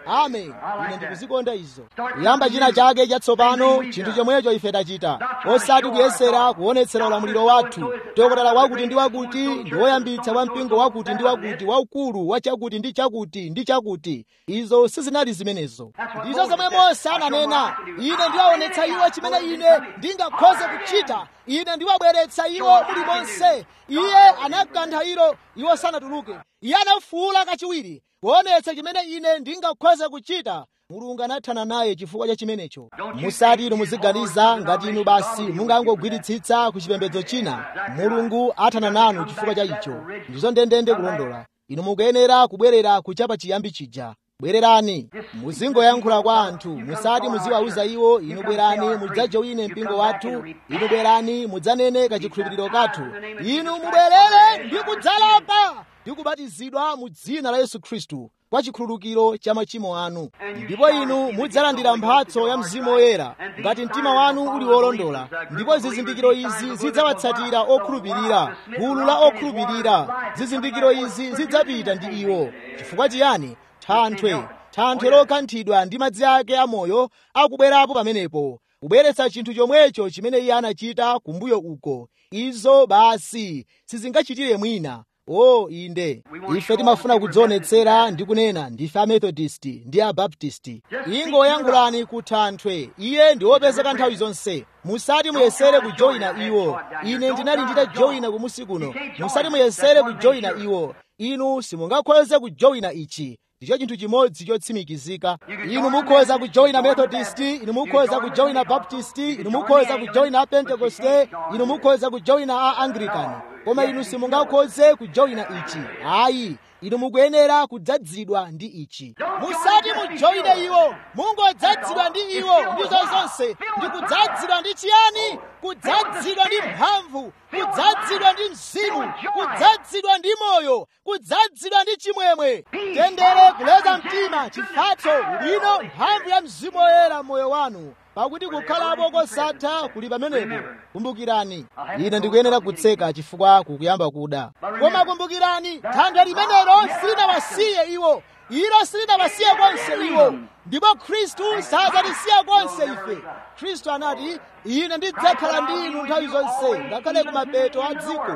amen ine ndikuzikonda izo kuyamba china chake chatsopano chinthu chomwecho ife tachita osati kuyesera kuonetsera ulamuliro wathu dokotala wakuti ndi wakuti ndi woyambitsa wa mpingo wakuti ndi wakuti waukulu wa chakuti ndi chakuti ndi chakuti izo sizinali zimenezo ndizo zomwe mose ananena ine ndiwaonetsa iwo chimene ine ndingakhoze kuchita ine ndiwabweretsa iwo mulimonse iye anakantha ilo iwo sanatuluke iye anafuwula kachiwiri kuonetsa chimene ine ndingakhoze kuchita mulungu anathana naye chifukwa cha chimenecho musati inu muziganiza ngati inu basi mungangogwiritsitsa ku chipembedzo china mulungu athana nanu chifukwa cha icho ndizo ndendende kulondola inu mukuyenera kubwerera kuchapa chiyambi chija bwererani muzingoyankhula kwa anthu musati muziwauza iwo inu bwerani mudzajoine mpingo wathu inu bwerani mudzanene kachikhulupiriro kathu inu mubwerere ndi kudzalapa ndi kubatizidwa mu dzina la yesu khristu kwa chikhululukiro cha machimo anu ndipo inu mudzalandira mphatso ya mzimu woyera ngati mtima wanu uli wolondola ndipo zizindikiro izi zidzawatsatira okhulupirira gulu la okhulupirira zizindikiro izi zidzapita ndi iwo chifukwa chiyani thanthwe thanthwe lokanthidwa ndi madzi ake amoyo akubwerapo pamenepo kubweretsa chinthu chomwecho chimene iye anachita kumbuyo uko izo basi sizingachitire mwina o oh, inde ife timafuna kudzionetsera ndi kunena ndife amethodisti ndi abaptisti ingoyankhulani ku thanthwe iye ndi wopezeka nthawi zonse musati muyesere kujoyina iwo ine ndinali nditajoyina kumusi kuno musati muyesere kujoyina iwo inu simungakhoze kujoyina ichi ndicho chinthu chimodzi chotsimikizika inu mukhoza kujoyina methodisti inu mukhoza kujoyina baptisti inu mukhoza kujoyina pentekoste inu mukhoza kujoyina a anglikani koma inu simungakhoze kujoyina ichi ayi inu mukuyenera kudzadzidwa ndi ichi musati mujoyine iwo mungodzadzidwa ndi iwo ndizo zonse ndi kudzadzidwa ndi chiyani kudzadzidwa ndi mphamvu kudzadzidwa ndi mzimu kudzadzidwa ndi moyo kudzadzidwa ndi chimwemwe tendere kuleza mtima chifatso ubwino mphamvu ya mzimu woyera moyo wanu pakuti kukhalapo kosatha kuli pamenepo kumbukirani ine ndikuyenera kutseka chifukwa kukuyamba kuda koma kumbukirani thanthwe limenelo silinawasiye iwo ilo silinawasiye konse iwo ndipo khristu sadzatisiya konse ife khristu anati ine ndidzakhala ndi inu nthawi zonse ngakhale kumapeto a dziko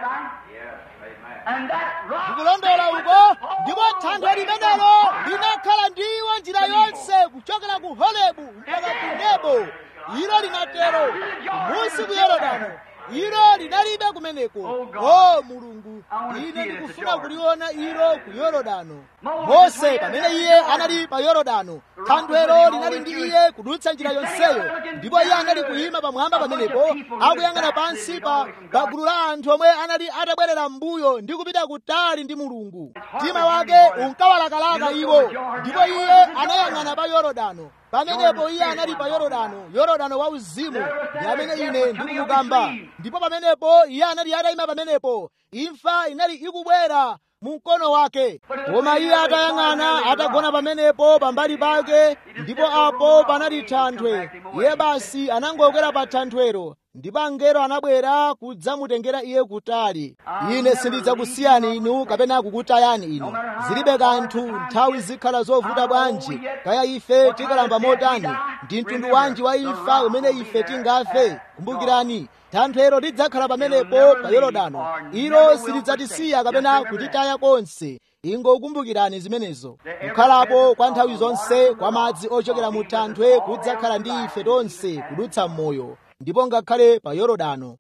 ndikulondola uko ndipo thanthwe limenelo linakhala ndi iwo njira yonse kuchokera ku holebu mpaka ku nebo ilo linatero kumusi ku yorodano ilo linalibe kumeneko o mulungu ine ndikufuna kuliona ilo ku yorodano mose pamene iye anali pa yorodano thanthwelo linali ndi iye kudutsa njira yonseyo ndipo iye anali kuyima pamwamba pamenepo akuyang'ana pansi pa gulu la anthu omwe anali atabwerera m'mbuyo ndi kupita kutali ndi mulungu mtima wake unkawalakalaka iwo ndipo iye anayang'ana pa yorodano pamenepo iye anali pa yorodano yorodano wauzimu ndi amene ine ndikumukamba ndipo pamenepo iye anali atayima pamenepo imfa inali ikubwera mu mkono wake koma iye atayang'ana atagona pamenepo pambali pake ndipo apo panali thanthwe iye basi anangokwera pa thanthwero ndipo angelo anabwera kudzamutengera iye kutali ine sindidzakusiyani inu kapena kukutayani inu zilibe kanthu nthawi zikhala zovuta bwanji kaya ife tikalamba motani ndi mtundu wanji wa imfa umene ife tingafe kumbukirani thanthwero lidzakhala pamenepo pa yorodano ilo silidzatisiya kapena kutitaya konse ingokumbukirani zimenezo kukhalapo kwa nthawi zonse kwa madzi ochokera mu thanthwe kudzakhala ndi ife tonse kudutsa m'moyo ndipo ngakhale pa yorodano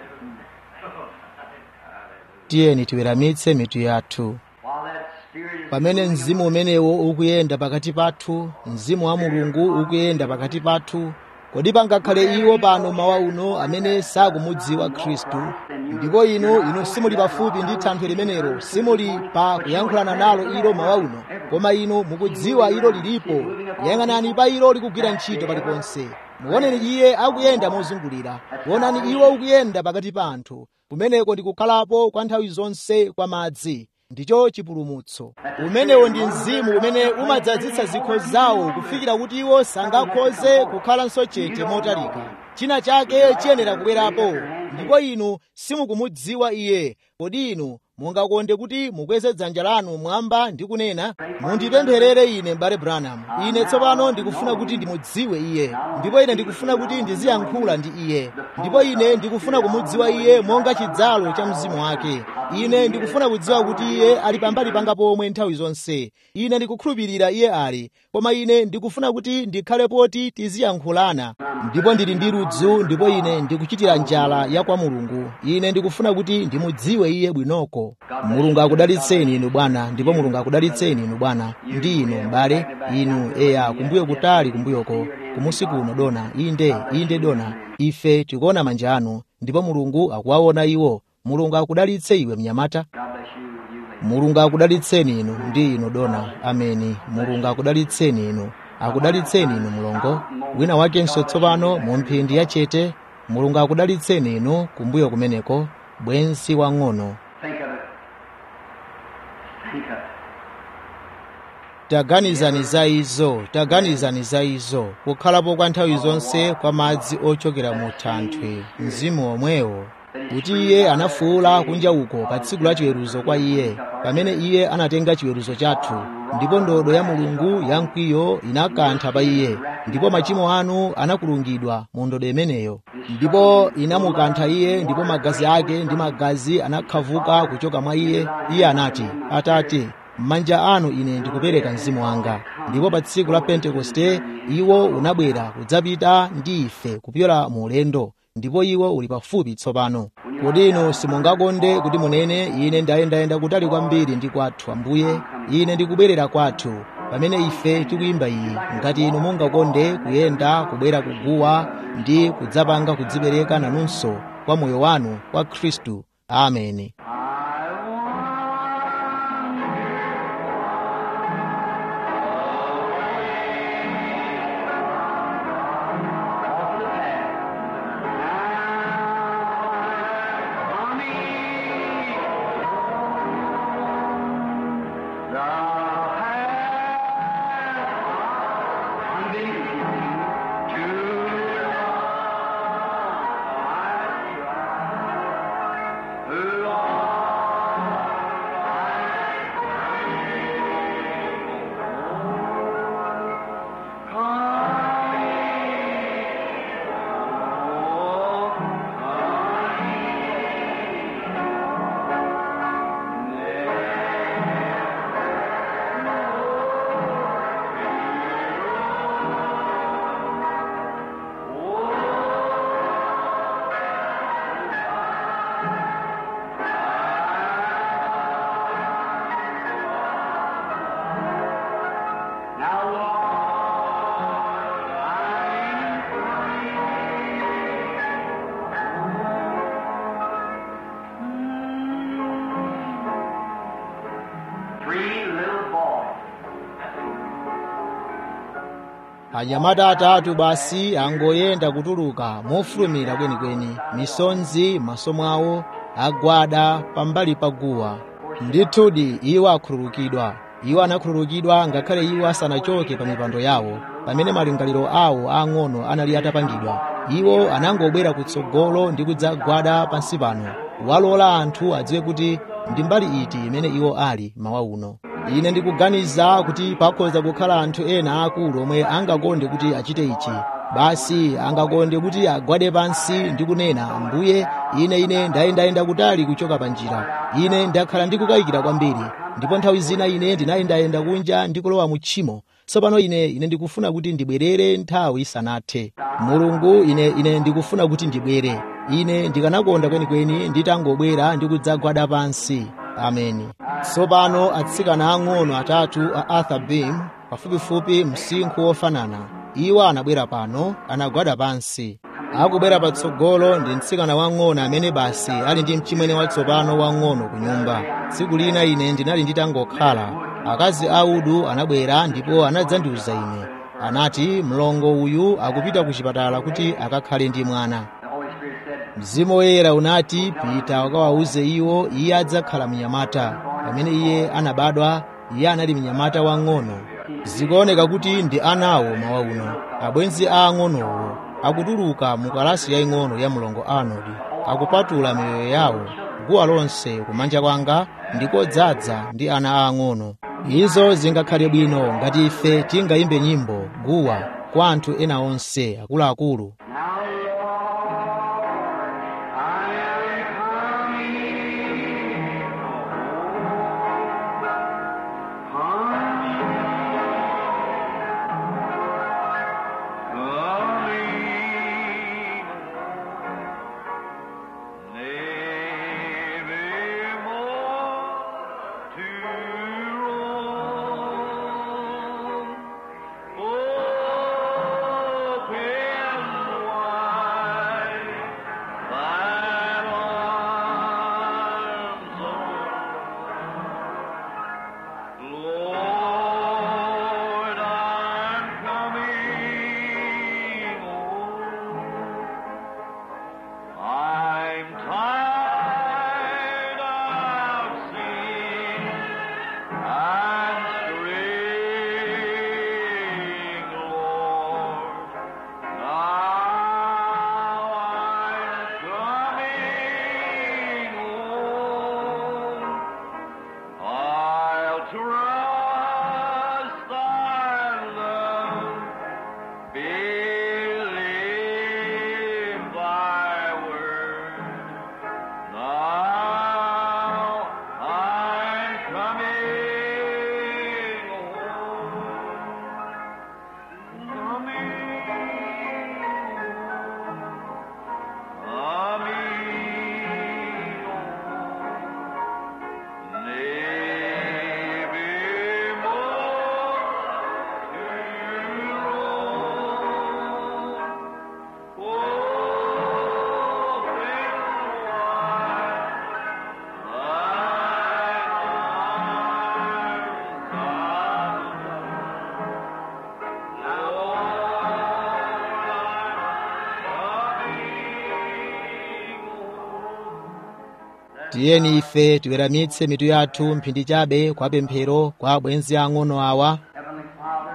tiyeni tiweramitse mitu yathu While that spirit is pamene mzimu umenewo ukuyenda pakati pathu mzimu wa mulungu ukuyenda pakati pathu kodi pangakhale iwo pano mawa uno amene sakumudziwa khristu ndipo inu inu simuli pafupi ndi thanthwe limenelo simuli pa kuyankhulana nalo ilo mawa uno koma inu mukudziwa ilo lilipo yang'anani pa ilo likugwira ntchito paliponse muoneni iye akuyenda mozungulira kuonani iwo ukuyenda pakati pa anthu kumeneko ndi kukhalapo kwa nthawi zonse kwa madzi ndicho chipulumutso umenewo ndi mzimu umene umadzazitsa zikho zawo kufikira kuti iwo sangakhoze kukhalanso chete motalika china chake chiyenera kubwerapo ndipo inu simukumudziwa iye kodi inu mungakonde kuti mukweze dzanja lanu mwamba ndi kunena mundipempherere ine m'bale branham ine tsopano ndikufuna kuti ndimudziwe iye ndipo ine ndikufuna kuti ndiziyankhula ndi iye ndipo ine ndikufuna kumudziwa iye monga chidzalo cha mzimu wake ine ndikufuna kudziwa kuti iye ali pambali panga pomwe nthawi zonse ine ndikukhulupirira iye ali koma ine ndikufuna kuti ndikhale poti tiziyankhulana ndipo ndili ndi ludzu ndipo ine ndikuchitira njala ya kwa mulungu ine ndikufuna kuti ndimudziwe iye bwinoko mulungu akudalitseni inu bwana ndipo mulungu akudalitseni inu bwana ndi inu m'bale inu eya kumbuyo kutali kumbuyoko kumusi kuno dona inde inde dona ife tikuona manja anu ndipo mulungu akuwaona iwo mulungu akudalitse iwe mnyamata mulungu akudalitseni inu ndi inu dona ameni mulungu akudalitseni inu akudalitseni inu mlongo wina wakenso tsopano mu mphindi yachete mulungu akudalitseni inu kumbuyo kumeneko bwenzi wang'ono Think of it. Think of it. taganizani za izo taganizani za izo kukhalapo kwa nthawi zonse kwa madzi ochokera mu thanthwe mzimu omwewo kuti iye anafuwula kunja uko pa tsiku la chiweruzo kwa iye pamene iye anatenga chiweruzo chathu ndipo ndodo ya mulungu yamkwiyo inakantha pa iye ndipo machimo anu anakulungidwa mu ndodo imeneyo ndipo inamukantha iye ndipo magazi ake ndi magazi anakhavuka kuchoka mwa iye iye anati atate m'manja anu ine ndikupereka mzimu wanga ndipo pa tsiku la pentekoste iwo unabwera kudzapita ndi ife kupyola mu ulendo ndipo iwo uli pafupi tsopano kodi inu simungakonde kuti munene ine ndayendayenda kutali kwambiri ndi kwathu ambuye ine ndikubwerera kwathu pamene ife tikuyimba iyi ngati inu mungakonde kuyenda kubwera kuguwa ndi kudzapanga kudzipereka nanunso kwa moyo wanu kwa khristu ameni Off the path. Now, Lord, I'm Three little boys. anyamata atatu basi angoyenda kutuluka mofulumira kwenikweni misonzi m'maso mwawo agwada pambali pa guwa ndithudi iwo akhululukidwa iwo anakhululukidwa ngakhale iwo asanachoke pa mipando yawo pamene malingaliro awo ang'ono anali atapangidwa iwo anangobwera kutsogolo ndi kudzagwada pansi pano walola anthu adziwe kuti ndi mbali iti imene iwo ali mawa uno ine ndikuganiza kuti pakhoza kukhala anthu ena akulu omwe angakonde kuti achite ichi basi angakonde kuti agwade pansi ndi kunena ambuye ine ine ndayendayenda kutali kuchoka pa njira ine ndakhala ndikukayikira kwambiri ndipo nthawi zina ine ndinayendayenda kunja ndikulowa mu tchimo tsopano ine ine ndikufuna kuti ndibwerere nthawi isanathe mulungu ine ine ndikufuna kuti ndibwere ine ndikanakonda kwenikweni nditangobwera ndi kudzagwada pansi ameni tsopano atsikana ang'ono atatu a arthur beam pafupifupi msinkhu wofanana iwo anabwera pano anagwada pansi akubwera patsogolo ndi mtsikana wang'ono amene basi ali ndi mchimwene watsopano wang'ono ku nyumba tsiku lina ine ndinali nditangokhala akazi a udu anabwera ndipo anadzandiuza ine anati mlongo uyu akupita ku chipatala kuti akakhale ndi mwana mzimu woyera unati pita ukawawuze iwo iye adzakhala mnyamata pamene iye anabadwa iye anali mnyamata wang'ono zikuoneka kuti ndi anawo mawa uno abwenzi a ang'onowo akutuluka mu kalasi yaying'ono ya mlongo arnold akupatula miyoyo yawo guwa lonse kumanja kwanga ndikodzaza ndi ana aang'ono izo zingakhale bwino ngati ife tingayimbe nyimbo guwa kwa anthu ena onse akuluakulu Lord, I'm coming home. I'm tired of sin and straying, Lord. Now I'm coming home. I'll trust thy love, believe thy word. Now I'm coming home, coming coming home. Maybe more to roam. Open tiyeni ife tiweramitse mitu yathu mphindi chabe kwa pemphero kwa abwenzi ang'ono awa Heavenly Father,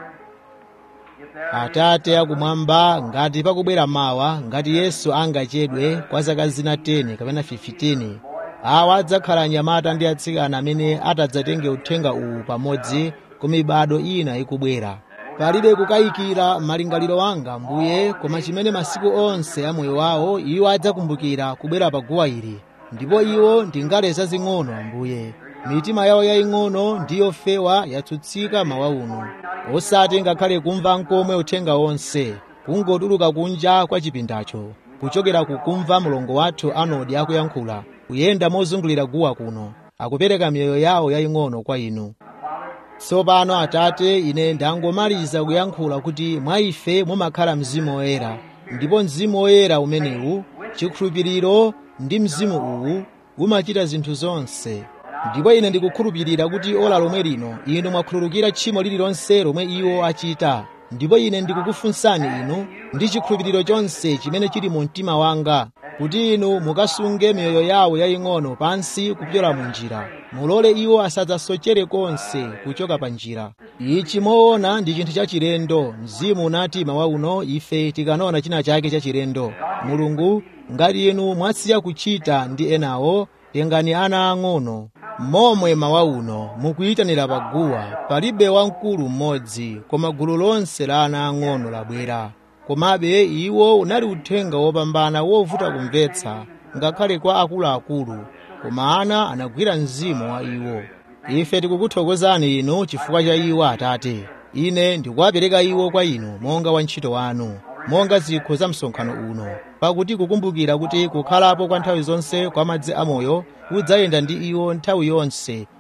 if there atate akumwamba ngati pakubwera mawa ngati yesu angachedwe kwa zaka zina 10 kapena 15 awa adzakhala anyamata ndi atsikana amene atadzatenge uthenga uwu pamodzi ku mibado ina ikubwera palibe kukayikira malingaliro anga mbuye koma chimene masiku onse a moyo wawo iwo adzakumbukira kubwera pa guwa ili ndipo iwo ndi ngale zazing'ono ambuye mitima yawo yaying'ono ndi yofewa yatsutsika mawa uno osati ngakhale kumva nkomwe uthenga wonse kungotuluka kunja kwa chipindacho kuchokera kukumva mlongo wathu anodi akuyankhula kuyenda mozungulira guwa kuno akupereka miyoyo yawo yaying'ono kwa inu tsopano atate ine ndangomaliza kuyankhula kuti mwa ife mumakhala mzimu woyera ndipo mzimu woyera umenewu chikhulupiriro ndi mzimu uwu umachita zinthu zonse ndipo ine ndikukhulupirira kuti ola lomwe lino inu mwakhululukira tchimo lililonse lomwe iwo achita ndipo ine ndikukufunsani inu ndi chikhulupiriro chonse chimene chili mu mtima wanga kuti inu mukasunge miyoyo yawo yaying'ono pansi kupyola mu njira mulole iwo asadzasochere konse kuchoka pa njira ichi moona ndi chinthu chachilendo mzimu unati mawa uno ife tikanaona china chake chachilendo mulungu ngati inu mwasiya kuchita ndi enawo tengani ana ang'ono momwe mawa uno mukuyitanira paguwa palibe wamkulu mmodzi koma gulu lonse la ana ang'ono labwera komabe iwo unali uthenga wopambana wovuta kumvetsa ngakhale kwa akuluakulu koma ana anagwira mzimu wa iwo ife tikukuthokozani inu chifukwa cha iwo atate ine ndikuwapereka iwo kwa inu monga wantchito wanu monga zikho za msonkhano uno pakuti kukumbukira kuti kukhalapo kwa nthawi zonse kwa madzi amoyo kudzayenda ndi iwo nthawi yonse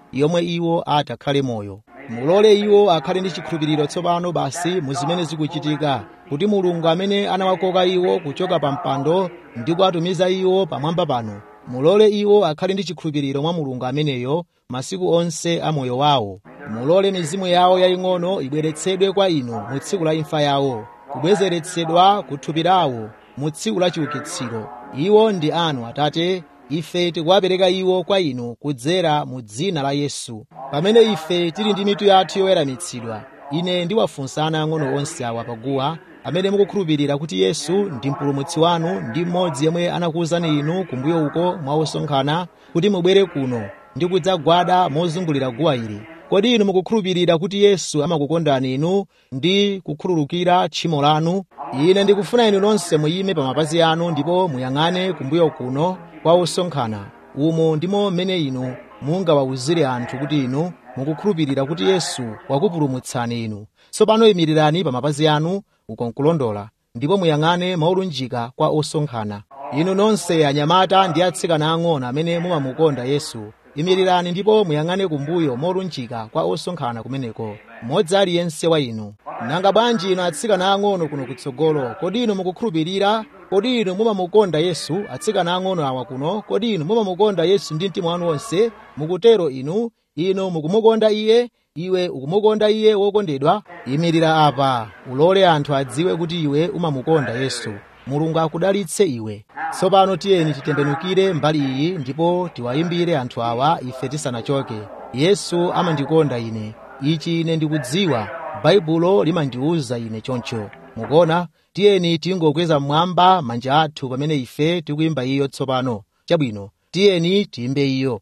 yomwe iwo atakhale moyo mulole iwo akhale ndi chikhulupiriro tsopano basi mu zimene zikuchitika kuti mulungu amene anawakoka iwo kuchoka pa mpando ndi kuwatumiza iwo pamwamba pano mulole iwo akhale ndi chikhulupiriro mwa mulungu ameneyo masiku onse a moyo wawo mulole mizimu yawo yaying'ono ibweretsedwe kwa inu mu tsiku la imfa yawo kubwezeretsedwa ku thupi lawo mu tsiku la chiukitsiro iwo ndi anu atate ife tikuwapereka iwo kwa inu kudzera mu dzina la yesu pamene ife tili ndi mitu yathu yoweramitsidwa ine ndiwafunsa ana ang'ono onse awa paguwa amene mukukhulupirira kuti yesu ndi mpulumutsi wanu ndi mmodzi yemwe anakuwuzani inu kumbuyo uko mwawosonkhana kuti mubwere kuno ndi kudzagwada mozungulira guwa ili kodi inu mukukhulupirira kuti yesu amakukondani inu ndi kukhululukira tchimo lanu ine ndikufuna inu nonse muyime pa mapazi anu ndipo muyang'ane kumbuyo kuno kwa osonkhana umo ndimo mmene inu mungawawuzire anthu kuti inu mukukhulupirira kuti yesu wakupulumutsani inu tsopano imirirani pa mapazi anu uko nkulondola ndipo muyang'ane maulunjika kwa osonkhana inu nonse anyamata ndi atsikana ang'ono amene mumamukonda yesu imirirani ndipo muyang'ane kumbuyo molunjika kwa osonkhana kumeneko mmodzi aliyense wa inu nanga bwanji inu atsikana ang'ono kuno kutsogolo kodi inu mukukhulupirira kodi inu mumamukonda yesu atsikana ang'ono awa kuno kodi inu mumamukonda yesu ndi mtima wanu wonse mukutero inu inu mukumukonda iye iwe ukumukonda iye wokondedwa imirira apa ulole anthu adziwe kuti iwe umamukonda yesu mulungu akudalitse iwe tsopano tiyeni titembenukire mbali iyi ndipo tiwayimbire anthu awa ife tisanachoke yesu amandikonda ine ichi ine ndikudziwa baibulo limandiwuza ine choncho mukuona tiyeni tingokweza mmwamba manja athu pamene ife tikuyimba iyo tsopano chabwino tiyeni tiyimbe iyo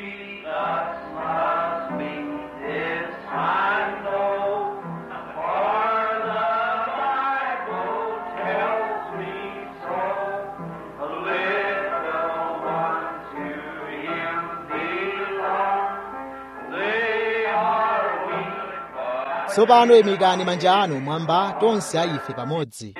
tsopano imikani manja anu mwamba tonse a ife pamodzi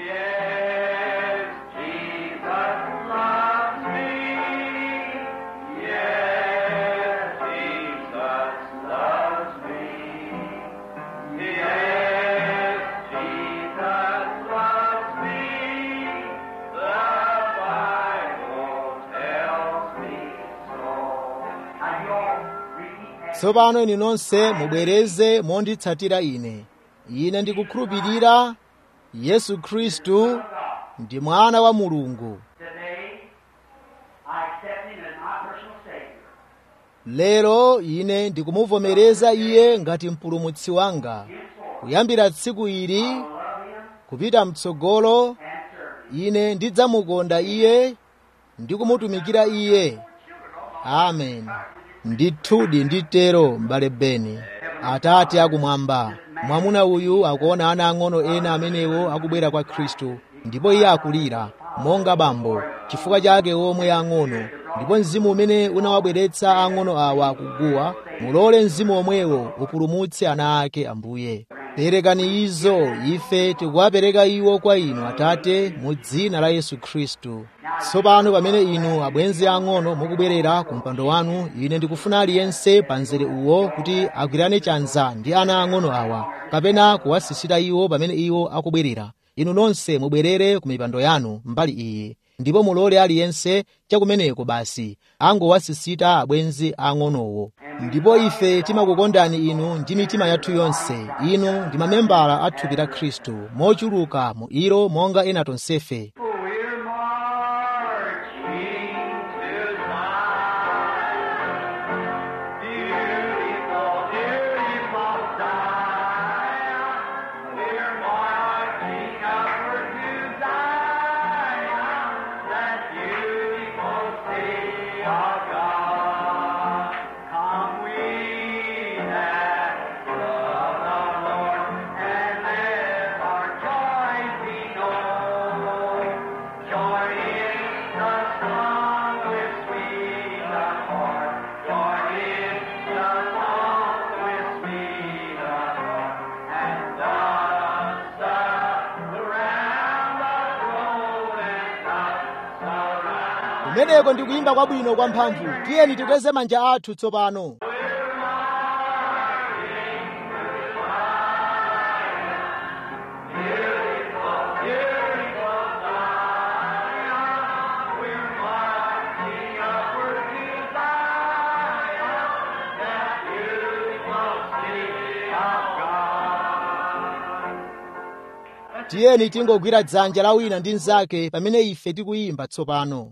tsopano inu nonse mubwereze monditsatira ine ine ndikukhulupirira yesu khristu ndi mwana wa mulungu Today, I accept Him as my personal Savior. lero ine ndikumuvomereza iye ngati mpulumutsi wanga kuyambira tsiku ili kupita mtsogolo ine ndidzamukonda iye ndi kumutumikira iye amen ndithudi nditero m'bale beni atate akumwamba mwamuna uyu akuona ana ang'ono ena amenewo akubwera kwa khristu ndipo iye akulira monga bambo chifukwa chake omwe ang'ono ndipo mzimu umene unawabweretsa ang'ono awa kuguwa mulole mzimu omwewo upulumutse ana ake ambuye perekani izo ife tikuwapereka iwo kwa inu atate mu dzina la yesu khristu tsopano pamene inu abwenzi ang'ono mukubwerera ku mpando wanu ine ndikufuna aliyense pa mzere uwo kuti agwirane chanza ndi ana ang'ono awa kapena kuwasisita iwo pamene iwo akubwerera inu nonse mubwerere ku mipando yanu mbali iyi ndipo mulole aliyense chakumeneko basi angowasisita abwenzi ang'onowo ndipo ife timakukondani inu ndi mitima yathu yonse inu ndi mamembala a thupi la khristu mochuluka mu ilo monga ena tonsefe We're marching to Zion. Beautiful, beautiful Zion. We're marching upward to Zion, that beautiful city of God. Come we that love the Lord, and let our joy be known. Joy in the song with sweet accord. Joy in the song with sweet accord. And thus surround the throne and thus surround. kumeneko ndikuyimba kwabwino kwa mphamvu tiyeni tikweze manja athu tsopano We're tiyeni tingogwira dzanja la wina ndi mnzake pamene ife tikuyimba tsopano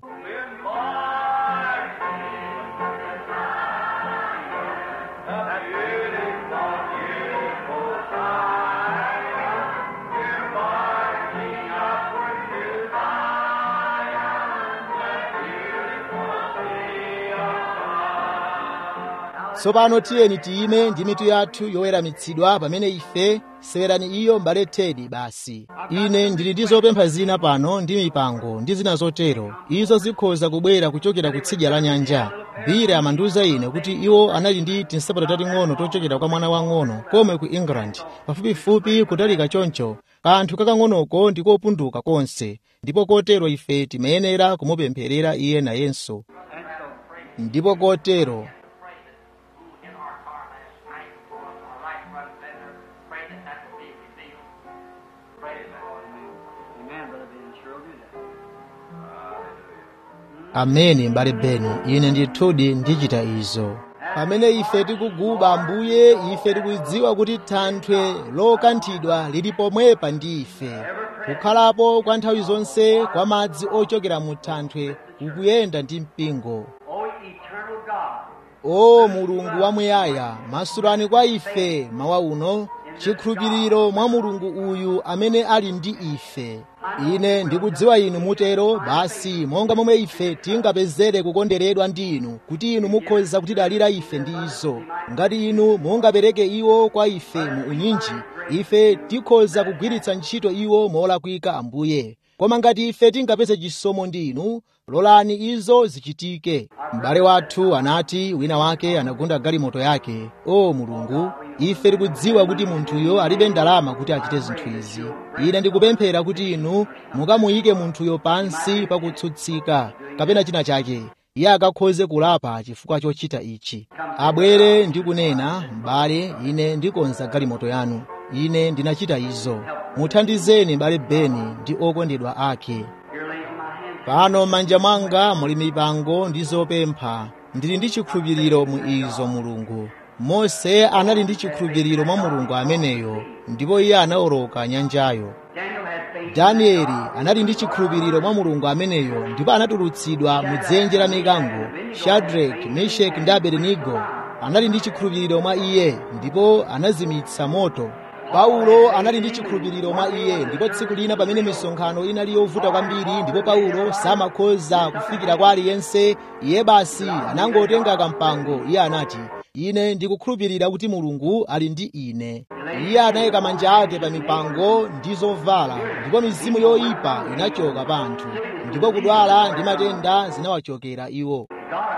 tsopano tiyeni tiyime ndi mitu yathu yoweramitsidwa pamene ife sewerani iyo mbale tedi basi ine ndili ndi zopempha zina pano ndi mipango ndi zina zotero izo zikhoza kubwera kuchokera kutsidya la nyanja bire amandiwuza ine kuti iwo anali ndi tinsapato tating'ono tochokera kwa mwana wang'ono komwe ku england pafupifupi kutalika choncho kanthu kakang'onoko ndi kopunduka konse ndipo kotero ife timayenera kumupempherera iye nayenso ndipo kotero in our car last night, our right front fender, pray that that will be revealed. Pray that. Amen, Brother Ben. Sure do that. amene mbale beni ine ndithudi ndichita izo pamene ife tikuguba ambuye ife tikudziwa kuti thanthwe lokanthidwa lili pomwepa ndi ife kukhalapo kwa nthawi zonse kwa madzi ochokera mu thanthwe kukuyenda ndi mpingo O eternal God, o mulungu wamuyaya masulani kwa ife mawa uno chikhulupiriro mwa mulungu uyu amene ali ndi ife ine ndikudziwa inu mutero basi monga momwe ife tingapezere kukonderedwa ndi inu kuti inu mukhoza kutidalira ife ndi izo ngati inu mungapereke iwo kwa ife mu unyinji ife tikhoza kugwiritsa ntchito iwo molakwika ambuye koma ngati ife tingapeze chisomo ndi inu lolani izo zichitike m'bale wathu anati wina wake anagunda galimoto yake o mulungu ife tikudziwa kuti munthuyo alibe ndalama kuti achite zinthu izi ine ndikupemphera kuti inu mukamuyike munthuyo pansi pakutsutsika kapena china chake iye akakhoze kulapa chifukwa chochita ichi abwere ndi kunena m'bale ine ndikonza galimoto yanu ine ndinachita izo muthandizeni m'bale beni ndi okondedwa ake here lays my hand. pano m'manja mwanga muli mipango ndi zopempha ndili ndi chikhulupiriro mu izo mulungu mose anali ndi chikhulupiriro mwa mulungu ameneyo ndipo iye anawoloka nyanjayo Daniel had faith. danieli anali ndi chikhulupiriro mwa mulungu ameneyo ndipo anatulutsidwa mu dzenje la mikango shadraki meshaki ndi abedenigo anali ndi chikhulupiriro mwa iye ndipo anazimitsa moto paulo anali ndi chikhulupiriro mwa iye ndipo tsiku lina pamene misonkhano inali yovuta kwambiri ndipo paulo samakhoza kufikira kwa aliyense iye basi anangotenga kampango iye anati ine ndikukhulupirira kuti mulungu ali ndi ine iye anayika manja ake pa mipango ndi zovala ndipo mizimu yoyipa inachoka pa anthu ndipo kudwala ndi matenda zinawachokera iwo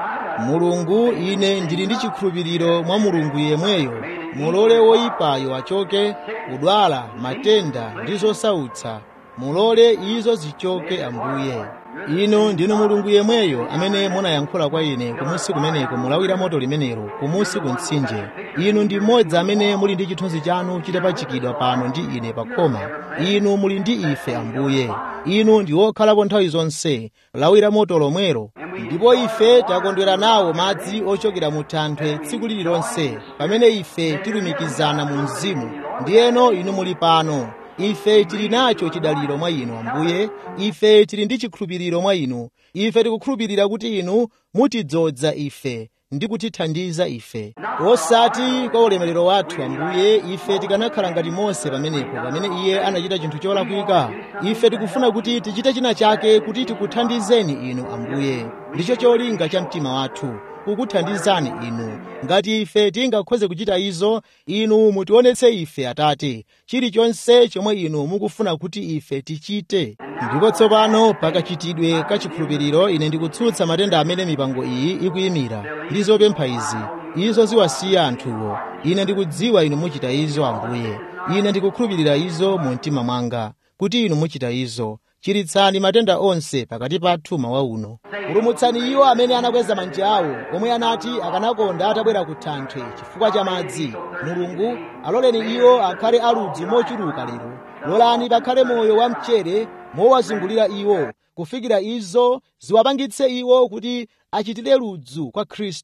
mulungu ine ndili ndi chikhulupiriro mwa mulungu yemweyo mulole woyipayo achoke kudwala matenda ndi zosautsa mulole izo zichoke ambuye inu ndinu mulungu yemweyo amene munayankhula kwa ine kumusi kumeneko mulawira moto limenelo kumusi ku mtsinje inu ndi mmodzi amene muli ndi chithunzi chanu chitapachikidwa pano ndi ine pa khoma inu muli ndi ife ambuye inu ndi wokhalapo nthawi zonse lawira moto lomwero ndipo ife takondwera nawo madzi ochokera mu thanthwe tsiku lililonse pamene ife tilumikizana mu mzimu ndiyeno inu muli pano ife tili nacho chidaliro mwa inu ambuye ife tili ndi chikhulupiriro mwa inu ife tikukhulupirira kuti inu mutidzodza ife ndi kutithandiza ife osati kwa ulemerero wathu ambuye ife tikanakhala ngati mose pamenepo pamene iye anachita chinthu cholakwika ife tikufuna kuti tichite china chake kuti tikuthandizeni inu ambuye ndicho cholinga cha mtima wathu kukuthandizani inu ngati ife tingakhoze kuchita izo inu mutionetse ife atate chilichonse chomwe inu mukufuna kuti ife tichite ndipo tsopano pakachitidwe ka chikhulupiriro ine ndikutsutsa matenda amene mipango iyi ikuyimira ndi zopempha izi izo ziwasiya anthuwo ine ndikudziwa inu muchita izo ambuye ine ndikukhulupirira izo mu mtima mwanga kuti inu muchita izo chiritsani matenda onse pakati pathu mawa uno pulumutsani iwo amene anakweza manja awo omwe anati akanakonda atabwera ku thanthwe chifukwa cha madzi mulungu aloleni iwo akhale aludzu mochuluka lero lolani pakhale moyo wa mchere mowazungulira iwo kufikira izo ziwapangitse iwo kuti achitire ludzu kwa khristu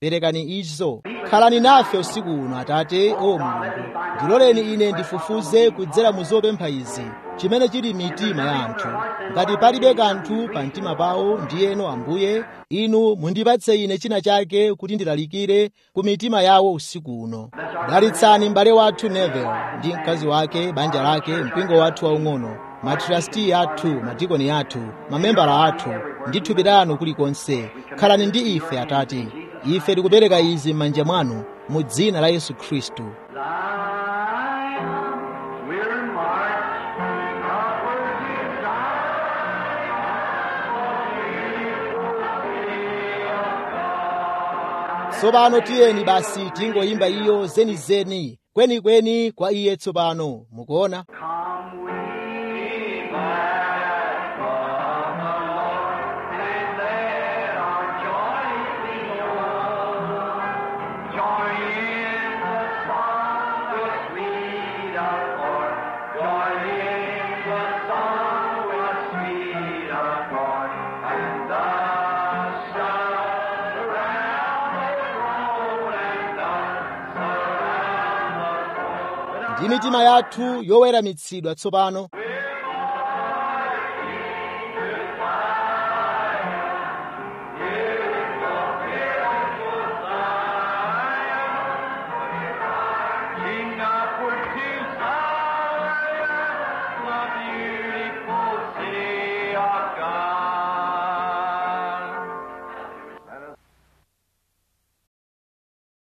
perekani izo khalani nafe usiku uno atate o mulungu ndiloleni ine ndifufuze kudzera mu zopempha izi chimene chili mitima ya anthu ngati palibe kanthu pa mtima pawo ndiyeno ambuye inu mundipatse ine china chake kuti ndilalikire ku mitima yawo usiku uno dalitsani m'bale wathu nevel ndi mkazi wake banja lake mpingo wathu waung'ono matrasti athu madikoni athu mamembala athu ndi thupi lanu kulikonse khalani ndi ife atate ife tikupereka izi m'manja mwanu mu dzina la yesu khristu Zion, we're marching upward to tsopano tiyeni basi tingoyimba iyo zenizeni kwenikweni kwa iye tsopano mukuona Come we back from the Lord, and let our joy be known. Join in the song, the sweet accord. Join in the song, the sweet accord. And the sun around the throne, and the sun around the throne. ndi mitima yathu yoweramitsidwa tsopano